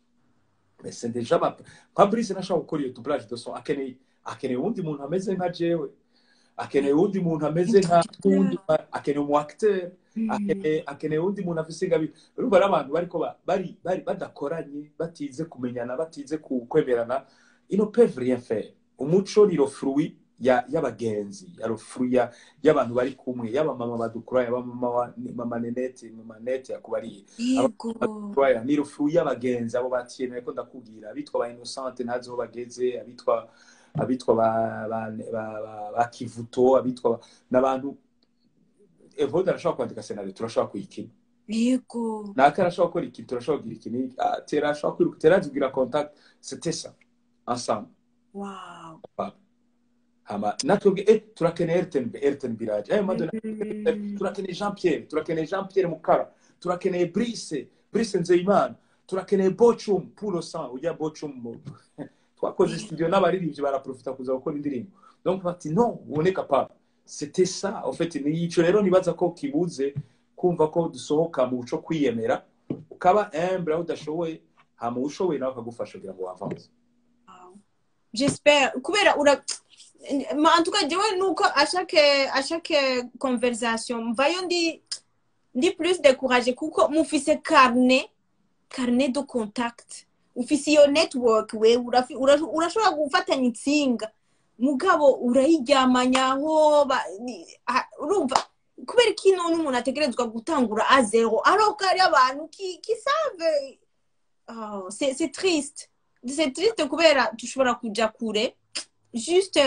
mais c'est déjà ma nka Brice nashaka gukora iyo doublage de son akeneye akeneye uwundi muntu ameze nka jewe akeneye uwundi muntu ameze nka uwundi akeneye umu acteur akeneye akeneye uwundi muntu afise ingabi urumva ari abantu bariko ba- bari bari badakoranye batize kumenyana batize ku- kwemerana ils ne peuvent rien faire umuco ni le fruit ya y'abagenzi ya rufuru ya y'abantu bari kumwe yaba mama badukura yaba mama wa mama nenete mama nete yakubariye yego Rwaya, ni rufuru y'abagenzi abo batiyemeye ko ndakubwira abitwa ba innocente ntazi aho bageze abitwa abitwa ba ba ba, ba, ba kivuto abitwa ba- n'abantu evode arashobora kwandika senari turashobora kuyikina yego naka arashobora gukora ikintu turashobora kugira ikintu Ah, tera ashobora kwiruka tera azigira contact c'était ça ensemble wow hama natwebwe eh turakeneye rtnb rtnb iraje ayo madonna Mhm. turakeneye jean pierre turakeneye jean pierre mukara turakeneye brice brice nzeyimana turakeneye bocum puro sang ujya bocum mu- twakoze studio n'abaririmbyi baraprofita kuza gukora indirimbo donc bati non ubone capable c'était ça en fait ni ico rero nibaza ko kibuze kumva ko dusohoka mu buco kwiyemera ukaba humble aho udashoboye hama ushoboye nawe akagufasha kugira ngo wavance j'espère kubera ura ma en tout cas jewe nuko à chaque à chaque conversation mvayo ndi ndi plus découragé kuko mufise carnet carnet de contact ufise iyo network we urafi- ura- urashobora gufatanya intsinga mugabo urayiryamanyaho ba- ni- ah, urumva kubera ko ino n'umuntu ategerezwa gutangura a zero alors ko hari abantu qui qui savent oh, c'est c'est triste c'est triste kubera dushobora kuja kure juste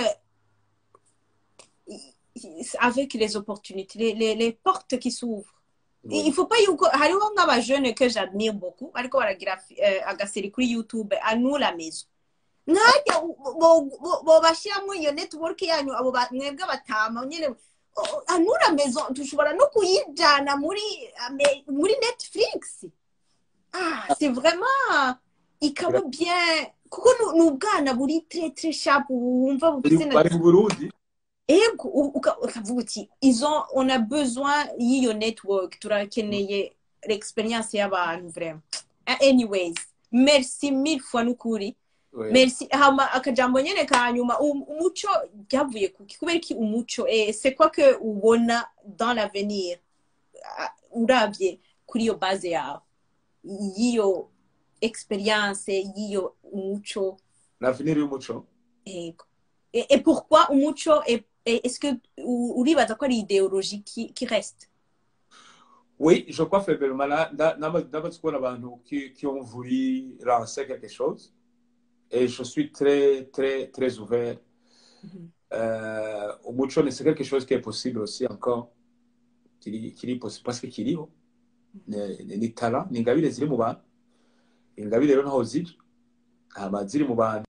euh, avec les opportunités les, les, les portes qui s'ouvrent il faut pas yuko hariho nk'abajene que j'admire beaucoup ariko baragira eh, agaseri kuri youtube anu la maison nkajya bobashyiramo iyo network yanyu abo ba- mwebwe batama nyine o- anu la maison dushobora no kuyijana muri ame- muri netflix ah c'est vraiment ikaba bien kuko ni- ni ubwana buri très très sharp wumva bufise na bari mu burundi ego u- uka- ukavuga uti izo on a besoin y'iyo network turakeneye l'experience y'abantu vraiment Ah, anyways merci mille fois n'ukuri Ouais. merci hama akajambo nyene ka nyuma um- umuco ryavuye kuki kubera iki umuco eh, c'est quoi que ubona dans l'avenir Ah, uravye kuri iyo base yawe y'iyo experience y'iyo umuco l'avenir y'umuco Ego. Et, et pourquoi umuco et, et est-ce que u- uribaza ko ari idéologie qui, qui reste Oui, je crois faiblement. Là, là, là, là, qu'on a qui, qui ont voulu lancer quelque chose. Et je suis très, très, très ouvert. Euh, au mucho, c'est quelque chose qui est possible aussi encore. Qui, qui est possible. Parce que qui est ni ni talent, ni ingabire ziri mu bantu. Ingabire rero ntaho ziri. Hama ziri mu bantu.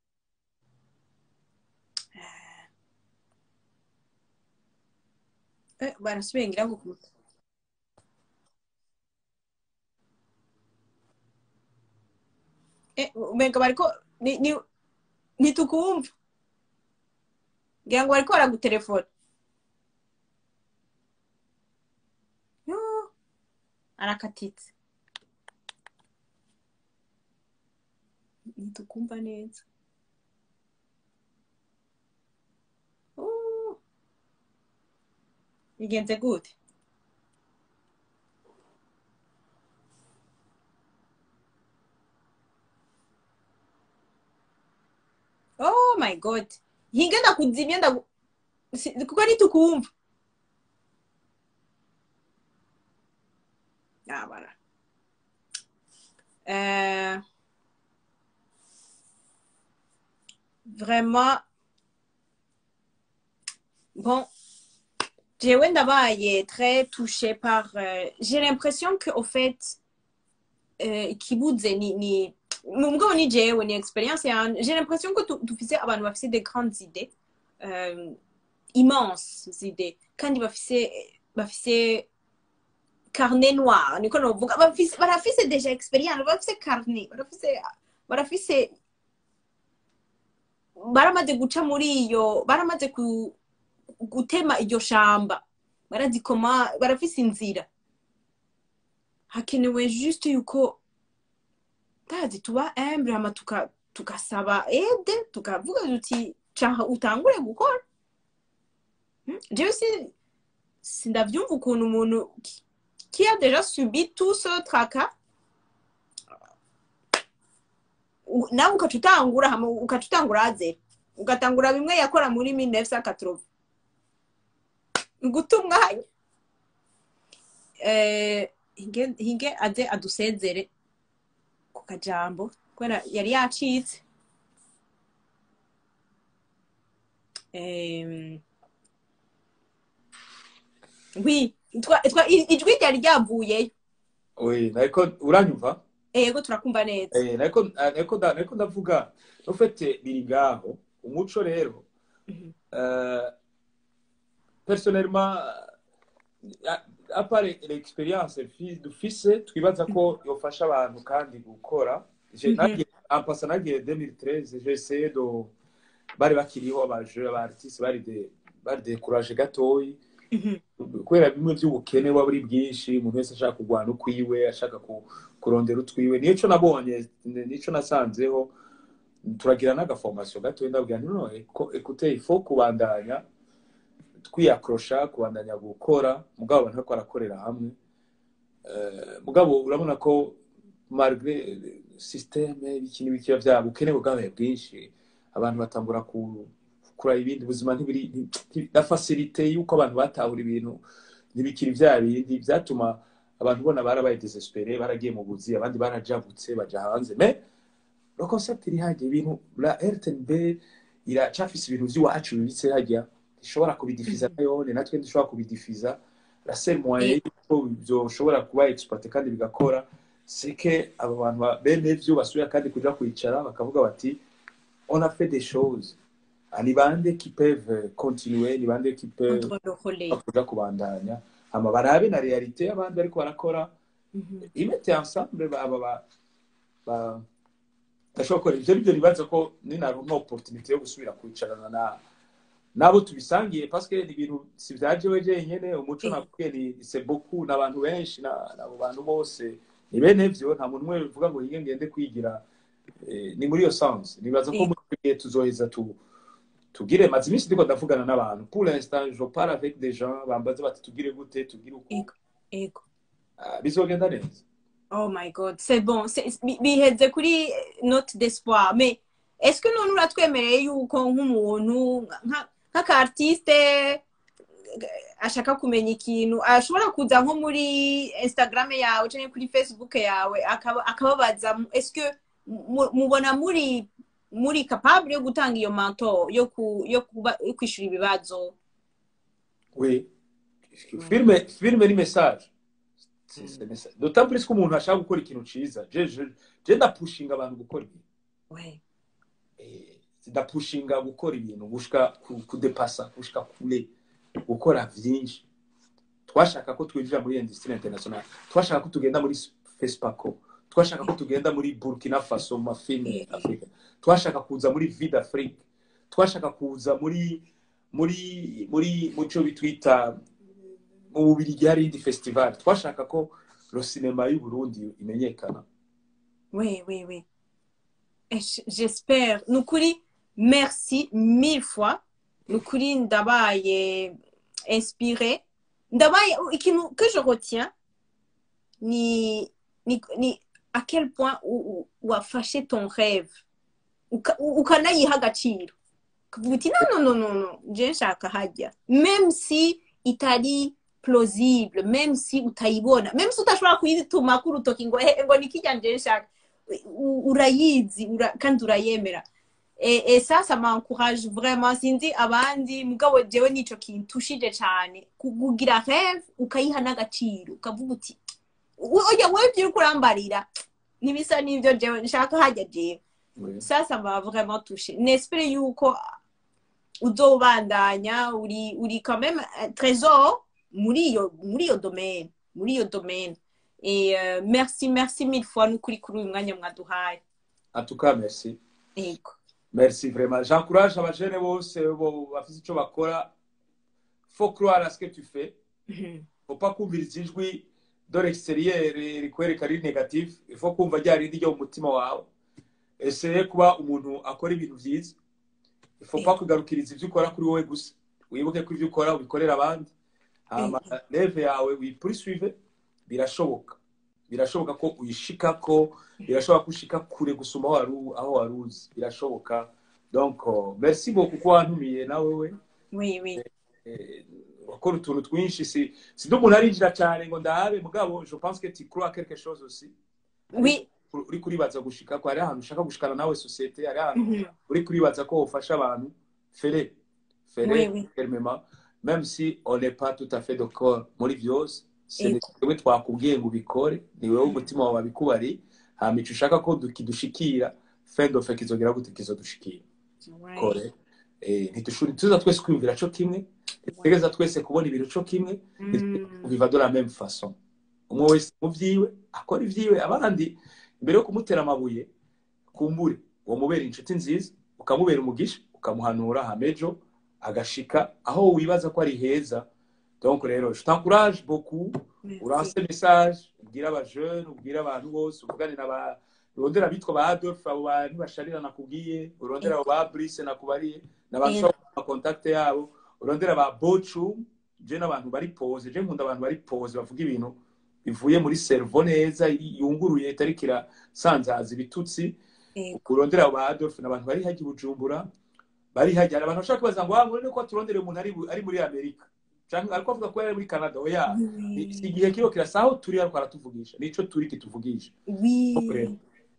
eh, barasubiye ngira ngo ku- eh, umenga bariko ni, ni, ntitukumva ngira ngo bariko baragutelefona Yo, arakatitse ntitukumva neza Oh. bigenze gute oh my god hinga ndakuzimya ndagu si- kuko ntitukumva ah bara euh, vraiment bon jewe ndabaye très touchée par euh, j'ai l'impression que au fait euh, ikibuze ni ni mugabo ni jewe ni experience yanje j'ai l'impression que tu- dufise abantu bafise des grandes idées euh, immenses idées kandi bafise bafise carnet noir niko novuga bafise barafise deja experience barafise carnet barafise barafise baramaze guca muri iyo baramaze ku gutema iryo shamba barazikoma barafise inzira hakenewe juste yuko tazi tuba humble hama tuka tugasaba aide tukavuga tuti caha utangure gukora Hmm? jewe si sindavyumva ukuntu umuntu ki- qui a déjà subi tout ce tracas u- nawe ukaca utangura hama ukaca utangura azera ugatangura bimwe yakora muri 1980 guta umwanya eh, hinge hinge aze adusezere ku kajambo kubera yari yacitse Em, oui twa- twa- i- ijwi ryari ryavuyeyo oui nariko uranyumva ego turakumva neza Eh, nariko nariko nda- nariko ndavuga ufite biri ngaho umuco rero Mhm. euh, personnellement à- à part l'expérience fi- dufise twibaza ko yofasha abantu kandi gukora Je- Mhm. nagiye- en passant nagiye 2013 j'ai essayé de bari bakiriho abaje abartiste bari de bari découragé gatoyi Mhm. kubera bimwe by'ubukene waba ari bwinshi umuntu wese ashaka kurwana ukwiwe ashaka ku- kurondera utwiwe nico nabonye nico nasanzeho turagira n'agaformation gatoya ndabwira nti no eko- écoutez il faut kubandanya twiyakrosha kubandanya gukora mugabo abantu bariko barakorera hamwe Eh, mugabo urabona ko malgré systeme ibiki n'ibiki byabo ubukene bwabaye bwinshi abantu batangura ku kuraba ibindi ubuzima ntibiri nti- na facilité y'uko abantu batahura ibintu ntibikiri vya bindi vyatuma abantu bona barabaye desespere baragiye mu buzi abandi barajabutse baja hanze mais le concept iri hajya ibintu la rtnb iracafise ibintu vy'iwacu bibitse hajya ishobora kubidifiza nayone natwe dushobora kubidifiza la seule moyen yuko vyoshobora kuba exploité kandi bigakora sike abo bantu ba- bene vyo basubira kandi kuja kwicara bakavuga bati on a fait des choses Ah, ni bande qui peuvent continuer ni bande qui peuvent Contre le relais. kuja kubandanya hama barabe na realite abandi bariko barakora Mhm. imete ensemble aba ba ba gashobora gukora ivyo nivyo nibaza ko ninaronka opportunité yo gusubira kwicarana na nabo tubisangiye parce que ni ibintu si vyajewe jenyene umuco Eh. nakubwiye ni c'est beaucoup n'abantu benshi na- n'abo bantu bose ni bene vyo nta muntu umwe bivuga ngo yige ngende kwigira eh, ni muri iyo sens nibaza ko Eh. muri ico gihe tuzoheza tu tugire maze iminsi ndiko ndavugana n'abantu pour l'instant je parle avec des gens bambaza bati tugire gute tugire uku Ego. Ego. Ah, bizogenda neza Oh my god, c'est bon. C'est- bi- Biheze kuri note d'espoir. Mais est-ce que none uratwemereye yuko nk'umuntu nka- nk'aka-artiste ashaka kumenya ikintu ashobora kuza nko muri instagram yawe cyangwa kuri facebook yawe akaba- akababaza est-ce que mu- mubona muri muri capable yo gutanga iyo manto yo ku yo kuba yo kwishura ibibazo Oui. Filme, filme ni message. C'est- c'est message. D'autant plus ko umuntu ashaka gukora ikintu ciza. Je je je ndapushinga abantu gukora ibintu. ouais Eh, ndapushinga gukora ibintu gushika ku- kudepasa gushika kure gukora vyinshi. Twashaka ko twinjira muri industrie international. Twashaka ko tugenda muri FESPACO. Twashaka ko tugenda muri Burkina Faso mu mafilme Afrika. Twashaka kuza muri Vida Afrique. Twashaka kuza muri muri muri muco bitwita mu bubirigi hari indi festival twashaka ko lo sinema y'u Burundi imenyekana Oui, oui, oui. Et j- J'espère. Nukuri, merci mille fois. Nukuri, ndabaye inspiré. Ndabaye, ikintu que je retiens, ni, ni, ni à quel point u- u- wafashe ton rêve. Uka- u- ukanayiha agaciro. Ukavuga uti, non, non, non, non, non, je nshaka hajya. Même si itari plausible, même si utayibona, même si utashobora kuyituma ku rutoki ngo "Eh, ngo nikijya nje nshaka u- urayizi ura, kandi urayemera et, et ça ça m'encourage vraiment sinzi abandi mugabo jewe nico kintushije cane kugira rêve ukayiha n'agaciro ukavuga uti oya wewe ibyo uriko urambarira ntibisa n'ivyo jewe nshaka hajya jewe ça ça m'a vraiment touché nespere yuko uzobandanya uri uri quand même un trésor muri iyo muri iyo domaine muri iyo domaine et euh, merci merci mille fois n'ukuri kuri uyu mwanya mwaduhaye en tout cas merci yego merci vraiment j'encourage abajene bose bo bafite ico bakora faut croire à ce que tu fais Mhm. faut pas kumviriza ijwi de l'extérieur rikwereka ari negatif il faut kumva rya rindi ryo mu mutima wawe essaye kuba umuntu akora ibintu vyiza il faut pas kugarukiriza ivyo ukora kuri wowe gusa wibuke ko ivyo ukora ubikorera abandi hama leve yawe uyipurisuive birashoboka birashoboka ko uyishikako birashoboka ko ushika kure gusuma aho wari u- aho wari uzi birashoboka donc oh, merci beaucoup ko wantumiye nawe we oui oui Eh, wakora utuntu twinshi si si umuntu arinjira cyane ngo ndahabe mugabo je pense que tu crois à quelque chose aussi oui uri kuribaza gushika ko hari ahantu ushaka gushikana nawe sosiyete hari ahantu Mhm. uri kuribaza ko ufasha abantu fere fere Oui, oui. fermement même si on n'est pas tout à fait d'accord muri vyose Ego. wewe twakubwiye ngo ubikore ni wewe umutima wawe wabikubari hama ico ushaka ko du- kidushikira fin de fait kizogera gute kizodushikira Ouais. kore eh ntitushuri tuza twese kwiyumvira co kimwe ntitutegereza twese kubona ibintu co kimwe Mm. biva de la même façon umwe wese mu vyiwe akora ivyiwe abandi mbere yo kumutera amabuye kumbure uwo mubera inshuti nziza ukamubera umugisha ukamuhanura hamejo agashika aho wibaza ko ari heza donc rero je t'encourage beaucoup Merci. uranse message ubwira abajeune ubwira abantu bose uvugane na ba urondera abitwa ba adolphe abo bantu basharira nakubwiye urondera abo ba brice nakubariye n'abashobora amakontakte yabo urondera ba bocu je n'abantu bari pose je nkunda abantu bari pose bavuga ibintu bivuye muri servo neza yunguruye itariko irasanzaza ibitutsi Ego. urondera abo ba adolphe n'abantu bari hajya i bujumbura bari hajya hari abantu bashaka kubaza ngo ah murene ko turondera umuntu ari ari muri amerika canke ariko avuga ko yari muri canada oya Oui. si igihe kiba kirasa aho turi ariko aratuvugisha nico turi kituvugisha Oui. Après.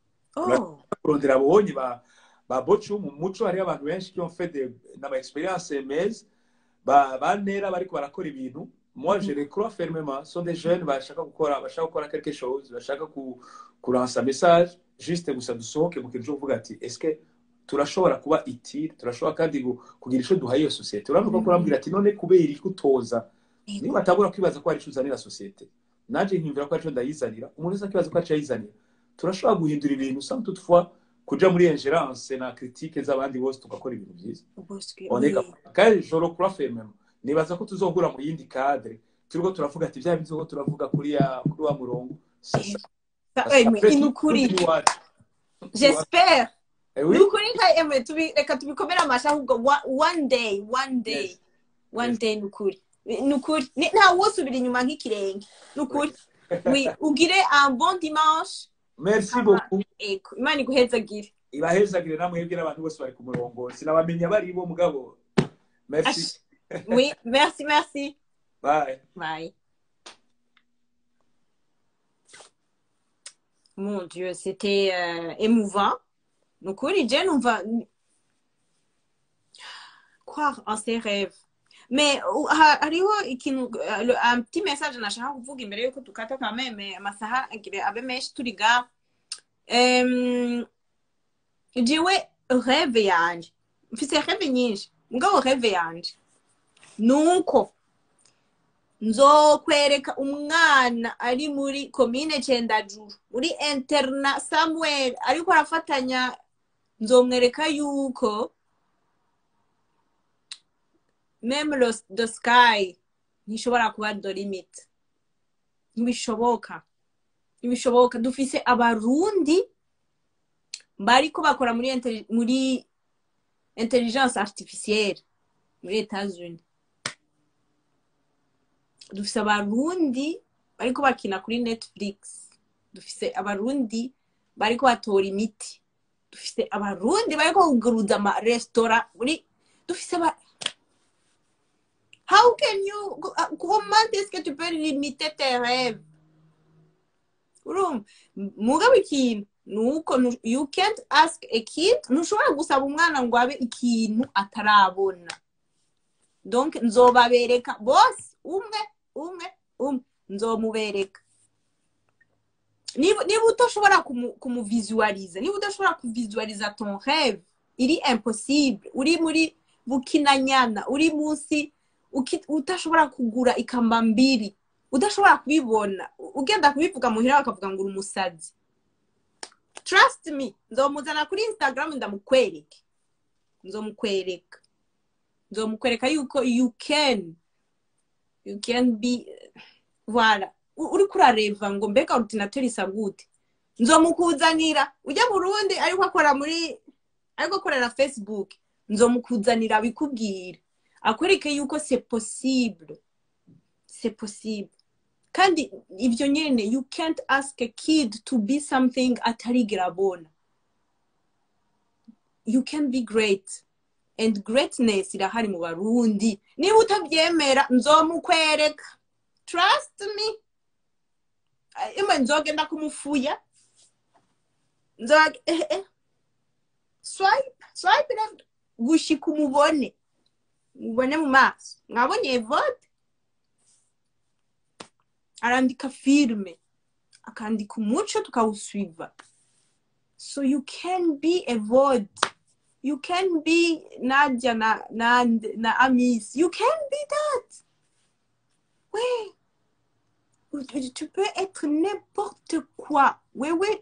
Oh. kurondera abonye ba ba bocu mu muco hariho abantu benshi qui ont fait des n'ama expérience meza ba bantera bariko barakora ibintu moi je les crois fermement sont des jeunes bashaka gukora bashaka gukora quelque chose bashaka ku kuransa message juste gusa dusohoke mu kintu cyo kuvuga ati est-ce que turashobora kuba itiri turashobora kandi gu- kugira ico duhaye iyo societe uranuka ko urambwira ati none kubera iki utoza niba atabura kwibaza ko hari ico uzanira societe nanje nkimvira ko arico ndayizanira umuntu wese akibaza ko arico ayizanira turashobora guhindura ibintu sans toutefois kuja muri ingerence na critique z'abandi bose tugakora ibintu byiza Parce que- oneka oui. kandi joro kura fermement nibaza ko tuzohura mu yindi cadre turiko turavuga ati bya bizo turavuga kuri ya kuri wa murongo C'est ça. Ça, Parce eh, que mais après, il nous tout- courit. tout est iwacu. J'espère. Eh oui, Ni ukuri nka emwe tubi reka tubikomere amashyi ahubwo wa- one day one day Yes. one Yes. day ni ukuri ni ukuri Ni- nta wosubira inyuma nk'ikirenge ni ukuri oui ugire un bon dimanche merci Ah. beaucoup ego imana iguhezagire ibahezagire namwebwe n'abantu bose bari ku murongo sinabamenya bari bo mugabo merci Ash. oui merci merci bye bye mon dieu c'était euh, émouvant ni ukuri je numva croire en ses rêves mais uh, ha- hariho ikintu uh, le- un petit message nashaka kuvuga imbere yuko dukata quand même amasaha agire abe menshi turi ga Em, jewe rêve yanje mfise rêve nyinshi mugabo rêve yanje nuko nzokwereka umwana ari muri komine cendajuru muri interna samuel ariko arafatanya nzomwereka yuko meme lo, the sky ntishobora kuba the limit ntibishoboka ntibishoboka dufise abarundi bariko bakora muri intelli- muri intelligence artificielle muri etats-unis dufise abarundi bariko bakina kuri netflix dufise abarundi bariko batora imiti dufise abarundi bariko kuguruza amaresitora muri dufise aba how can you comment est-ce que tu peux limiter tes rêves urumva mugabo ikintu nuko nu- you can't ask a kid ntushobora gusaba umwana ngo abe ikintu atarabona donc nzobabereka bose umwe umwe umwe nzomubereka niba niba udashobora kumu- kumuvisualiza niba udashobora kuvisualiza ton rêve iri impossible uri muri bukinanyana uri munsi uki- udashobora kugura ikamba mbiri udashobora kubibona u- ugenda kubivuga muhira bakavuga ngo uri umusazi trust me nzomuzana kuri instagram ndamukwereke nzomukwereka nzomukwereka yuko you can you can be voilà U- uriko urareva ngo mbega ordinateur isa gute nzomukuzanira ujya burundi ariko akora muri ariko akorera facebook nzomukuzanira abikubwira akwereke yuko c'est possible c'est possible kandi ibyo nyene you can't ask a kid to be something atarigera abona you can be great and greatness irahari mu barundi niba utabyemera nzomukwereka trust me imwe nzogenda kumufuya nzoga eh, eh. swipe swipe left gushika umubone mubone mu maso mwabonye evode arandika filme akandika umuco tukawuswiva so you can be evode you can be nadia na, na, na amis you can be that ouais tu- tu peux être n'importe quoi wewe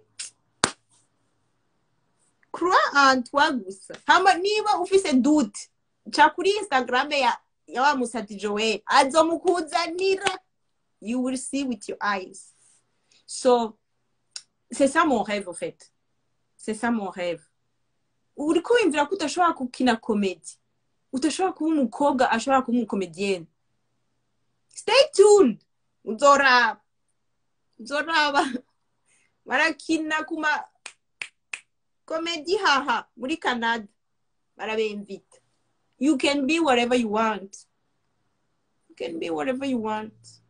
crois en toi gusa hama niba ufise doute ca kuri instagram ya, ya wa musati joel azomukuzanira you will see with your eyes so c'est ça mon rêve au fait c'est ça mon rêve uriko wimvira ko udashobora gukina komedi udashobora kuba umukobwa ashobora kuba umukomediyeni stay tuned uzoraba uzoraba barakina kuma komedi haha muri canada barabemvita you can be whatever you want you can be whatever you want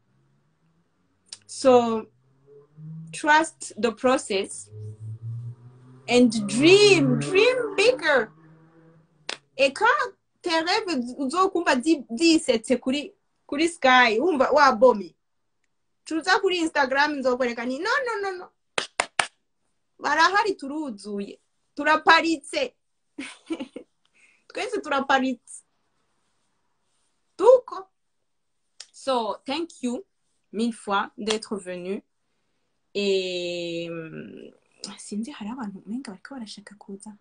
so trust the process and dream dream bigger eka tes rêves uzokumva zi- zisetse kuri kuri sky wumva wabomi tuza kuri instagram nzokwereka ni no no no no barahari turuzuye turaparitse twese turaparitse tuko so thank you mille fois d'être venu et hum, sinzi hari abantu umenga bariko barashaka kuza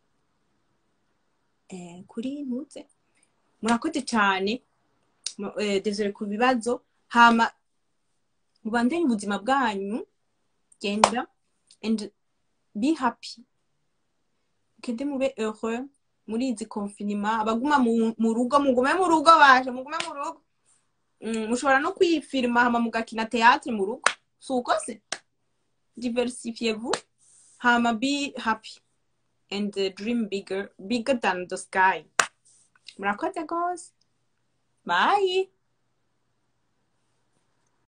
eh, kuri ntuze murakoze cyane Mu- eh, désolé ku bibazo hama mubandanye ubuzima bwanyu genda and be happy mugende mube heureux muri izi confinement abaguma mu mu rugo mugume mu rugo baje mugume mu rugo Mm, mushobora no kwifirima hama mugakina théâtre mu rugo si uko se diversifiez-vous hama be happy and uh, dream bigger bigger than the sky murakoze gose bye